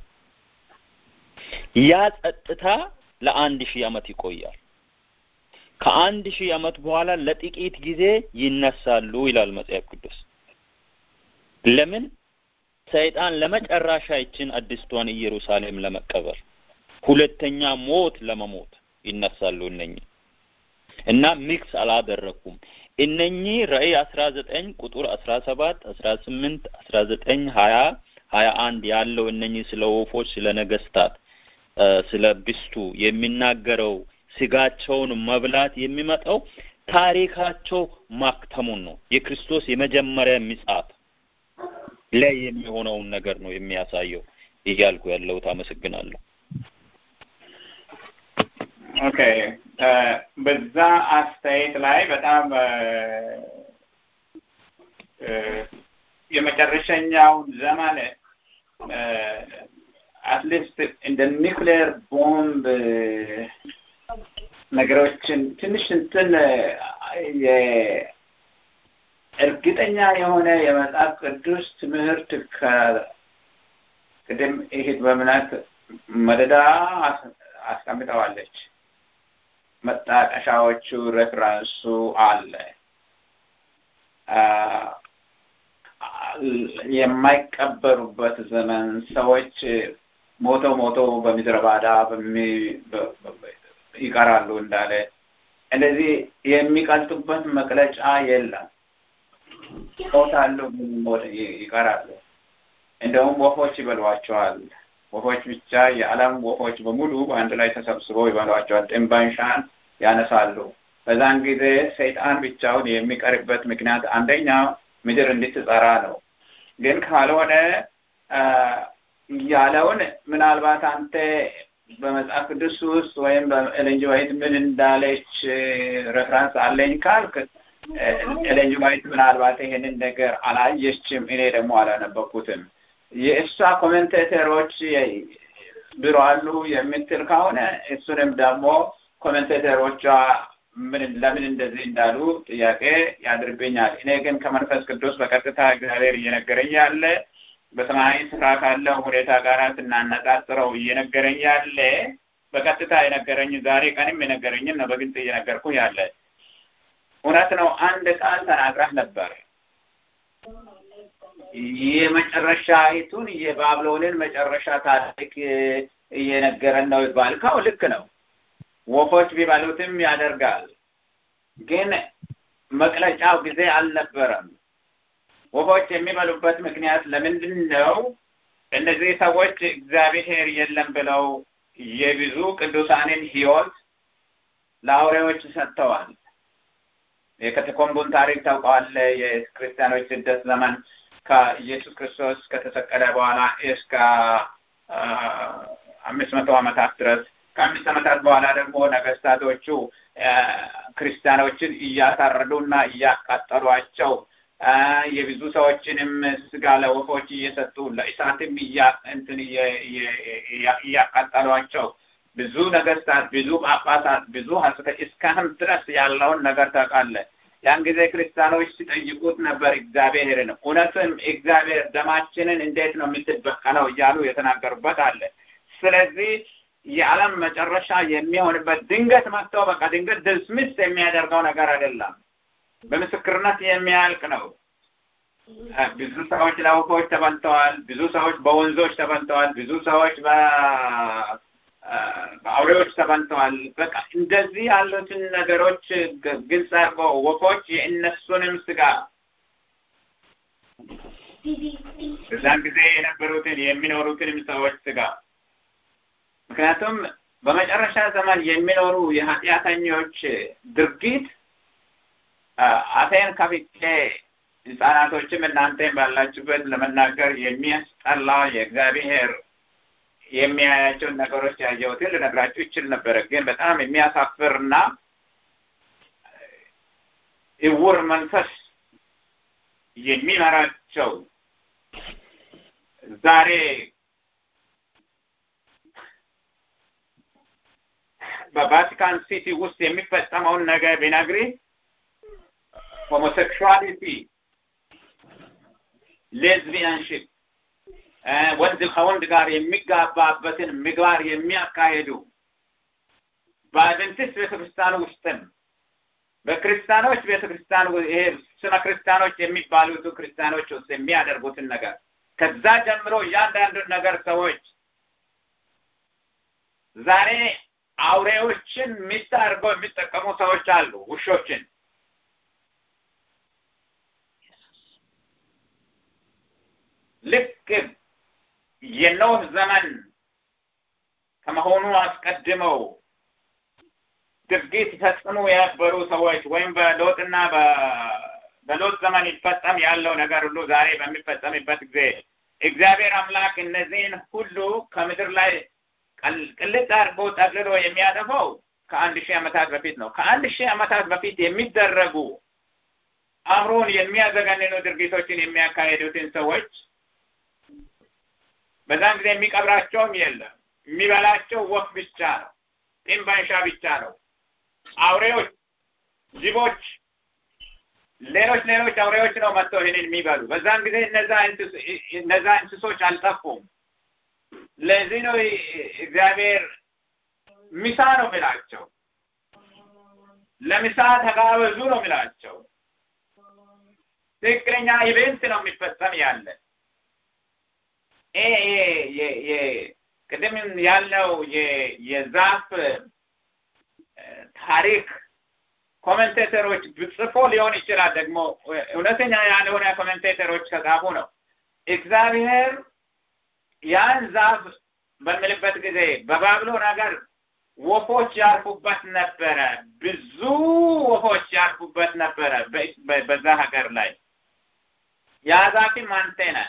ያ ጸጥታ ለአንድ ሺህ ዓመት ይቆያል። ከአንድ ሺህ ዓመት በኋላ ለጥቂት ጊዜ ይነሳሉ ይላል መጽሐፍ ቅዱስ። ለምን? ሰይጣን ለመጨረሻ ይችን አዲስቷን ኢየሩሳሌም ለመቀበል ሁለተኛ ሞት ለመሞት ይነሳሉ እነኚህ እና ሚክስ አላደረኩም። እነኚህ ራእይ አስራ ዘጠኝ ቁጥር አስራ ሰባት አስራ ስምንት አስራ ዘጠኝ ሀያ ሀያ አንድ ያለው እነኚህ ስለ ወፎች፣ ስለ ነገስታት፣ ስለ ብስቱ የሚናገረው ስጋቸውን መብላት የሚመጣው ታሪካቸው ማክተሙን ነው። የክርስቶስ የመጀመሪያ ምጽአት ላይ የሚሆነውን ነገር ነው የሚያሳየው እያልኩ ያለሁት። አመሰግናለሁ። ኦኬ በዛ አስተያየት ላይ በጣም የመጨረሻኛውን ዘመን አትሊስት እንደ ኒክሌር ቦምብ ነገሮችን ትንሽ እንትን እርግጠኛ የሆነ የመጽሐፍ ቅዱስ ትምህርት ከቅድም ይሄድ በምናት መደዳ አስቀምጠዋለች። መጣቀሻዎቹ ሬፍራንሱ አለ። የማይቀበሩበት ዘመን ሰዎች ሞተው ሞተው በምድረ ባዳ ይቀራሉ እንዳለ እንደዚህ የሚቀልጡበት መቅለጫ የለም። ሞታሉ፣ ይቀራሉ። እንደውም ወፎች ይበሏቸዋል። ወፎች ብቻ የዓለም ወፎች በሙሉ በአንድ ላይ ተሰብስበው ይበሏቸዋል። ጥንባንሻን ያነሳሉ። በዛን ጊዜ ሰይጣን ብቻውን የሚቀርበት ምክንያት አንደኛ ምድር እንድትጸራ ነው። ግን ካልሆነ ያለውን ምናልባት አንተ በመጽሐፍ ቅዱስ ውስጥ ወይም በኤሌንጅ ዋይት ምን እንዳለች ሬፍራንስ አለኝ ካልክ ኤሌንጅ ዋይት ምናልባት ይሄንን ነገር አላየችም፣ እኔ ደግሞ አላነበኩትም። የእሷ ኮሜንቴተሮች ቢሮ አሉ የምትል ከሆነ እሱንም ደግሞ ኮሜንቴተሮቿ ምን ለምን እንደዚህ እንዳሉ ጥያቄ ያድርብኛል። እኔ ግን ከመንፈስ ቅዱስ በቀጥታ እግዚአብሔር እየነገረኝ ያለ በሰማያዊ ስፍራ ካለው ሁኔታ ጋር ስናነጻጽረው እየነገረኝ ያለ በቀጥታ የነገረኝ ዛሬ ቀንም የነገረኝን ነው በግልጽ እየነገርኩ ያለ እውነት ነው። አንድ ቃል ተናግረህ ነበር። የመጨረሻይቱን የባብሎንን መጨረሻ ታሪክ እየነገረን ነው ባልከው ልክ ነው። ወፎች ቢበሉትም ያደርጋል። ግን መቅለጫው ጊዜ አልነበረም። ወፎች የሚበሉበት ምክንያት ለምንድን ነው? እነዚህ ሰዎች እግዚአብሔር የለም ብለው የብዙ ቅዱሳንን ሕይወት ለአውሬዎች ሰጥተዋል። የከተኮምቡን ታሪክ ታውቀዋለህ። የክርስቲያኖች ስደት ዘመን ከኢየሱስ ክርስቶስ ከተሰቀለ በኋላ እስከ አምስት መቶ ዓመታት ድረስ ከአምስት ዓመታት በኋላ ደግሞ ነገስታቶቹ ክርስቲያኖችን እያሳረዱና እያቃጠሏቸው የብዙ ሰዎችንም ስጋ ለወፎች እየሰጡ ለእሳትም እንትን እያቃጠሏቸው ብዙ ነገስታት፣ ብዙ ጳጳሳት፣ ብዙ ሀሰተ እስካሁን ድረስ ያለውን ነገር ታውቃለህ። ያን ጊዜ ክርስቲያኖች ሲጠይቁት ነበር እግዚአብሔርን እውነትም እግዚአብሔር ደማችንን እንዴት ነው የምትበቀለው እያሉ የተናገሩበት አለ። ስለዚህ የዓለም መጨረሻ የሚሆንበት ድንገት መጥቶ በቃ ድንገት ድስምስ የሚያደርገው ነገር አይደለም። በምስክርነት የሚያልቅ ነው። ብዙ ሰዎች ለወፎች ተበልተዋል። ብዙ ሰዎች በወንዞች ተበልተዋል። ብዙ ሰዎች በአውሬዎች ተበልተዋል። በቃ እንደዚህ ያሉትን ነገሮች ግልጽ አድርጎ ወፎች የእነሱንም ስጋ በዛን ጊዜ የነበሩትን የሚኖሩትንም ሰዎች ስጋ ምክንያቱም በመጨረሻ ዘመን የሚኖሩ የኃጢአተኞች ድርጊት አፌን ከፍቼ ህጻናቶችም እናንተም ባላችሁበት ለመናገር የሚያስጠላ የእግዚአብሔር የሚያያቸውን ነገሮች ያየሁትን ልነግራችሁ ይችል ነበረ። ግን በጣም የሚያሳፍርና እውር መንፈስ የሚመራቸው ዛሬ በቫቲካን ሲቲ ውስጥ የሚፈጸመውን ነገር ቢነግሪ ሆሞሴክሹዋሊቲ፣ ሌዝቢያንሽፕ ወንድ ከወንድ ጋር የሚጋባበትን ምግባር የሚያካሄዱ በአድቨንቲስት ቤተክርስቲያን ውስጥም በክርስቲያኖች ቤተክርስቲያን ይሄ ስመ ክርስቲያኖች የሚባሉት ክርስቲያኖች ውስጥ የሚያደርጉትን ነገር ከዛ ጀምሮ እያንዳንዱን ነገር ሰዎች ዛሬ አውሬዎችን ሚስት አድርገው የሚጠቀሙ ሰዎች አሉ። ውሾችን ልክ የኖህ ዘመን ከመሆኑ አስቀድመው ድርጊት ፈጽሙ የነበሩ ሰዎች ወይም በሎጥና በሎጥ ዘመን ይፈጸም ያለው ነገር ሁሉ ዛሬ በሚፈጸምበት ጊዜ እግዚአብሔር አምላክ እነዚህን ሁሉ ከምድር ላይ ቅልጥ አድርጎ ጠቅልሎ የሚያጠፋው ከአንድ ሺህ ዓመታት በፊት ነው። ከአንድ ሺህ ዓመታት በፊት የሚደረጉ አእምሮን የሚያዘገንኑ ድርጊቶችን የሚያካሄዱትን ሰዎች በዛን ጊዜ የሚቀብራቸውም የለም። የሚበላቸው ወፍ ብቻ ነው። ጢም ባንሻ ብቻ ነው። አውሬዎች፣ ጅቦች፣ ሌሎች ሌሎች አውሬዎች ነው መጥተው ይህንን የሚበሉ። በዛን ጊዜ እነዛ እንስሶች አልጠፉም። ለዚህ ነው እግዚአብሔር ምሳ ነው የሚላቸው። ለምሳ ተጋበዙ ነው የሚላቸው። ትክክለኛ ኢቨንት ነው የሚፈጸም ያለ ቅድም ያልነው የዛፍ ታሪክ ኮሜንቴተሮች ጽፎ ሊሆን ይችላል። ደግሞ እውነተኛ ያልሆነ ኮሜንቴተሮች ከጻፉ ነው። እግዚአብሔር ያን ዛፍ በምልበት ጊዜ በባብሎን ሀገር ወፎች ያርፉበት ነበረ። ብዙ ወፎች ያርፉበት ነበረ በዛ ሀገር ላይ ያ ዛፍም አንተ ነህ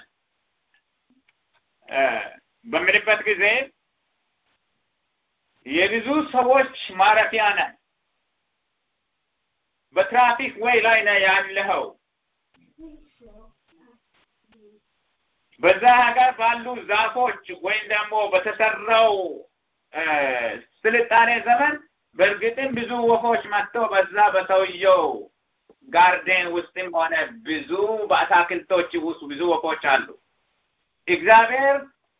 በምልበት ጊዜ የብዙ ሰዎች ማረፊያ ነህ። በትራፊክ ወይ ላይ ነው ያለኸው። በዛ ሀገር ባሉ ዛፎች ወይም ደግሞ በተሰራው ስልጣኔ ዘመን በእርግጥም ብዙ ወፎች መጥተው በዛ በሰውየው ጋርዴን ውስጥም ሆነ ብዙ በአታክልቶች ውስጥ ብዙ ወፎች አሉ። እግዚአብሔር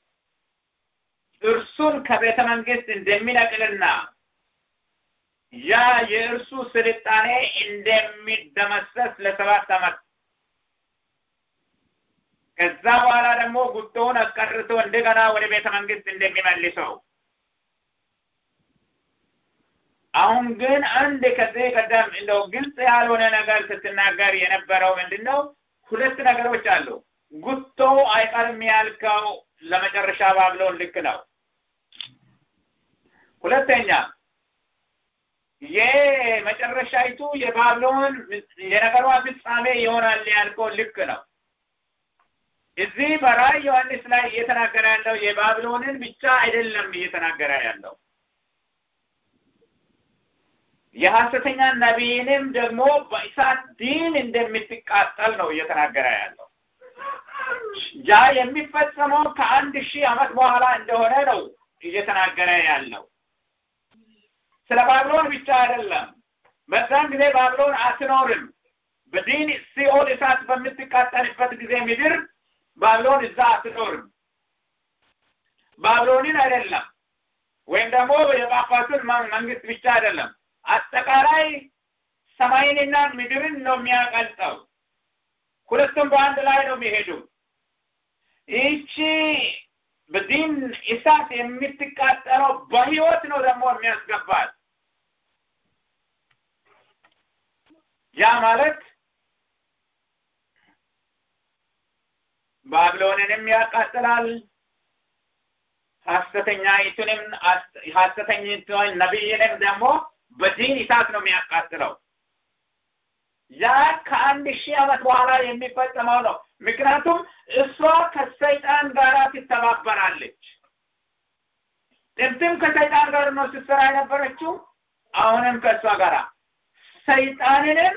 እርሱን ከቤተ መንግስት እንደሚነቅልና ያ የእርሱ ስልጣኔ እንደሚደመሰስ ለሰባት ዓመት ከዛ በኋላ ደግሞ ጉቶውን አስቀርቶ እንደገና ወደ ቤተ መንግስት እንደሚመልሰው አሁን ግን አንድ ከዚህ ቀደም እንደው ግልጽ ያልሆነ ነገር ስትናገር የነበረው ምንድን ነው? ሁለት ነገሮች አሉ። ጉቶ አይቀርም ያልከው ለመጨረሻ ባብሎን ልክ ነው። ሁለተኛ የመጨረሻይቱ የባብሎን የነገሯ ፍጻሜ ይሆናል ያልከው ልክ ነው። እዚህ በራእይ ዮሐንስ ላይ እየተናገረ ያለው የባብሎንን ብቻ አይደለም እየተናገረ ያለው የሐሰተኛ ነቢይንም ደግሞ በእሳት ዲን እንደምትቃጠል ነው እየተናገረ ያለው። ያ የሚፈጸመው ከአንድ ሺህ ዓመት በኋላ እንደሆነ ነው እየተናገረ ያለው። ስለ ባብሎን ብቻ አይደለም። በዛን ጊዜ ባብሎን አትኖርም። በዲን ሲኦል እሳት በምትቃጠልበት ጊዜ ምድር ባብሎን እዛ አትኖርም። ባብሎንን አይደለም ወይም ደግሞ የጳጳሱን መንግስት ብቻ አይደለም አጠቃላይ ሰማይንና ምድርን ነው የሚያቀልጠው። ሁለቱም በአንድ ላይ ነው የሚሄዱ። ይቺ በዲን እሳት የምትቃጠለው በህይወት ነው ደግሞ የሚያስገባት። ያ ማለት ባቢሎንንም ያቃጥላል፣ ሐሰተኛይቱንም ሐሰተኛይቱን ነቢይንም ደግሞ በዲን እሳት ነው የሚያቃጥለው። ያ ከአንድ ሺህ ዓመት በኋላ የሚፈጸመው ነው። ምክንያቱም እሷ ከሰይጣን ጋር ትተባበራለች። ጥንትም ከሰይጣን ጋር ነው ስትሰራ የነበረችው፣ አሁንም ከእሷ ጋር ሰይጣንንም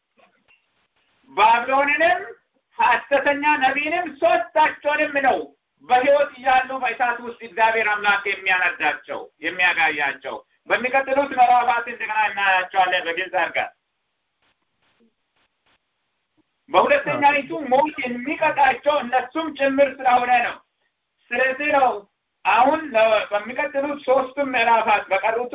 ባቢሎንንም ሐሰተኛ ነቢይንም ሶስታቸውንም ነው በህይወት እያሉ በእሳት ውስጥ እግዚአብሔር አምላክ የሚያነዳቸው የሚያጋያቸው። በሚቀጥሉት ምዕራፋት እንደገና እናያቸዋለን በግልጽ አድርገን። በሁለተኛይቱ ሞት የሚቀጣቸው እነሱም ጭምር ስለሆነ ነው። ስለዚህ ነው አሁን በሚቀጥሉት ሶስቱም ምዕራፋት በቀሩቱ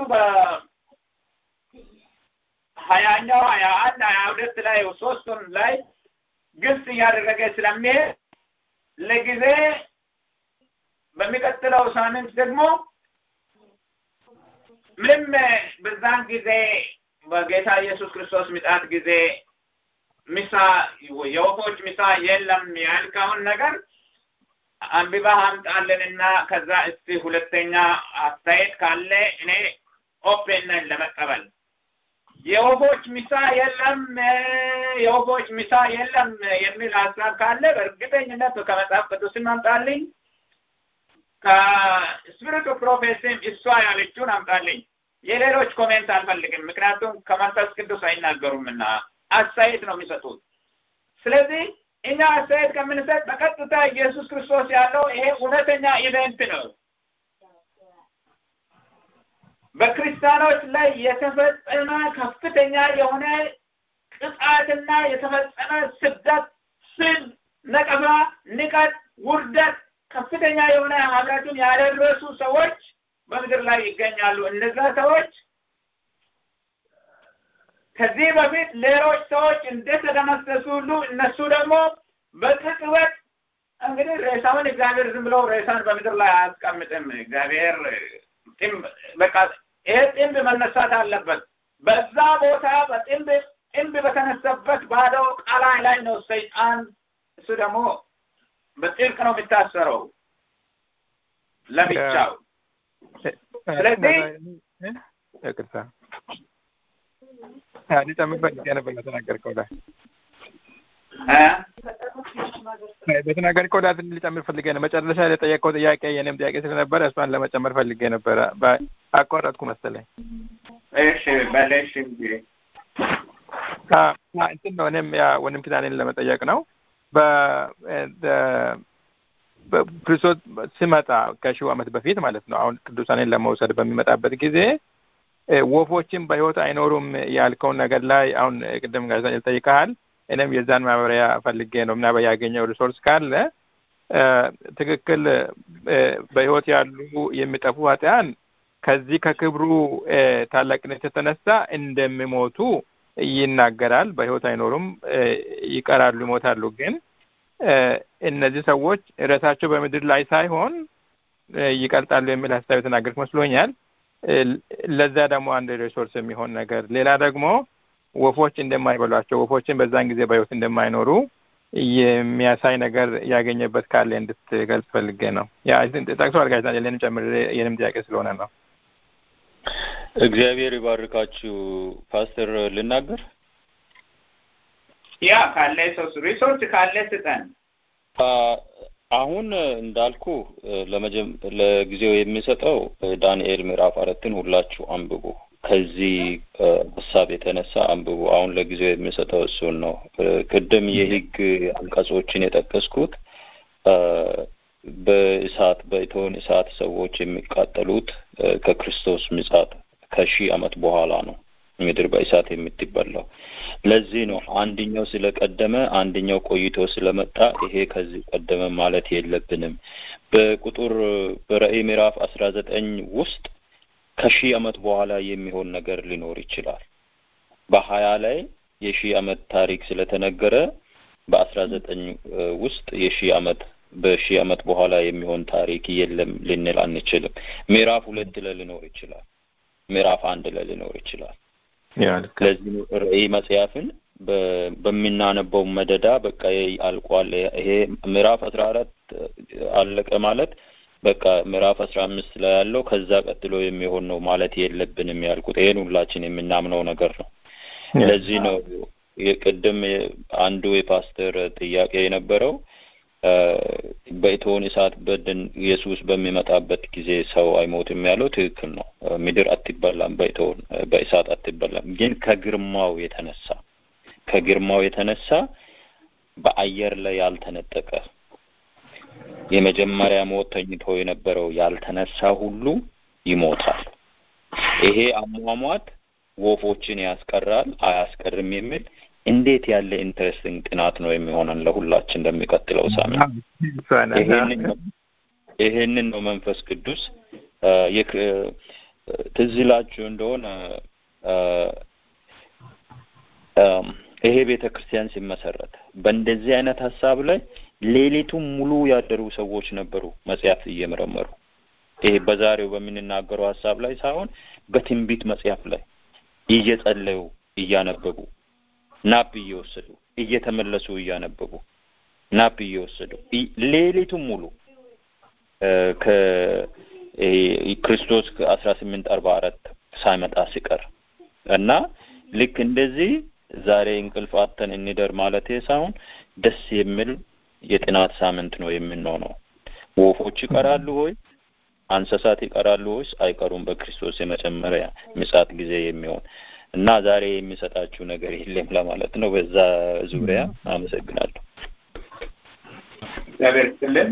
በሀያኛው ሀያ አንድ ሀያ ሁለት ላይ ሶስቱም ላይ ግልጽ እያደረገ ስለሚሄድ ለጊዜ በሚቀጥለው ሳምንት ደግሞ ምንም በዛን ጊዜ በጌታ ኢየሱስ ክርስቶስ ምጣት ጊዜ ምሳ የወፎች ምሳ የለም ያልከውን ነገር አንብባ አምጣልንና ከዛ እስቲ ሁለተኛ አስተያየት ካለ እኔ ኦፔን ነኝ ለመቀበል። የወፎች ምሳ የለም የወፎች ምሳ የለም የሚል ሀሳብ ካለ በእርግጠኝነት ከመጽሐፍ ቅዱስም አምጣልኝ ከስፒሪቱ ፕሮፌሲም እሷ ያለችውን አምጣልኝ። የሌሎች ኮሜንት አልፈልግም፣ ምክንያቱም ከመንፈስ ቅዱስ አይናገሩምና አስተያየት ነው የሚሰጡት። ስለዚህ እኛ አስተያየት ከምንሰጥ በቀጥታ ኢየሱስ ክርስቶስ ያለው ይሄ እውነተኛ ኢቨንት ነው። በክርስቲያኖች ላይ የተፈጸመ ከፍተኛ የሆነ ቅጣትና የተፈጸመ ስደት፣ ስድ፣ ነቀፋ፣ ንቀት፣ ውርደት ከፍተኛ የሆነ ሀብረቱን ያደረሱ ሰዎች በምድር ላይ ይገኛሉ። እነዛ ሰዎች ከዚህ በፊት ሌሎች ሰዎች እንደተደመሰሱ ሁሉ እነሱ ደግሞ በቅጽበት እንግዲህ ሬሳውን እግዚአብሔር ዝም ብሎ ሬሳን በምድር ላይ አያስቀምጥም። እግዚአብሔር በቃ ይሄ ጥንብ መነሳት አለበት። በዛ ቦታ በጥንብ ጥንብ በተነሳበት ባዶ ቃላይ ላይ ነው ሰይጣን እሱ ደግሞ በጥልቅ ነው የሚታሰረው ለብቻው። ስለዚህ ይቅርታ ሊጨምር ፈልጌ ነበር ለተናገርከው ላይ በተናገርከው ላይ ትንሽ ሊጨምር ፈልጌ ነው። መጨረሻ ላይ የጠየቀው ጥያቄ የኔም ጥያቄ ስለነበረ እሷን ለመጨመር ፈልጌ ነበረ። አቋረጥኩ መሰለኝ። እሺ በለሽ እንግዲህ እንትን ነው እኔም ያ ወንድም ኪዳኔን ለመጠየቅ ነው። ክርስቶስ ሲመጣ ከሺው ዓመት በፊት ማለት ነው። አሁን ቅዱሳኔን ለመውሰድ በሚመጣበት ጊዜ ወፎችን በሕይወት አይኖሩም ያልከውን ነገር ላይ አሁን ቅድም ጋዜጣ ጠይቀሃል። እኔም የዛን ማብራሪያ ፈልጌ ነው ምና ያገኘው ሪሶርስ ካለ ትክክል በሕይወት ያሉ የሚጠፉ ኃጢያን ከዚህ ከክብሩ ታላቅነት የተነሳ እንደሚሞቱ ይናገራል። በሕይወት አይኖሩም፣ ይቀራሉ፣ ይሞታሉ። ግን እነዚህ ሰዎች ርዕሳቸው በምድር ላይ ሳይሆን ይቀልጣሉ የሚል ሀሳብ የተናገርክ መስሎኛል። ለዛ ደግሞ አንድ ሪሶርስ የሚሆን ነገር ሌላ ደግሞ ወፎች እንደማይበሏቸው ወፎችን በዛን ጊዜ በሕይወት እንደማይኖሩ የሚያሳይ ነገር ያገኘበት ካለ እንድትገልጽ ፈልጌ ነው። ያ ጠቅሷል ጋዜጣ የኔንም ጨምሬ የኔም ጥያቄ ስለሆነ ነው። እግዚአብሔር ይባርካችሁ። ፓስተር ልናገር ያ ካለ ሰው ሪሶርስ ካለ ስጠን። አሁን እንዳልኩ ለጊዜው የሚሰጠው ዳንኤል ምዕራፍ አራትን ሁላችሁ አንብቡ። ከዚህ ሀሳብ የተነሳ አንብቡ። አሁን ለጊዜው የሚሰጠው እሱን ነው። ቅድም የህግ አንቀጾችን የጠቀስኩት በእሳት በእቶን እሳት ሰዎች የሚቃጠሉት ከክርስቶስ ምጻት ከሺህ ዓመት በኋላ ነው ምድር በእሳት የምትበላው። ለዚህ ነው አንድኛው ስለቀደመ አንድኛው ቆይቶ ስለመጣ ይሄ ከዚህ ቀደመ ማለት የለብንም። በቁጥር በራእይ ምዕራፍ አስራ ዘጠኝ ውስጥ ከሺህ ዓመት በኋላ የሚሆን ነገር ሊኖር ይችላል። በሀያ ላይ የሺህ ዓመት ታሪክ ስለተነገረ በአስራ ዘጠኝ ውስጥ የሺህ ዓመት በሺህ ዓመት በኋላ የሚሆን ታሪክ የለም ልንል አንችልም። ምዕራፍ ሁለት ላይ ሊኖር ይችላል። ምዕራፍ አንድ ላይ ሊኖር ይችላል። ለዚህ ራእይ መጽሐፍን በሚናነበው መደዳ በቃ አልቋል። ይሄ ምዕራፍ አስራ አራት አለቀ ማለት በቃ ምዕራፍ አስራ አምስት ላይ ያለው ከዛ ቀጥሎ የሚሆን ነው ማለት የለብንም ያልኩት። ይሄን ሁላችን የምናምነው ነገር ነው። ለዚህ ነው የቅድም አንዱ የፓስተር ጥያቄ የነበረው በእቶን እሳት በድን ኢየሱስ በሚመጣበት ጊዜ ሰው አይሞትም ያለው ትክክል ነው። ምድር አትበላም፣ በእቶን በእሳት አትበላም። ግን ከግርማው የተነሳ ከግርማው የተነሳ በአየር ላይ ያልተነጠቀ የመጀመሪያ ሞት ተኝቶ የነበረው ያልተነሳ ሁሉ ይሞታል። ይሄ አሟሟት ወፎችን ያስቀራል አያስቀርም የሚል እንዴት ያለ ኢንትረስቲንግ ጥናት ነው የሚሆነን ለሁላችን እንደሚቀጥለው ሳምንት። ይሄንን ነው መንፈስ ቅዱስ ትዝ ይላችሁ እንደሆነ ይሄ ቤተ ክርስቲያን ሲመሰረት በእንደዚህ አይነት ሀሳብ ላይ ሌሊቱን ሙሉ ያደሩ ሰዎች ነበሩ መጽሐፍ እየመረመሩ ይሄ በዛሬው በምንናገረው ሀሳብ ላይ ሳይሆን በትንቢት መጽሐፍ ላይ እየጸለዩ እያነበቡ ናፕ እየወሰዱ እየተመለሱ እያነበቡ ናፕ እየወሰዱ ሌሊቱን ሙሉ ከክርስቶስ ከአስራ ስምንት አርባ አራት ሳይመጣ ሲቀር እና ልክ እንደዚህ ዛሬ እንቅልፍ አተን እንደር ማለት ሳይሆን ደስ የሚል የጥናት ሳምንት ነው የምንሆነው። ወፎች ይቀራሉ ወይ? እንስሳት ይቀራሉ ወይስ አይቀሩም? በክርስቶስ የመጨመሪያ ምጽአት ጊዜ የሚሆን እና ዛሬ የሚሰጣችሁ ነገር የለም ለማለት ነው። በዛ ዙሪያ አመሰግናለሁ። እግዚአብሔር ይስጥልን።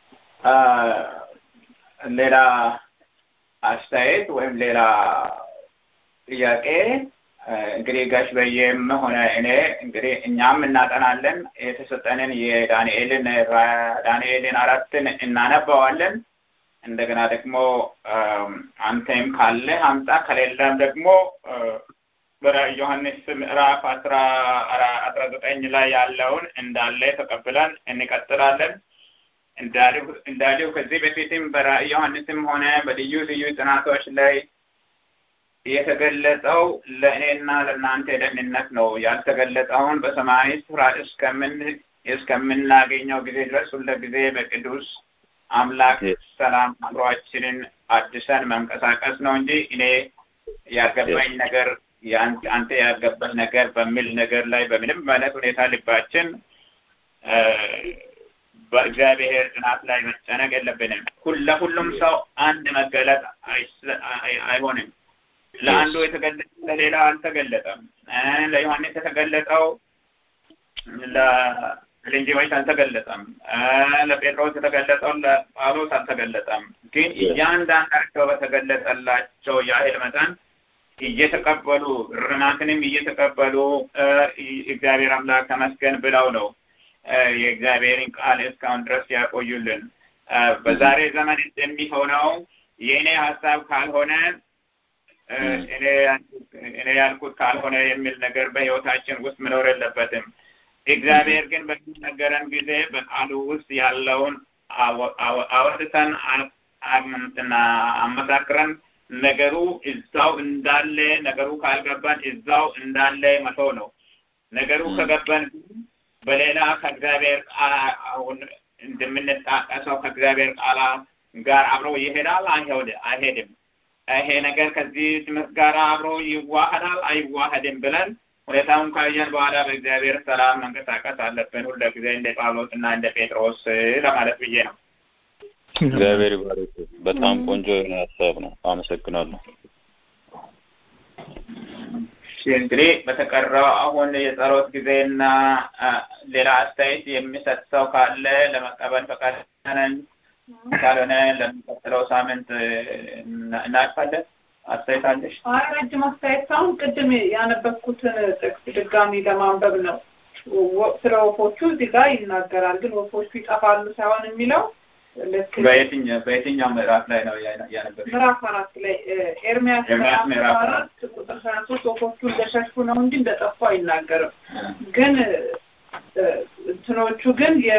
ሌላ አስተያየት ወይም ሌላ ጥያቄ እንግዲህ ጋሽ በየም ሆነ እኔ እንግዲህ እኛም እናጠናለን የተሰጠንን የዳንኤልን ዳንኤልን አራትን እናነባዋለን እንደገና ደግሞ አንተም ካለ አምጣ ከሌለም ደግሞ በራዕይ ዮሐንስ ምዕራፍ አስራ አስራ ዘጠኝ ላይ ያለውን እንዳለ ተቀብለን እንቀጥላለን። እንዳልው ከዚህ በፊትም በራዕይ ዮሐንስም ሆነ በልዩ ልዩ ጥናቶች ላይ የተገለጸው ለእኔና ለእናንተ ደህንነት ነው። ያልተገለጸውን በሰማያዊ ስፍራ እስከምን እስከምናገኘው ጊዜ ድረስ ሁለ ጊዜ በቅዱስ አምላክ ሰላም አእምሯችንን አድሰን መንቀሳቀስ ነው እንጂ እኔ ያልገባኝ ነገር አንተ ያልገባኝ ነገር በሚል ነገር ላይ በምንም አይነት ሁኔታ ልባችን በእግዚአብሔር ጥናት ላይ መጨነቅ የለብንም። ለሁሉም ሰው አንድ መገለጥ አይሆንም። ለአንዱ የተገለጠ ለሌላ አልተገለጠም። ለዮሐንስ የተገለጠው ለልንጂዎች አልተገለጠም። ለጴጥሮስ የተገለጠው ለጳውሎስ አልተገለጠም። ግን እያንዳንዳቸው በተገለጠላቸው ያህል መጠን እየተቀበሉ ርማትንም እየተቀበሉ እግዚአብሔር አምላክ ተመስገን ብለው ነው የእግዚአብሔርን ቃል እስካሁን ድረስ ያቆዩልን። በዛሬ ዘመን የሚሆነው የእኔ ሀሳብ ካልሆነ እኔ ያልኩት ካልሆነ የሚል ነገር በሕይወታችን ውስጥ መኖር የለበትም። እግዚአብሔር ግን በሚነገረን ጊዜ በቃሉ ውስጥ ያለውን አወጥተን አመሳክረን ነገሩ እዛው እንዳለ ነገሩ ካልገባን እዛው እንዳለ መተው ነው። ነገሩ ከገባን በሌላ ከእግዚአብሔር ቃል አሁን እንደምንጣቀሰው ከእግዚአብሔር ቃል ጋር አብሮ ይሄዳል አይሄድም፣ ይሄ ነገር ከዚህ ትምህርት ጋር አብሮ ይዋህዳል አይዋህድም ብለን ሁኔታውን ካየን በኋላ በእግዚአብሔር ሰላም መንቀሳቀስ አለብን። ሁለ ጊዜ እንደ ጳውሎስ እና እንደ ጴጥሮስ ለማለት ብዬ ነው። እግዚአብሔር ይባርክ። በጣም ቆንጆ የሆነ ሀሳብ ነው። አመሰግናለሁ። እንግዲህ በተቀረው አሁን የጸሎት ጊዜና ሌላ አስተያየት የሚሰጥ ሰው ካለ ለመቀበል ፈቃደኛ ነን። ካልሆነ ለሚቀጥለው ሳምንት እናልፋለን። አስተያየት አለሽ? አይ ረጅም አስተያየት ሳይሆን ቅድም ያነበብኩትን ጥቅስ ድጋሚ ለማንበብ ነው። ስለ ወፎቹ እዚህ ጋር ይናገራል። ግን ወፎቹ ይጠፋሉ ሳይሆን የሚለው ልክ በየትኛው በየትኛው ምዕራፍ ላይ ነው ያነበብሽ? ምዕራፍ አራት ላይ ኤርሚያስ ኤርምያስ ምዕራፍ ምዕራፍ አራት ቁጥር ሀያ ሶስት ወፎቹ እንደሸሹ ነው እንጂ እንደጠፉ አይናገርም። ግን እንትኖቹ ግን የ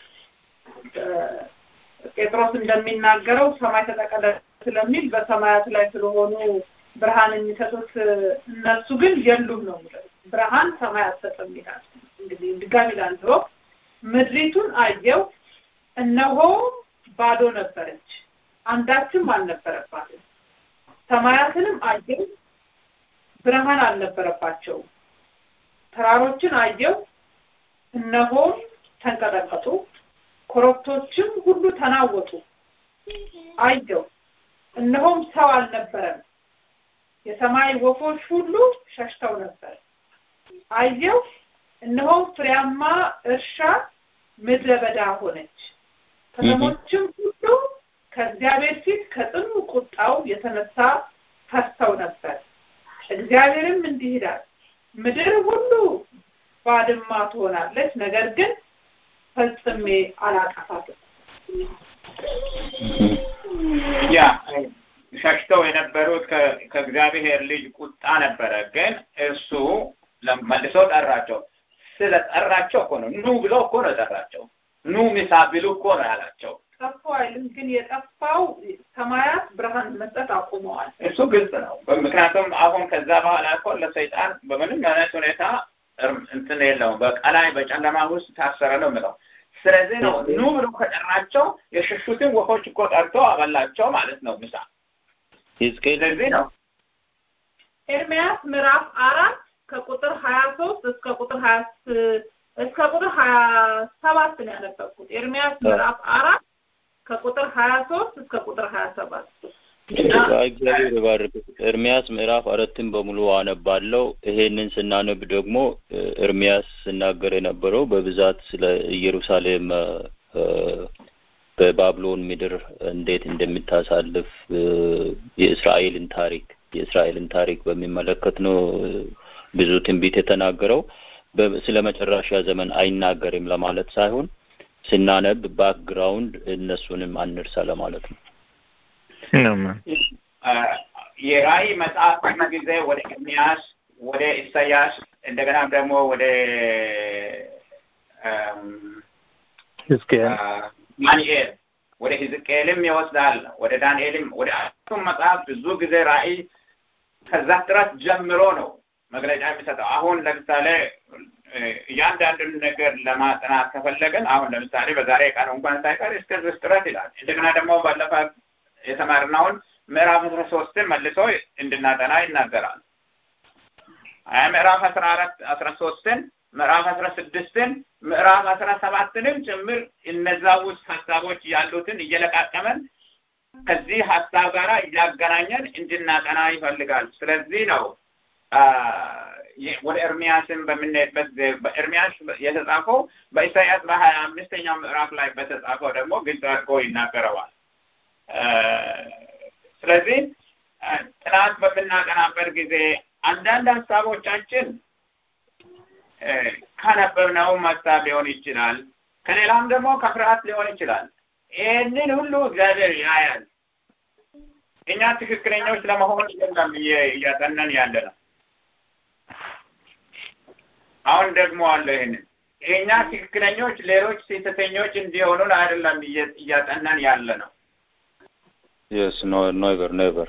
ጴጥሮስ እንደሚናገረው ሰማይ ተጠቀለ ስለሚል በሰማያት ላይ ስለሆኑ ብርሃን የሚሰጡት እነሱ ግን የሉም ነው የሚለው። ብርሃን ሰማይ አትሰጥም ይላል። እንግዲህ ድጋሚ ላንብበው። ምድሪቱን አየው፣ እነሆ ባዶ ነበረች፣ አንዳችም አልነበረባትም። ሰማያትንም አየው፣ ብርሃን አልነበረባቸውም። ተራሮችን አየው፣ እነሆም ተንቀጠቀጡ፣ ኮረብቶችም ሁሉ ተናወጡ። አየው እነሆም ሰው አልነበረም። የሰማይ ወፎች ሁሉ ሸሽተው ነበር። አየው እነሆም ፍሬያማ እርሻ ምድረ በዳ ሆነች። ከተሞችም ሁሉ ከእግዚአብሔር ፊት ከጽኑ ቁጣው የተነሳ ፈርተው ነበር። እግዚአብሔርም እንዲህ ይላል፣ ምድር ሁሉ ባድማ ትሆናለች፣ ነገር ግን ፈጽሜ አላጠፋትም። ያ ሸሽተው የነበሩት ከእግዚአብሔር ልጅ ቁጣ ነበረ። ግን እርሱ መልሶ ጠራቸው። ስለ ጠራቸው እኮ ነው ኑ ብሎ እኮ ነው ጠራቸው። ኑ ምሳ ብሉ እኮ ነው ያላቸው። ጠፉ አይልም፣ ግን የጠፋው ሰማያት ብርሃን መስጠት አቁመዋል። እሱ ግልጽ ነው። ምክንያቱም አሁን ከዛ በኋላ እኮ ለሰይጣን በምንም አይነት ሁኔታ እንትን የለውም። በቀላይ በጨለማ ውስጥ ታሰረ ነው የምለው። ስለዚህ ነው ኑ ብሎ ከጠራቸው የሸሹትን ወፎች እኮ ጠርቶ አበላቸው ማለት ነው ምሳ። ሕዝቅኤል ስለዚህ ነው ኤርሚያስ ምዕራፍ አራት ከቁጥር ሀያ ሶስት እስከ ቁጥር ሀያ እስከ ቁጥር ሀያ ሰባት ነው ያነበብኩት። ኤርሚያስ ምዕራፍ አራት ከቁጥር ሀያ ሶስት እስከ ቁጥር ሀያ ሰባት እግዚአብሔር ይባርክ። ኤርሚያስ ምዕራፍ አራትን በሙሉ አነባለው። ይሄንን ስናነብ ደግሞ ኤርሚያስ ሲናገር የነበረው በብዛት ስለ ኢየሩሳሌም በባብሎን ምድር እንዴት እንደምታሳልፍ የእስራኤልን ታሪክ የእስራኤልን ታሪክ በሚመለከት ነው ብዙ ትንቢት የተናገረው። ስለ መጨረሻ ዘመን አይናገርም ለማለት ሳይሆን ስናነብ ባክግራውንድ እነሱንም አንርሳ ለማለት ነው። የራእይ መጽሐፍ ጊዜ ወደ ኤርሚያስ ወደ ኢሳያስ እንደገና ደግሞ ወደ ዳንኤል ወደ ሕዝቅኤልም ይወስዳል። ወደ ዳንኤልም ወደ አራቱም መጽሐፍ ብዙ ጊዜ ራእይ ከዛ ጥረት ጀምሮ ነው መግለጫ የሚሰጠው። አሁን ለምሳሌ እያንዳንዱን ነገር ለማጥናት ከፈለግን አሁን ለምሳሌ በዛሬ ቀን እንኳን ሳይቀር እስከዚህ ጥረት ይላል። እንደገና ደግሞ ባለፈ የተማርነውን ምዕራፍ አስራ ሶስትን መልሶ እንድናጠና ይናገራል። ምዕራፍ አስራ አራት አስራ ሶስትን ምዕራፍ አስራ ስድስትን ምዕራፍ አስራ ሰባትንም ጭምር እነዛ ውስጥ ሀሳቦች ያሉትን እየለቃቀመን ከዚህ ሀሳብ ጋር እያገናኘን እንድናጠና ይፈልጋል። ስለዚህ ነው ወደ ኤርሚያስን በምንሄድበት በኤርሚያስ የተጻፈው በኢሳያስ በሀያ አምስተኛው ምዕራፍ ላይ በተጻፈው ደግሞ ግልጽ አድርጎ ይናገረዋል። ስለዚህ ጥናት በምናጠናበት ጊዜ አንዳንድ ሀሳቦቻችን ካነበብነውም ሀሳብ ሊሆን ይችላል፣ ከሌላም ደግሞ ከፍርሃት ሊሆን ይችላል። ይህንን ሁሉ እግዚአብሔር ያያል። እኛ ትክክለኞች ለመሆን የለም እያጠናን ያለ ነው። አሁን ደግሞ አለ ይህንን እኛ ትክክለኞች ሌሎች ስህተተኞች እንዲሆኑን አይደለም እያጠናን ያለ ነው። Yes, no, never, never.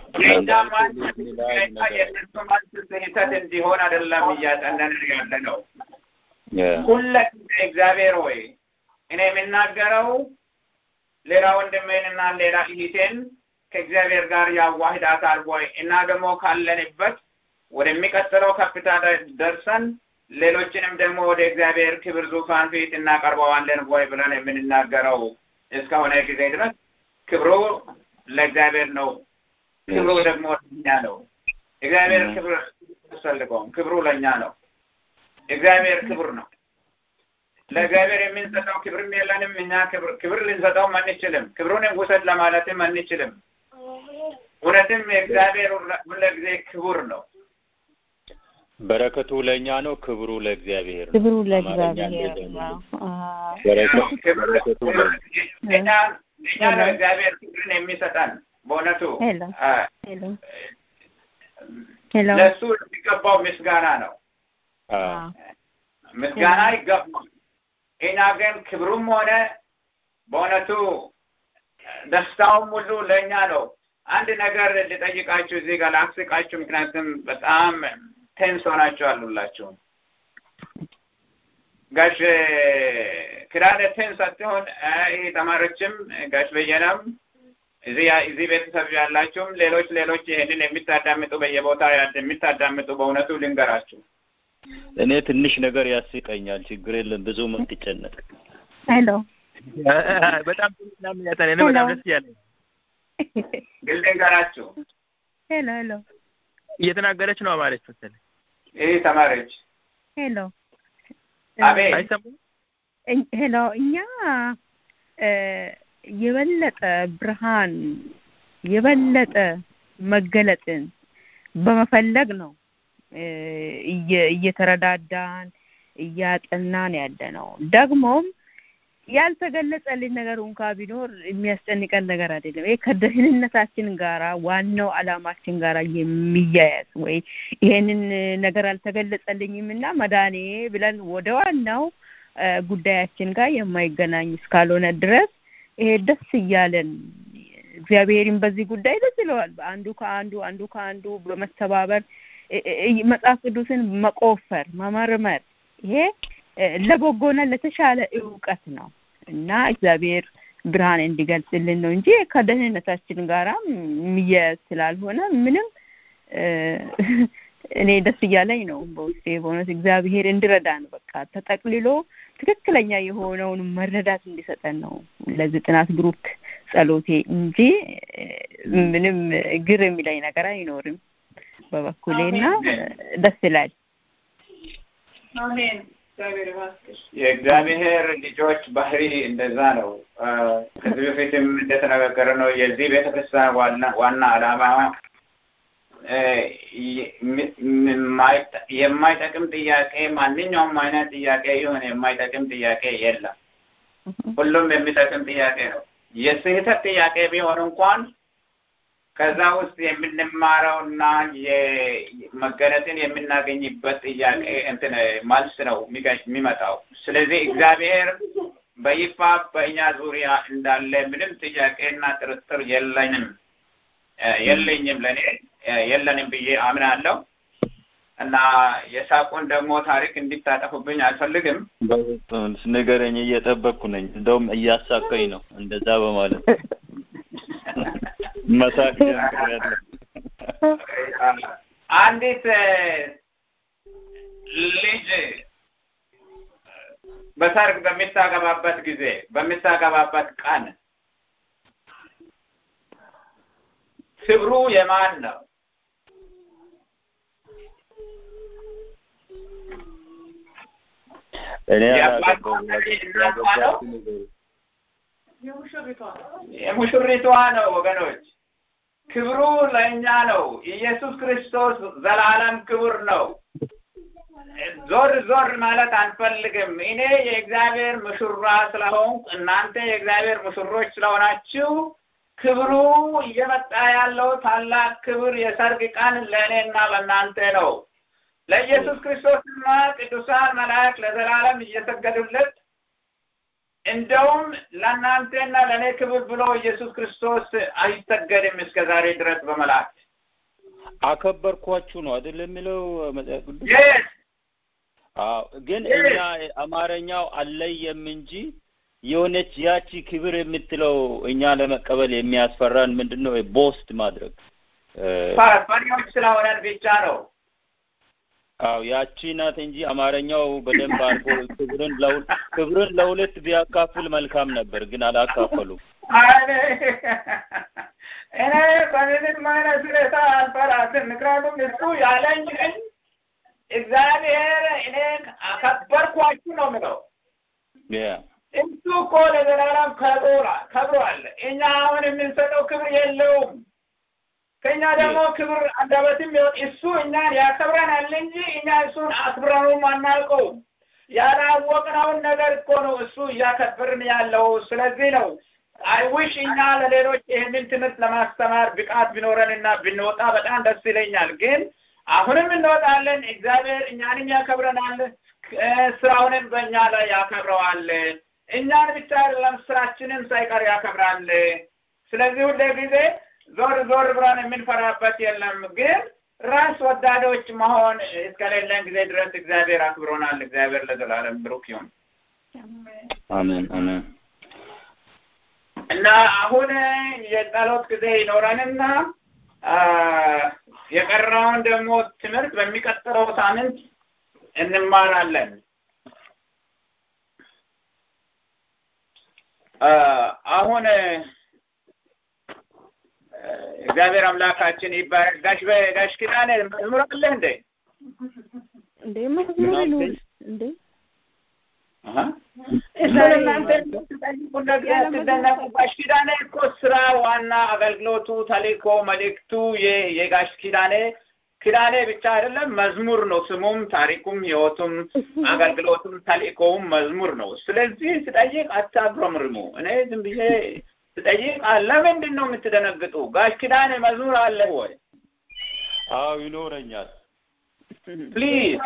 ስህተት እንዲሆን አይደለም እያጠናን ያለ ነው። ሁለጊዜ እግዚአብሔር ሆይ እኔ የምናገረው ሌላ ወንድሜንና ሌላ እህቴን ከእግዚአብሔር ጋር ያዋህዳታል ወይ እና ደግሞ ካለንበት ወደሚቀጥለው ከፍታ ደርሰን ሌሎችንም ደግሞ ወደ እግዚአብሔር ክብር ዙፋን ፊት እናቀርበዋለን ወይ ብለን የምንናገረው እስከሆነ ጊዜ ድረስ ክብሩ ለእግዚአብሔር ነው። ክብሩ ደግሞ ለእኛ ነው። እግዚአብሔር ክብር አያስፈልገውም። ክብሩ ለእኛ ነው። እግዚአብሔር ክብር ነው። ለእግዚአብሔር የምንሰጠው ክብርም የለንም። እኛ ክብር ክብር ልንሰጠውም አንችልም። ክብሩንም ውሰድ ለማለትም አንችልም። እውነትም የእግዚአብሔር ሁልጊዜ ክቡር ነው። በረከቱ ለእኛ ነው፣ ክብሩ ለእግዚአብሔር ነው። ክብሩ ለእግዚአብሔር ነው። በረከቱ እኛ እኛ ነው እግዚአብሔር ክብርን የሚሰጠን በእውነቱ ሄሎ ሄሎ ሄሎ ለእሱ የሚገባው ምስጋና ነው። ምስጋና ይገባል። እኛ ግን ክብሩም ሆነ በእውነቱ ደስታውም ሁሉ ለእኛ ነው። አንድ ነገር ልጠይቃችሁ እዚህ ጋር ላስቃችሁ፣ ምክንያቱም በጣም ቴንስ ሆናችሁ አሉላችሁ። ጋሽ ክዳነ ቴንስ አትሆን ይህ ተማሪዎችም ጋሽ በየነም እዚህ እዚህ ቤተሰብ ያላችሁም ሌሎች ሌሎች ይህንን የሚታዳምጡ በየቦታ የሚታዳምጡ በእውነቱ ልንገራችሁ እኔ ትንሽ ነገር ያስቀኛል። ችግር የለም ብዙ ምትጨነቅ ሄሎ በጣም ምናምን ያጠነ ነው። በጣም ደስ እያለኝ ግን ልንገራችሁ ሄሎ ሄሎ እየተናገረች ነው አማረች መሰለኝ። ይህ ተማሪዎች ሄሎ አቤት አይሰማም? ሄሎ እኛ የበለጠ ብርሃን የበለጠ መገለጥን በመፈለግ ነው እየተረዳዳን እያጠናን ያለ ነው። ደግሞም ያልተገለጸልን ነገር እንኳ ቢኖር የሚያስጨንቀን ነገር አይደለም። ይሄ ከደህንነታችን ጋራ ዋናው አላማችን ጋራ የሚያያዝ ወይ ይሄንን ነገር አልተገለጸልኝም እና መዳኔ ብለን ወደ ዋናው ጉዳያችን ጋር የማይገናኝ እስካልሆነ ድረስ ይሄ ደስ እያለን እግዚአብሔርን በዚህ ጉዳይ ደስ ይለዋል። አንዱ ከአንዱ አንዱ ከአንዱ በመተባበር መጽሐፍ ቅዱስን መቆፈር መመርመር ይሄ ለበጎና ለተሻለ እውቀት ነው እና እግዚአብሔር ብርሃን እንዲገልጽልን ነው እንጂ ከደህንነታችን ጋራ የሚያያዝ ስላልሆነ ምንም እኔ ደስ እያለኝ ነው በውስጤ በእውነት እግዚአብሔር እንዲረዳን በቃ ተጠቅልሎ ትክክለኛ የሆነውን መረዳት እንዲሰጠን ነው ለዚህ ጥናት ግሩፕ ጸሎቴ እንጂ ምንም ግር የሚለኝ ነገር አይኖርም በበኩሌና ደስ ይላል። አሜን። የእግዚአብሔር ልጆች ባህሪ እንደዛ ነው። ከዚህ በፊትም እንደተነጋገረ ነው የዚህ ቤተክርስቲያን ዋና ዋና ዓላማ የማይጠቅም ጥያቄ ማንኛውም አይነት ጥያቄ ይሁን የማይጠቅም ጥያቄ የለም። ሁሉም የሚጠቅም ጥያቄ ነው። የስህተት ጥያቄ ቢሆን እንኳን ከዛ ውስጥ የምንማረውና መገለጥን የምናገኝበት ጥያቄ እንትን መልስ ነው የሚመጣው። ስለዚህ እግዚአብሔር በይፋ በእኛ ዙሪያ እንዳለ ምንም ጥያቄና ጥርጥር የለንም የለኝም ለእኔ የለንም ብዬ አምናለሁ እና የሳቁን ደግሞ ታሪክ እንዲታጠፉብኝ አልፈልግም። ንገረኝ፣ እየጠበቅኩ ነኝ። እንደውም እያሳቀኝ ነው እንደዛ በማለት መሳቅ ጀምሬያለሁ። አንዲት ልጅ በሰርግ በምታገባበት ጊዜ በምታገባበት ቀን ክብሩ የማን ነው? እኔ የሙሽሪቷ ነው ወገኖች። ክብሩ ለእኛ ነው። ኢየሱስ ክርስቶስ ዘላለም ክቡር ነው። ዞር ዞር ማለት አንፈልግም። እኔ የእግዚአብሔር ሙሽራ ስለሆንኩ እናንተ የእግዚአብሔር ሙሽሮች ስለሆናችሁ ክብሩ እየመጣ ያለው ታላቅ ክብር የሰርግ ቀን ለእኔና ለእናንተ ነው። ለኢየሱስ ክርስቶስና ቅዱሳን መላእክት ለዘላለም እየሰገዱለት እንደውም ለእናንተና ለእኔ ክብር ብሎ ኢየሱስ ክርስቶስ አይሰገድም እስከ ዛሬ ድረስ በመላእክት አከበርኳችሁ ነው አይደል የሚለው መጽሐፍ ቅዱስ? Yes. አዎ ግን እኛ አማርኛው አለየም እንጂ የሆነች ያቺ ክብር የምትለው እኛ ለመቀበል የሚያስፈራን ምንድን ነው? ቦስት ማድረግ ፈሪዎች ስለሆነን ብቻ ነው። አዎ ያቺ ናት እንጂ አማርኛው በደንብ አድርጎ ክብርን ለሁል ክብርን ለሁለት ቢያካፍል መልካም ነበር፣ ግን አላካፈሉም። እኔ በምንም አይነት ሁኔታ አልፈራትም። ምክንያቱም እሱ ያለኝን እግዚአብሔር እኔ አከበርኳችሁ ነው የምለው። እሱ እኮ ለዘላለም ከብሯል ከብሯል። እኛ አሁን የምንሰጠው ክብር የለውም። ከእኛ ደግሞ ክብር አንደበትም ይወጥ እሱ እኛን ያከብረናል እንጂ እኛ እሱን አክብረኑም አናውቀውም። ያላወቅነውን ነገር እኮ ነው እሱ እያከበርን ያለው። ስለዚህ ነው አይውሽ እኛ ለሌሎች ይህንን ትምህርት ለማስተማር ብቃት ቢኖረንና ብንወጣ በጣም ደስ ይለኛል። ግን አሁንም እንወጣለን። እግዚአብሔር እኛንም ያከብረናል፣ ስራውንም በእኛ ላይ ያከብረዋል። እኛን ብቻ አይደለም ስራችንን ሳይቀር ያከብራል። ስለዚህ ሁሌ ጊዜ ዞር ዞር ብለን የምንፈራበት የለም። ግን ራስ ወዳዶች መሆን እስከሌለን ጊዜ ድረስ እግዚአብሔር አክብሮናል። እግዚአብሔር ለዘላለም ብሩክ ይሁን። አሜን አሜን። እና አሁን የጸሎት ጊዜ ይኖረንና የቀረውን ደግሞ ትምህርት በሚቀጥለው ሳምንት እንማራለን። አሁን እግዚአብሔር አምላካችን ይባረክ። ጋሽ ጋሽ ኪዳኔ መዝሙር አለህ እንዴ? እንዴ መዝሙር ይኑር እንዴ እሱን እናንተ ስትጠይቁለት ስትደነቁ። ጋሽ ኪዳኔ እኮ ስራ ዋና አገልግሎቱ፣ ተልእኮ፣ መልእክቱ የጋሽ ኪዳኔ ኪዳኔ ብቻ አይደለም መዝሙር ነው። ስሙም፣ ታሪኩም፣ ህይወቱም፣ አገልግሎቱም፣ ተልእኮውም መዝሙር ነው። ስለዚህ ስጠይቅ አታጉረምርሙ። እኔ ዝም ብዬ ስጠይቅ ለምንድን ነው የምትደነግጡ? ጋሽ ኪዳኔ መዝሙር አለ ወይ? አዎ ይኖረኛል። ፕሊዝ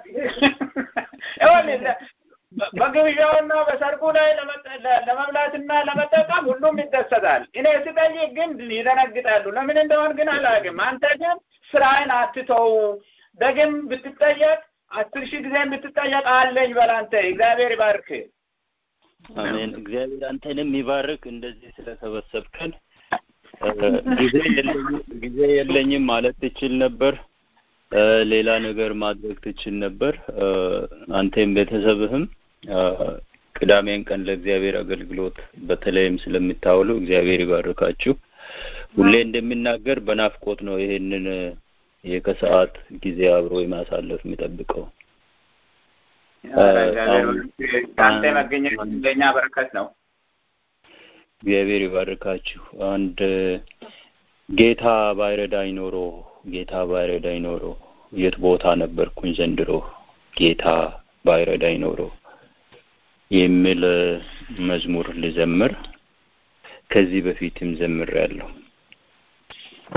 በግብዣውና በሰርጉ ላይ ለመብላትና ለመጠቀም ሁሉም ይደሰታል። እኔ ስጠይቅ ግን ይደነግጣሉ። ለምን እንደሆን ግን አላውቅም። አንተ ግን ስራህን አትተው። ደግም ብትጠየቅ አስር ሺህ ጊዜ ብትጠየቅ አለኝ በል አንተ። እግዚአብሔር ይባርክ። አሜን። እግዚአብሔር አንተንም ይባርክ። እንደዚህ ስለሰበሰብከን ጊዜ የለኝም ጊዜ የለኝም ማለት ትችል ነበር። ሌላ ነገር ማድረግ ትችል ነበር። አንተም ቤተሰብህም ቅዳሜን ቀን ለእግዚአብሔር አገልግሎት በተለይም ስለምታውሉ እግዚአብሔር ይባርካችሁ። ሁሌ እንደሚናገር በናፍቆት ነው ይሄንን የከሰዓት ጊዜ አብሮ የማሳለፍ የሚጠብቀው። ከአንተ መገኘት ለእኛ በረከት ነው። እግዚአብሔር ይባርካችሁ። አንድ ጌታ ባይረዳኝ ኖሮ ጌታ ባይረዳኝ ኖሮ የት ቦታ ነበርኩኝ ዘንድሮ ጌታ ባይረዳኝ ኖሮ የሚል መዝሙር ልዘምር። ከዚህ በፊትም ዘምር ያለው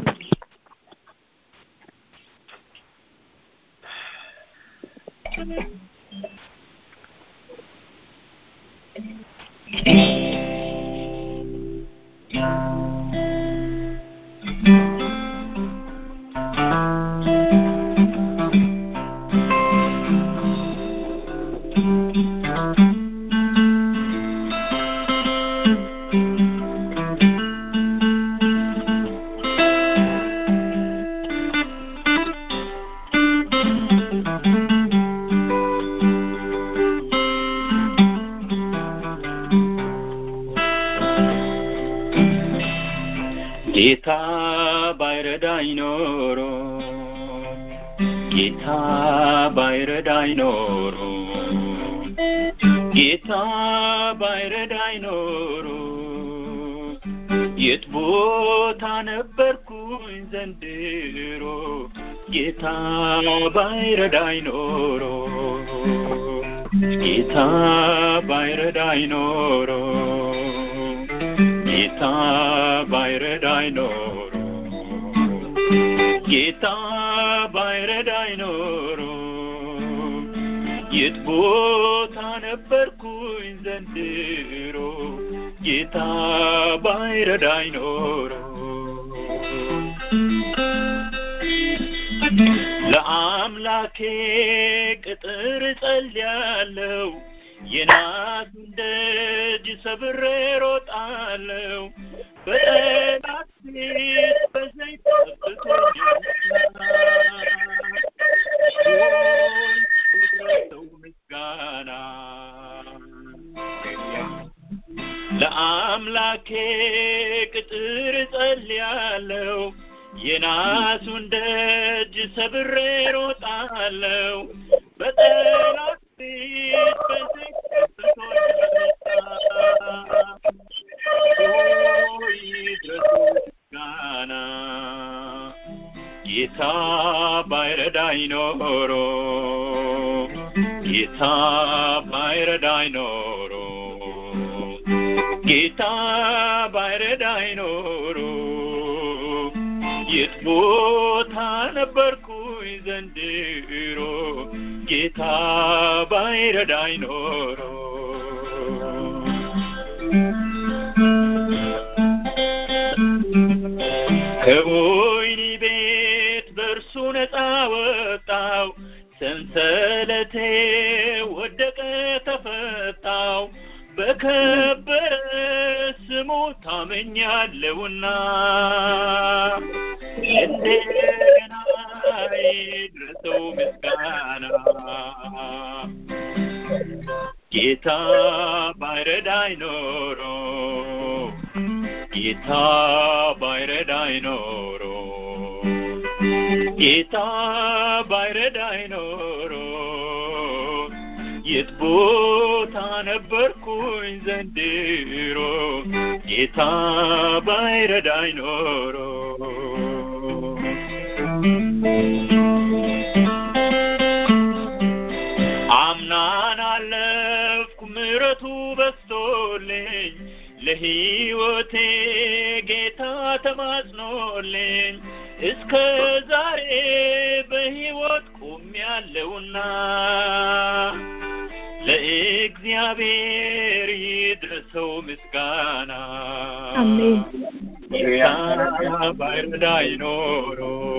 ጌታ ባይረዳኝ ኖሮ ጌታ ባይረዳኝ ኖሮ ጌታ ባይረዳኝ ኖሮ የት ቦታ ነበርኩኝ ዘንድሮ ጌታ ባይረዳኝ ኖሮ ጌታ ባይረዳኝ ኖሮ ጌታ ባይረዳኝ ኖሮ ጌታ ባይረዳኝ ኖሮ የት ቦታ ነበርኩኝ ዘንድሮ ጌታ ባይረዳኝ ኖሮ ለአምላኬ ቅጥር ጸልያለሁ የናቱን ደጅ ሰብሬ ሮጣለሁ በጠላት ፊት በዘይት ጠብቶኛል ምስጋና ለአምላኬ ቅጥር ጸልያለሁ የናሱን ደጅ ሰብሬ ሮጣለሁ በጠላት ፊት በዘይት ምስጋና ጌታ ባይረዳኝ ኖሮ ጌታ ባይረዳኝ ኖሮ ጌታ ባይረዳኝ ኖሮ የት ቦታ ነበርኩኝ ዘንድሮ ጌታ ባይረዳኝ ኖሮ ከወይኒ ቤት በእርሱ ነፃ ወጣው ሰንሰለቴ ወደቀ ተፈታው በከበረ ስሙ ታመኛለውና እንደገና ይድረሰው ምስጋና ጌታ ባይረዳኝ ኖሮ ጌታ ባይረዳኝ ኖሮ ጌታ ባይረዳኝ ኖሮ የት ቦታ ነበርኩኝ ዘንድሮ ጌታ ባይረዳኝ ኖሮ አምናን አለፍኩ ምሕረቱ በስቶልኝ ለሕይወቴ ጌታ ተማጽኖልኝ እስከ ዛሬ በሕይወት ቆሜያለሁና ለእግዚአብሔር ይድረሰው ምስጋና ጌታ ባይረዳኝ ኖሮ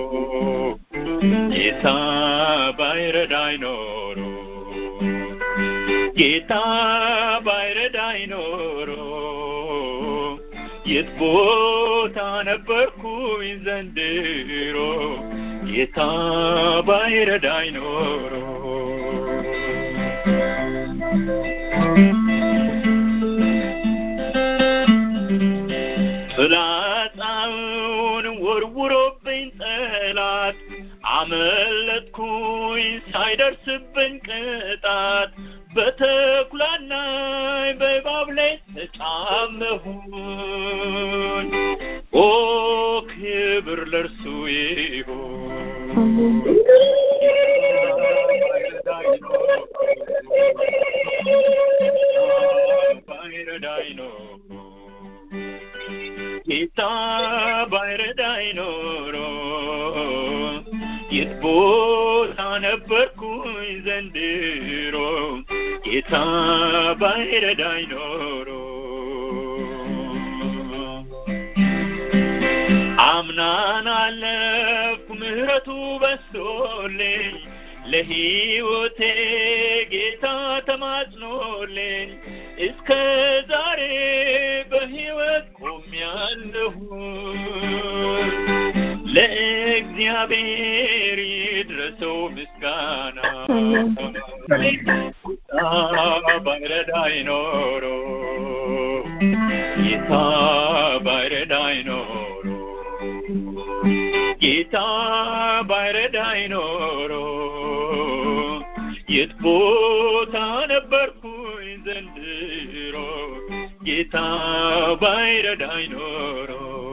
ጌታ ባይረዳኝ ኖሮ ጌታ ባይረዳኝ ኖሮ የት ቦታ ነበርኩኝ ዘንድሮ ጌታ ባይረዳኝ ኖሮ ፍላጻውን ወርውሮብኝ ጠላት አመለጥኩኝ ሳይደርስብኝ ቅጣት በተኩላና በእባብ ላይ ተጫመሁኝ ኦ ክብር ለእርሱ ይሁን ባይረዳኝ ኖሮ ጌታ ባይረዳኝ ኖሮ የት ቦታ ነበርኩኝ ዘንድሮ ጌታ ባይረዳኝ ኖሮ አምናን አለፍኩ ምህረቱ በስቶልኝ ለሕይወቴ ጌታ ተማጽኖልኝ እስከ ዛሬ በሕይወት ቆሜያለሁ። ለእግዚአብሔር ይድረሰው ምስጋና ጌታ ባይረዳኝ ኖሮ ጌታ ባይረዳኝ ኖሮ ጌታ ባይረዳኝ ኖሮ የት ቦታ ነበርኩኝ ዘንድሮ ጌታ ባይረዳኝ ኖሮ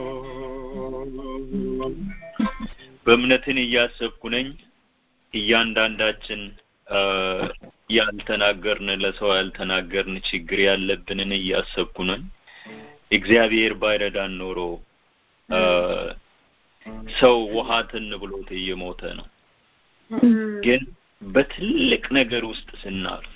በእምነትን እያሰብኩ ነኝ እያንዳንዳችን ያልተናገርን ለሰው ያልተናገርን ችግር ያለብንን እያሰብኩ ነኝ እግዚአብሔር ባይረዳን ኖሮ ሰው ውሃትን ብሎት እየሞተ ነው ግን በትልቅ ነገር ውስጥ ስናልፍ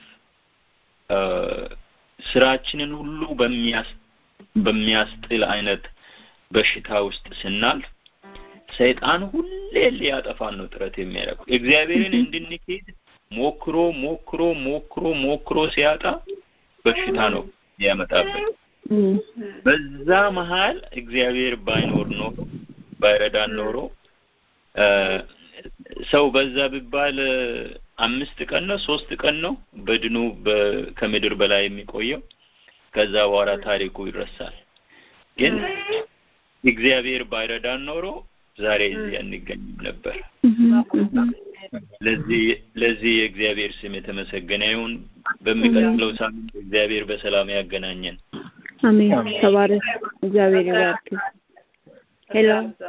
ስራችንን ሁሉ በሚያስ በሚያስጥል አይነት በሽታ ውስጥ ስናልፍ ሰይጣን ሁሌ ሊያጠፋን ነው ጥረት የሚያደርገው እግዚአብሔርን እንድንሄድ ሞክሮ ሞክሮ ሞክሮ ሞክሮ ሲያጣ በሽታ ነው ያመጣብን በዛ መሀል እግዚአብሔር ባይኖር ኖሮ ባይረዳን ኖሮ ሰው በዛ ቢባል አምስት ቀን ነው ሶስት ቀን ነው በድኑ ከምድር በላይ የሚቆየው ከዛ በኋላ ታሪኩ ይረሳል ግን እግዚአብሔር ባይረዳን ኖሮ ዛሬ እዚህ አንገኝም ነበር ለዚህ ለዚህ የእግዚአብሔር ስም የተመሰገነ ይሁን በሚቀጥለው ሳምንት እግዚአብሔር በሰላም ያገናኘን አሜን ተባረክ እግዚአብሔር ይባርክ ሄሎ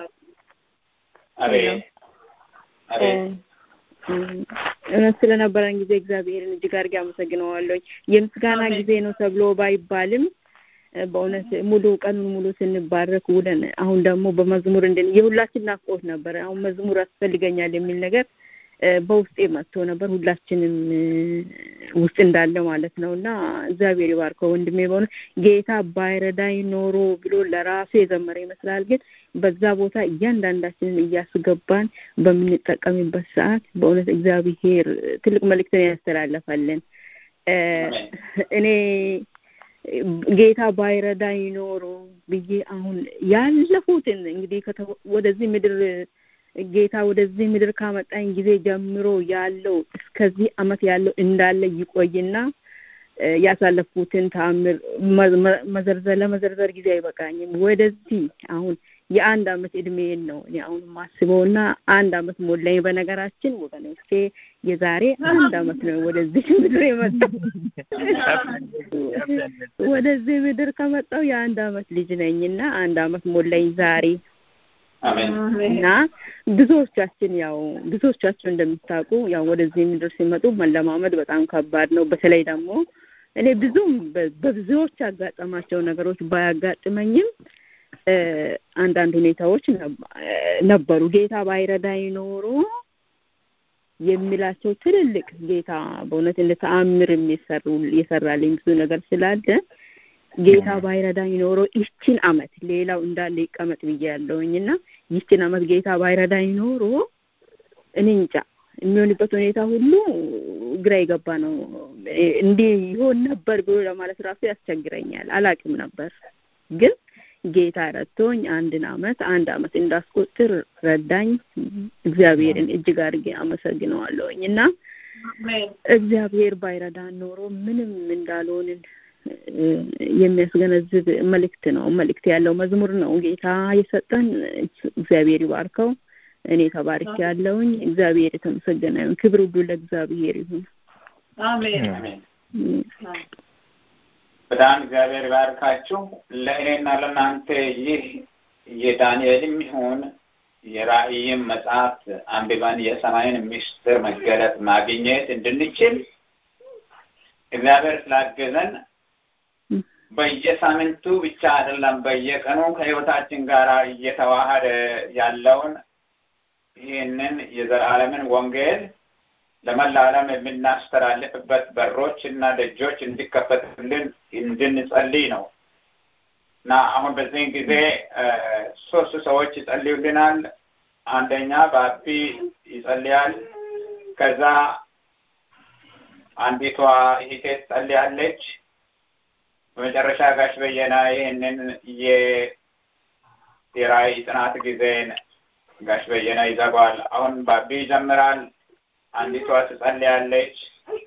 አቤት እውነት ስለነበረን ጊዜ እግዚአብሔርን እጅግ አድርጌ አመሰግነዋለሁ የምስጋና ጊዜ ነው ተብሎ ባይባልም በእውነት ሙሉ ቀኑን ሙሉ ስንባረክ ውለን አሁን ደግሞ በመዝሙር እንድን የሁላችን ናፍቆት ነበር አሁን መዝሙር ያስፈልገኛል የሚል ነገር በውስጤ መጥቶ ነበር ሁላችንም ውስጥ እንዳለ ማለት ነው እና እግዚአብሔር ይባርከው ወንድሜ በሆነ ጌታ ባይረዳኝ ኖሮ ብሎ ለራሱ የዘመረ ይመስላል ግን በዛ ቦታ እያንዳንዳችንን እያስገባን በምንጠቀምበት ሰዓት በእውነት እግዚአብሔር ትልቅ መልእክትን ያስተላለፈልን እኔ ጌታ ባይረዳኝ ኖሮ ብዬ አሁን ያለፉትን እንግዲህ ወደዚህ ምድር ጌታ ወደዚህ ምድር ካመጣኝ ጊዜ ጀምሮ ያለው እስከዚህ አመት ያለው እንዳለ ይቆይና ያሳለፍኩትን ተአምር መዘርዘር ለመዘርዘር ጊዜ አይበቃኝም ወደዚህ አሁን የአንድ አመት እድሜን ነው እኔ አሁን ማስበው እና አንድ አመት ሞላኝ በነገራችን ወገኖቼ የዛሬ አንድ አመት ነው ወደዚህ ምድር የመጣው ወደዚህ ምድር ከመጣው የአንድ አመት ልጅ ነኝ እና አንድ አመት ሞላኝ ዛሬ እና ብዙዎቻችን ያው ብዙዎቻችሁ እንደምታውቁ ያው ወደዚህ ምድር ሲመጡ መለማመድ በጣም ከባድ ነው በተለይ ደግሞ እኔ ብዙም በብዙዎች ያጋጠማቸው ነገሮች ባያጋጥመኝም አንዳንድ ሁኔታዎች ነበሩ ጌታ ባይረዳኝ ኖሮ የሚላቸው ትልልቅ ጌታ በእውነት እንደ ተአምር የሚሰሩ የሰራልኝ ብዙ ነገር ስላለ ጌታ ባይረዳኝ ኖሮ ይችን አመት ሌላው እንዳለ ይቀመጥ ብዬ ያለውኝ እና ይችን አመት ጌታ ባይረዳኝ ኖሮ እኔ እንጃ የሚሆንበት ሁኔታ ሁሉ ግራ የገባ ነው እንዲህ ይሆን ነበር ብሎ ለማለት ራሱ ያስቸግረኛል አላቅም ነበር ግን ጌታ ረድቶኝ አንድን አመት አንድ አመት እንዳስቆጥር ረዳኝ እግዚአብሔርን እጅግ አድርጌ አመሰግነዋለሁኝ እና እግዚአብሔር ባይረዳን ኖሮ ምንም እንዳልሆንን የሚያስገነዝብ መልእክት ነው መልእክት ያለው መዝሙር ነው ጌታ የሰጠን እግዚአብሔር ይባርከው እኔ ተባርክ ያለውኝ እግዚአብሔር የተመሰገነ ይሁን ክብር ሁሉ ለእግዚአብሔር ይሁን አሜን በጣም እግዚአብሔር ባርካችሁ ለእኔና ለእናንተ ይህ የዳንኤልም ይሁን የራእይም መጽሐፍ አንብበን የሰማይን ምስጢር መገለጥ ማግኘት እንድንችል እግዚአብሔር ስላገዘን በየሳምንቱ ብቻ አይደለም በየቀኑ ከህይወታችን ጋር እየተዋሃደ ያለውን ይህንን የዘላለምን ወንጌል ለመላ ዓለም የምናስተላልፍበት በሮች እና ደጆች እንዲከፈትልን እንድንጸልይ ነው እና አሁን በዚህን ጊዜ ሶስት ሰዎች ይጸልዩልናል። አንደኛ ባቢ ይጸልያል። ከዛ አንዲቷ እህቴ ትጸልያለች። በመጨረሻ ጋሽ በየነ ይህንን የራእይ ጥናት ጊዜን ጋሽ በየነ ይዘጋዋል። አሁን ባቢ ይጀምራል። አንዲቷ ትጸልያለች።